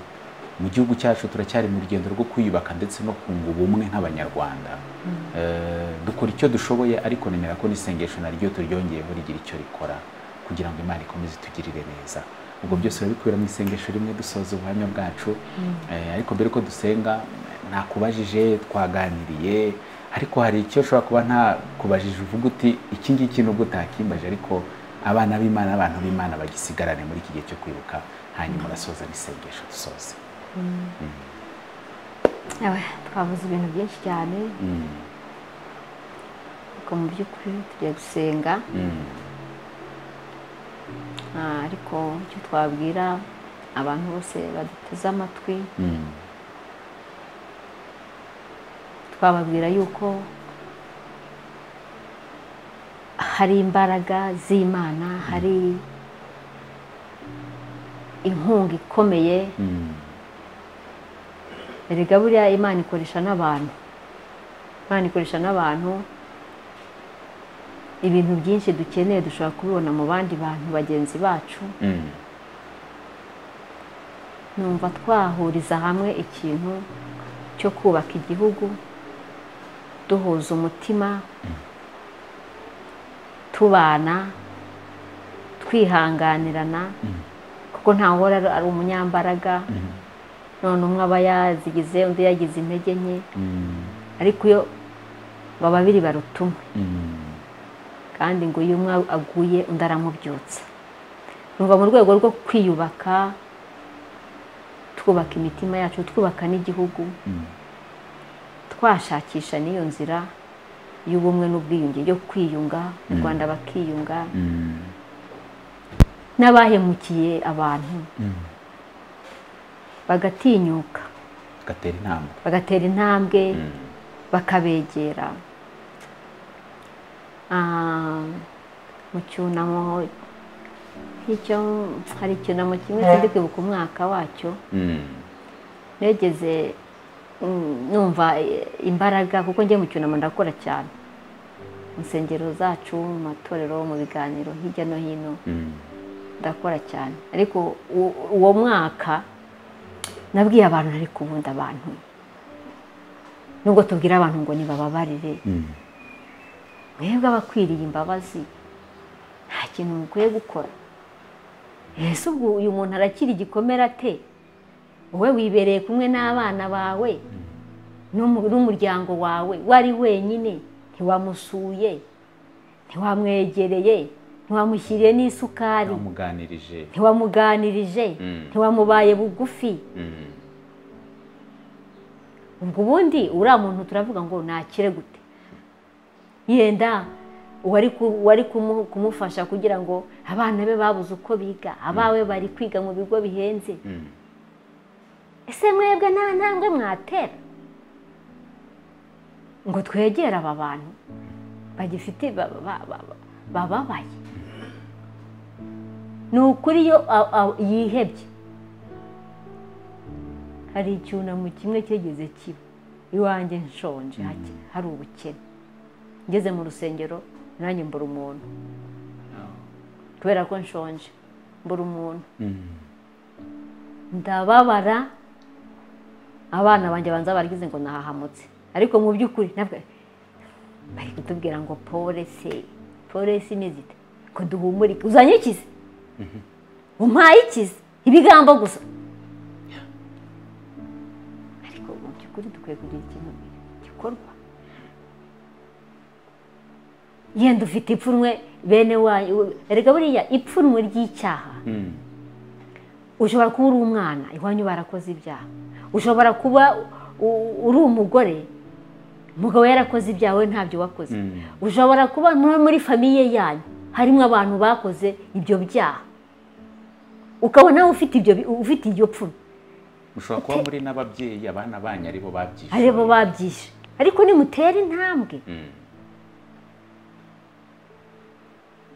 mu gihugu cyacu turacyari mu rugendo rwo kwiyubaka ndetse no kunga ubumwe nk'abanyarwanda Eh, dukora icyo dushoboye ariko nemera ko n'isengesho naryo turyongeyeho rigira icyo rikora kugira ngo imana ikomeze itugirire neza ubwo byose urabikubira mu isengesho rimwe dusoza ubuhamya bwacu Eh, ariko mbere ko dusenga nakubajije twaganiriye ariko hari icyo ushobora kuba ntakubajije uvuga uti iki ngiki nubwo utakimbaje ariko abana b'imana abantu b'imana bagisigarane muri iki gihe cyo kwibuka hanyuma urasoza n'isengesho dusoze twavuze ibintu byinshi cyane Mm, ariko mu by'ukuri tugiye gusenga mm, Ah, ariko icyo twabwira abantu bose baduteze amatwi mm, twababwira yuko hari imbaraga z'imana hari inkunga ikomeye mm, erega buriya imana ikoresha n'abantu imana ikoresha n'abantu ibintu byinshi dukeneye dushobora kubibona mu bandi bantu bagenzi bacu mm. numva twahuriza hamwe ikintu cyo kubaka igihugu duhuza umutima tubana twihanganirana kuko ntawuhora ari- ari umunyambaraga none umwe aba yazigize undi yagize intege nke Mm, ariko iyo baba babiri baruta umwe mm, kandi ngo iyo umwe aguye undi aramubyutsa numva mu rwego rwo kwiyubaka twubaka imitima yacu twubaka n'igihugu mm. twashakisha n'iyo nzira y'ubumwe n'ubwiyunge yo kwiyunga u rwanda bakiyunga Mm, n'abahemukiye abantu mm. bagatinyuka gatera intambwe bagatera intambwe Mm, bakabegera Ah, mu cyunamo icyo hari icyunamo kimwe kindi kwibuka umwaka wacyo mm, negeze mm, numva eh, imbaraga kuko njye mu cyunamo ndakora cyane mu nsengero zacu mu matorero mu biganiro hirya no hino mm, ndakora cyane ariko u- uwo mwaka nabwiye abantu nari kubunda abantu nubwo tubwira abantu ngo nibababarire mm, mwebwe abakwiriye imbabazi nta kintu mukwiye gukora ese ubwo uyu muntu arakira igikomere ate wowe wibereye kumwe n'abana bawe n'umu- n'umuryango wawe wari wenyine ntiwamusuye ntiwamwegereye ntiwamushyiriye n'isukari namuganirije ntiwamuganirije Mm. ntiwamubaye bugufi Mm, ubwo ubundi uriya muntu turavuga ngo nakire gute yenda uwari ku- uwari kumu- kumufasha kugira ngo abana be babuze uko biga abawe bari kwiga mu bigo bihenze mm, ese mwebwe nta ntambwe mwatera ngo twegere aba bantu bagifite ba- ba- ba- ba- bababaye ni ukuri iyo a- a- yihebye hari icyunamo kimwe cyegeze kiba iwanjye nshonje hake- hari ubukene ngeze mu rusengero nanjye mbura umuntu kubera ko nshonje mbura umuntu mm, ndababara abana banjye banza baragize ngo nahahamutse ariko mu by'ukuri nabwo bari kutubwira ngo polisi polisi ni zita ko duhumurike uzanye ikize umpaye ikize ibigambo gusa ariko mu by'ukuri dukwiye kugira ikintu gikorwa yenda ufite ipfunwe bene wanyu erega buriya ipfunwe ry'icyaha mm, ushobora kuba uri umwana iwanyu barakoze ibyaha ushobora kuba u- uri umugore umugabo yarakoze ibyaha we ntabyo wakoze Mm. ushobora kuba muri- muri famiye yanyu harimo abantu bakoze ibyo byaha ukabona nawe ufite ibyo bi- ufite iryo pfuno mushobora kuba muri n'ababyeyi abana banyu aribo babyishyuye ari bo babyishe ariko nimutera intambwe Mm,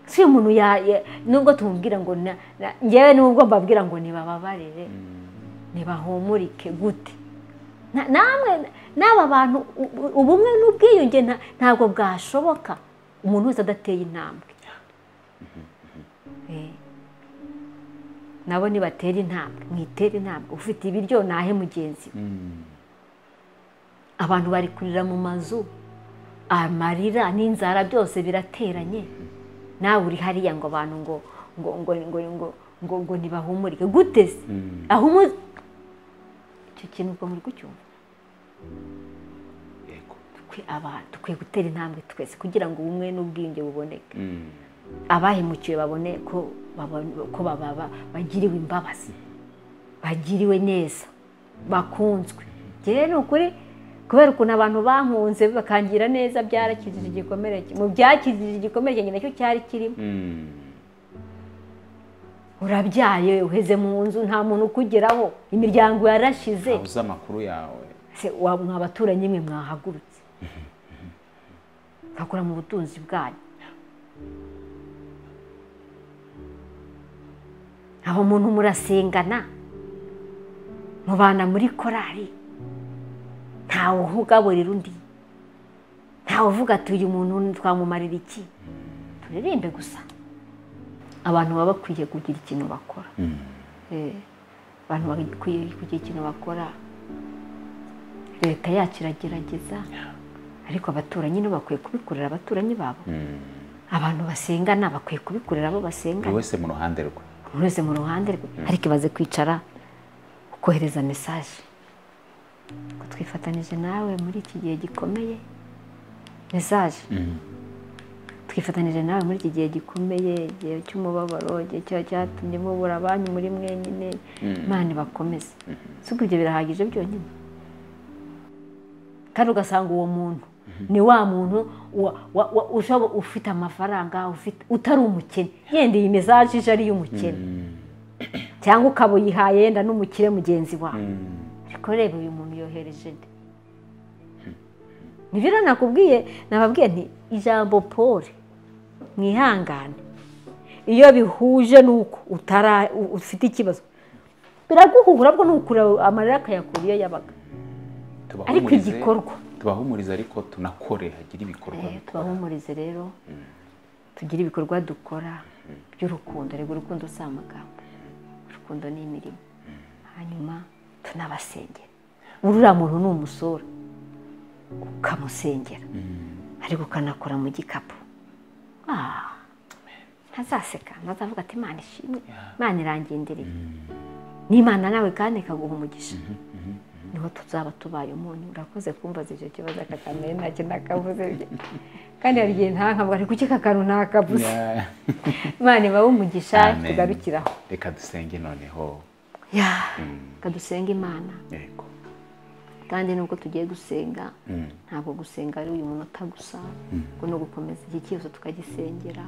si uyu muntu ya- ya- nubwo tumubwira ngo na- na- njyewe nubwo mbabwira ngo nibababarire ntibahumurike gute Na- namwe n'aba bantu u- u- ubumwe n'ubwiyunge nta- ntabwo bwashoboka umuntu wese adateye intambwe Eh. nabo nibatera intambwe mwitere intambwe ufite ibiryo nahe mugenzi we mm, abantu bari kurira mu mazu amarira n'inzara byose birateranye nawe uri hariya ngo abantu ngo ngo ngo ngo ngo ngo ngo ntibahumurike gute se mm. aho umu icyo kintu ubwo muri kucyumva Yego. dukwiye abantu dukwiye gutera intambwe twese kugira ngo ubumwe n'ubwiyunge buboneke Mm, abahemukiwe babone ko bagiriwe imbabazi bagiriwe neza bakunzwe ni ukuri kubera ukuntu abantu bankunze bakangira neza byarakijije igikomere mu byakijije igikomere cyanjye nacyo cyari kirimo urabyaye uheze mu nzu nta muntu ukugeraho imiryango yarashize uzi amakuru yawe mwa baturanyi mwe mwahagurutse mugakora mu butunzi bwanyu aba muntu murasengana mubana muri korari ntawe uhugaburira undi ntawe uvuga ati uyu muntu twamumarira iki turirimbe gusa abantu baba bakwiye kugira ikintu bakora abantu bakwiye kugira ikintu bakora leta yacu iragerageza ariko abaturanyi nibo bakwiye kubikorera abaturanyi babo abantu basengana bakwiye kubikorera abo basengana buri wese mu ruhande rwe buri wese mu ruhande rwe ariko ibaze kwicara ukohereza mesaje ngo twifatanije nawe muri iki gihe gikomeye mesaje twifatanije nawe muri iki gihe gikomeye igihe cy'umubabaro igihe cyatumye mubura banyu muri mwenyine imana ibakomeze si ibyo birahagije byonyine kandi ugasanga uwo muntu ni wa muntu ufite amafaranga utari umukene yenda iyi mesaje ije ari iy'umukene cyangwa ukaba uyihaye yenda n'umukire mugenzi wawe ariko reba uyu muntu yohereje nde nibyo nakubwiye nababwiye nti ijambo paul mwihangane iyo bihuje n'uko ufite ikibazo biraguhura bwo n'ukura amarira akayakura iyo yabaga ariko igikorwa tubahumurize ariko tunakore hagire ibikorwa bikora tubahumurize rero tugire ibikorwa dukora by'urukundo reba urukundo si amagambo urukundo ni imirimo hanyuma tunabasengera uriya muntu ni umusore ukamusengera ariko ukanakora mu gikapu ntazaseka ntazavuga ati imana ishimwe imana irangendereye n'imana nawe kandi ikaguha umugisha niho tuzaba tubaye umuntu urakoze kumva icyo kibazo akakamenya ntacyo nakavuze kandi hari igihe ntankavuga ni kuki aka kantu ntakavuze imana ibahe umugisha tugarukiraho reka dusenge noneho reka dusenge imana yego kandi nubwo tugiye gusenga ntabwo gusenga ari uyu munota gusa ngo no gukomeza igihe cyose tukagisengera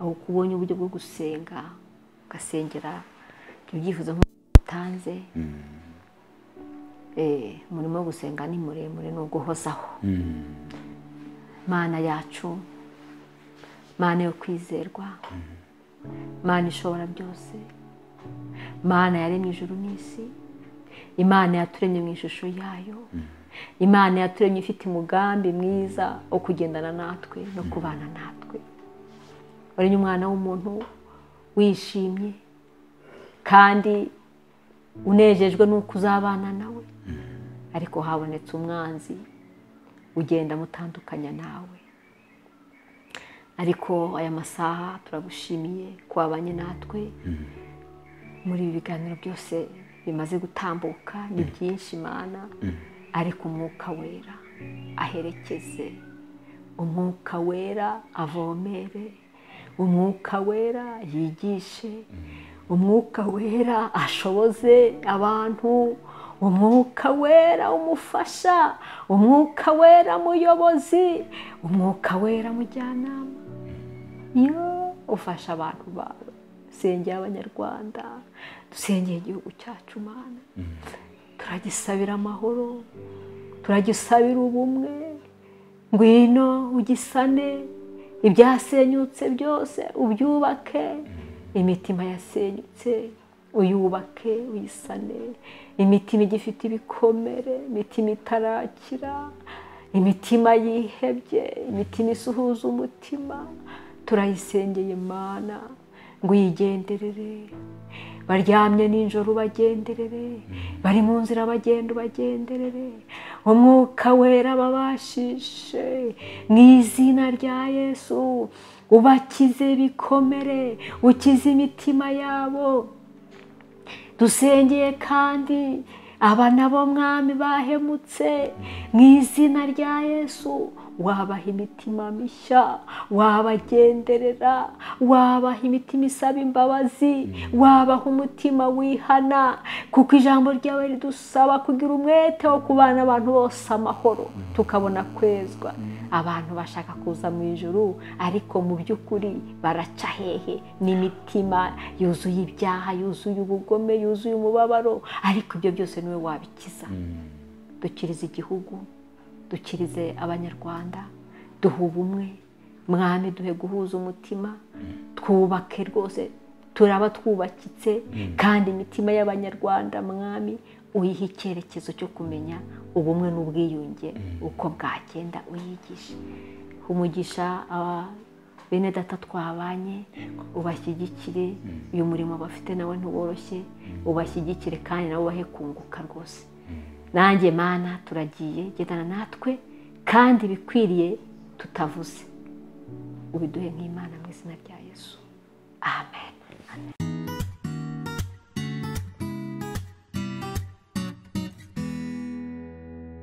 aho kubonye uburyo bwo gusenga ugasengera ibyifuzo nk'uko utanze umurimo wo gusenga ni muremure ni uguhozaho mana yacu mana yo kwizerwa mana ishobora byose mana yaremye ijuru n'isi imana yaturemye mu ishusho yayo imana yaturemye ifite umugambi mwiza wo kugendana natwe no kubana natwe waremye umwana w'umuntu wishimye kandi unejejwe n'uko uzabana nawe ariko habonetse umwanzi ugenda amutandukanya nawe ariko aya masaha turagushimiye kubabanye natwe muri ibi biganiro byose bimaze gutambuka ni byinshi imana ariko umwuka wera aherekeze umwuka wera avomere umwuka wera yigishe umwuka wera ashoboze abantu umwuka wera umufasha umwuka wera muyobozi umwuka wera mujyanama iyo ufasha abantu bawe dusengera abanyarwanda dusengera igihugu cyacu mana turagisabira amahoro turagisabira ubumwe ngwino ugisane ibyasenyutse byose ubyubake imitima yasenyutse uyubake uyisane imitima igifite ibikomere imitima itarakira imitima yihebye imitima isuhuza umutima turayisengeye imana ngo uyigenderere baryamye nijoro ubagenderere bari mu nzira bagenda ubagenderere umwuka wera babashishe mu izina rya yesu ubakize bikomere ukize imitima yabo dusengeye kandi aba nabo mwami bahemutse mu izina rya yesu wabaha imitima mishya wabagenderera wabaha imitima isaba imbabazi wabaha umutima wihana kuko ijambo ryawe ridusaba kugira umwete wo kubana abantu bose amahoro tukabona kwezwa abantu bashaka kuza mu ijoro ariko mu by'ukuri baraca hehe n'imitima yuzuye ibyaha yuzuye ubugome yuzuye umubabaro ariko ibyo byose niwe wabikiza dukiriza igihugu dukirize abanyarwanda duha ubumwe mwami duhe guhuza umutima twubake rwose turaba twubakitse kandi imitima y'abanyarwanda mwami uyiha icyerekezo cyo kumenya ubumwe n'ubwiyunge uko bwagenda uyigisha umugisha bene data twabanye ubashyigikire uyu murimo bafite nawe ntuboroshye ubashyigikire kandi nabo ubahe kunguka rwose nanjye mana turagiye gendana natwe kandi bikwiriye tutavuze ubiduhe nk'imana mu izina rya yesu amen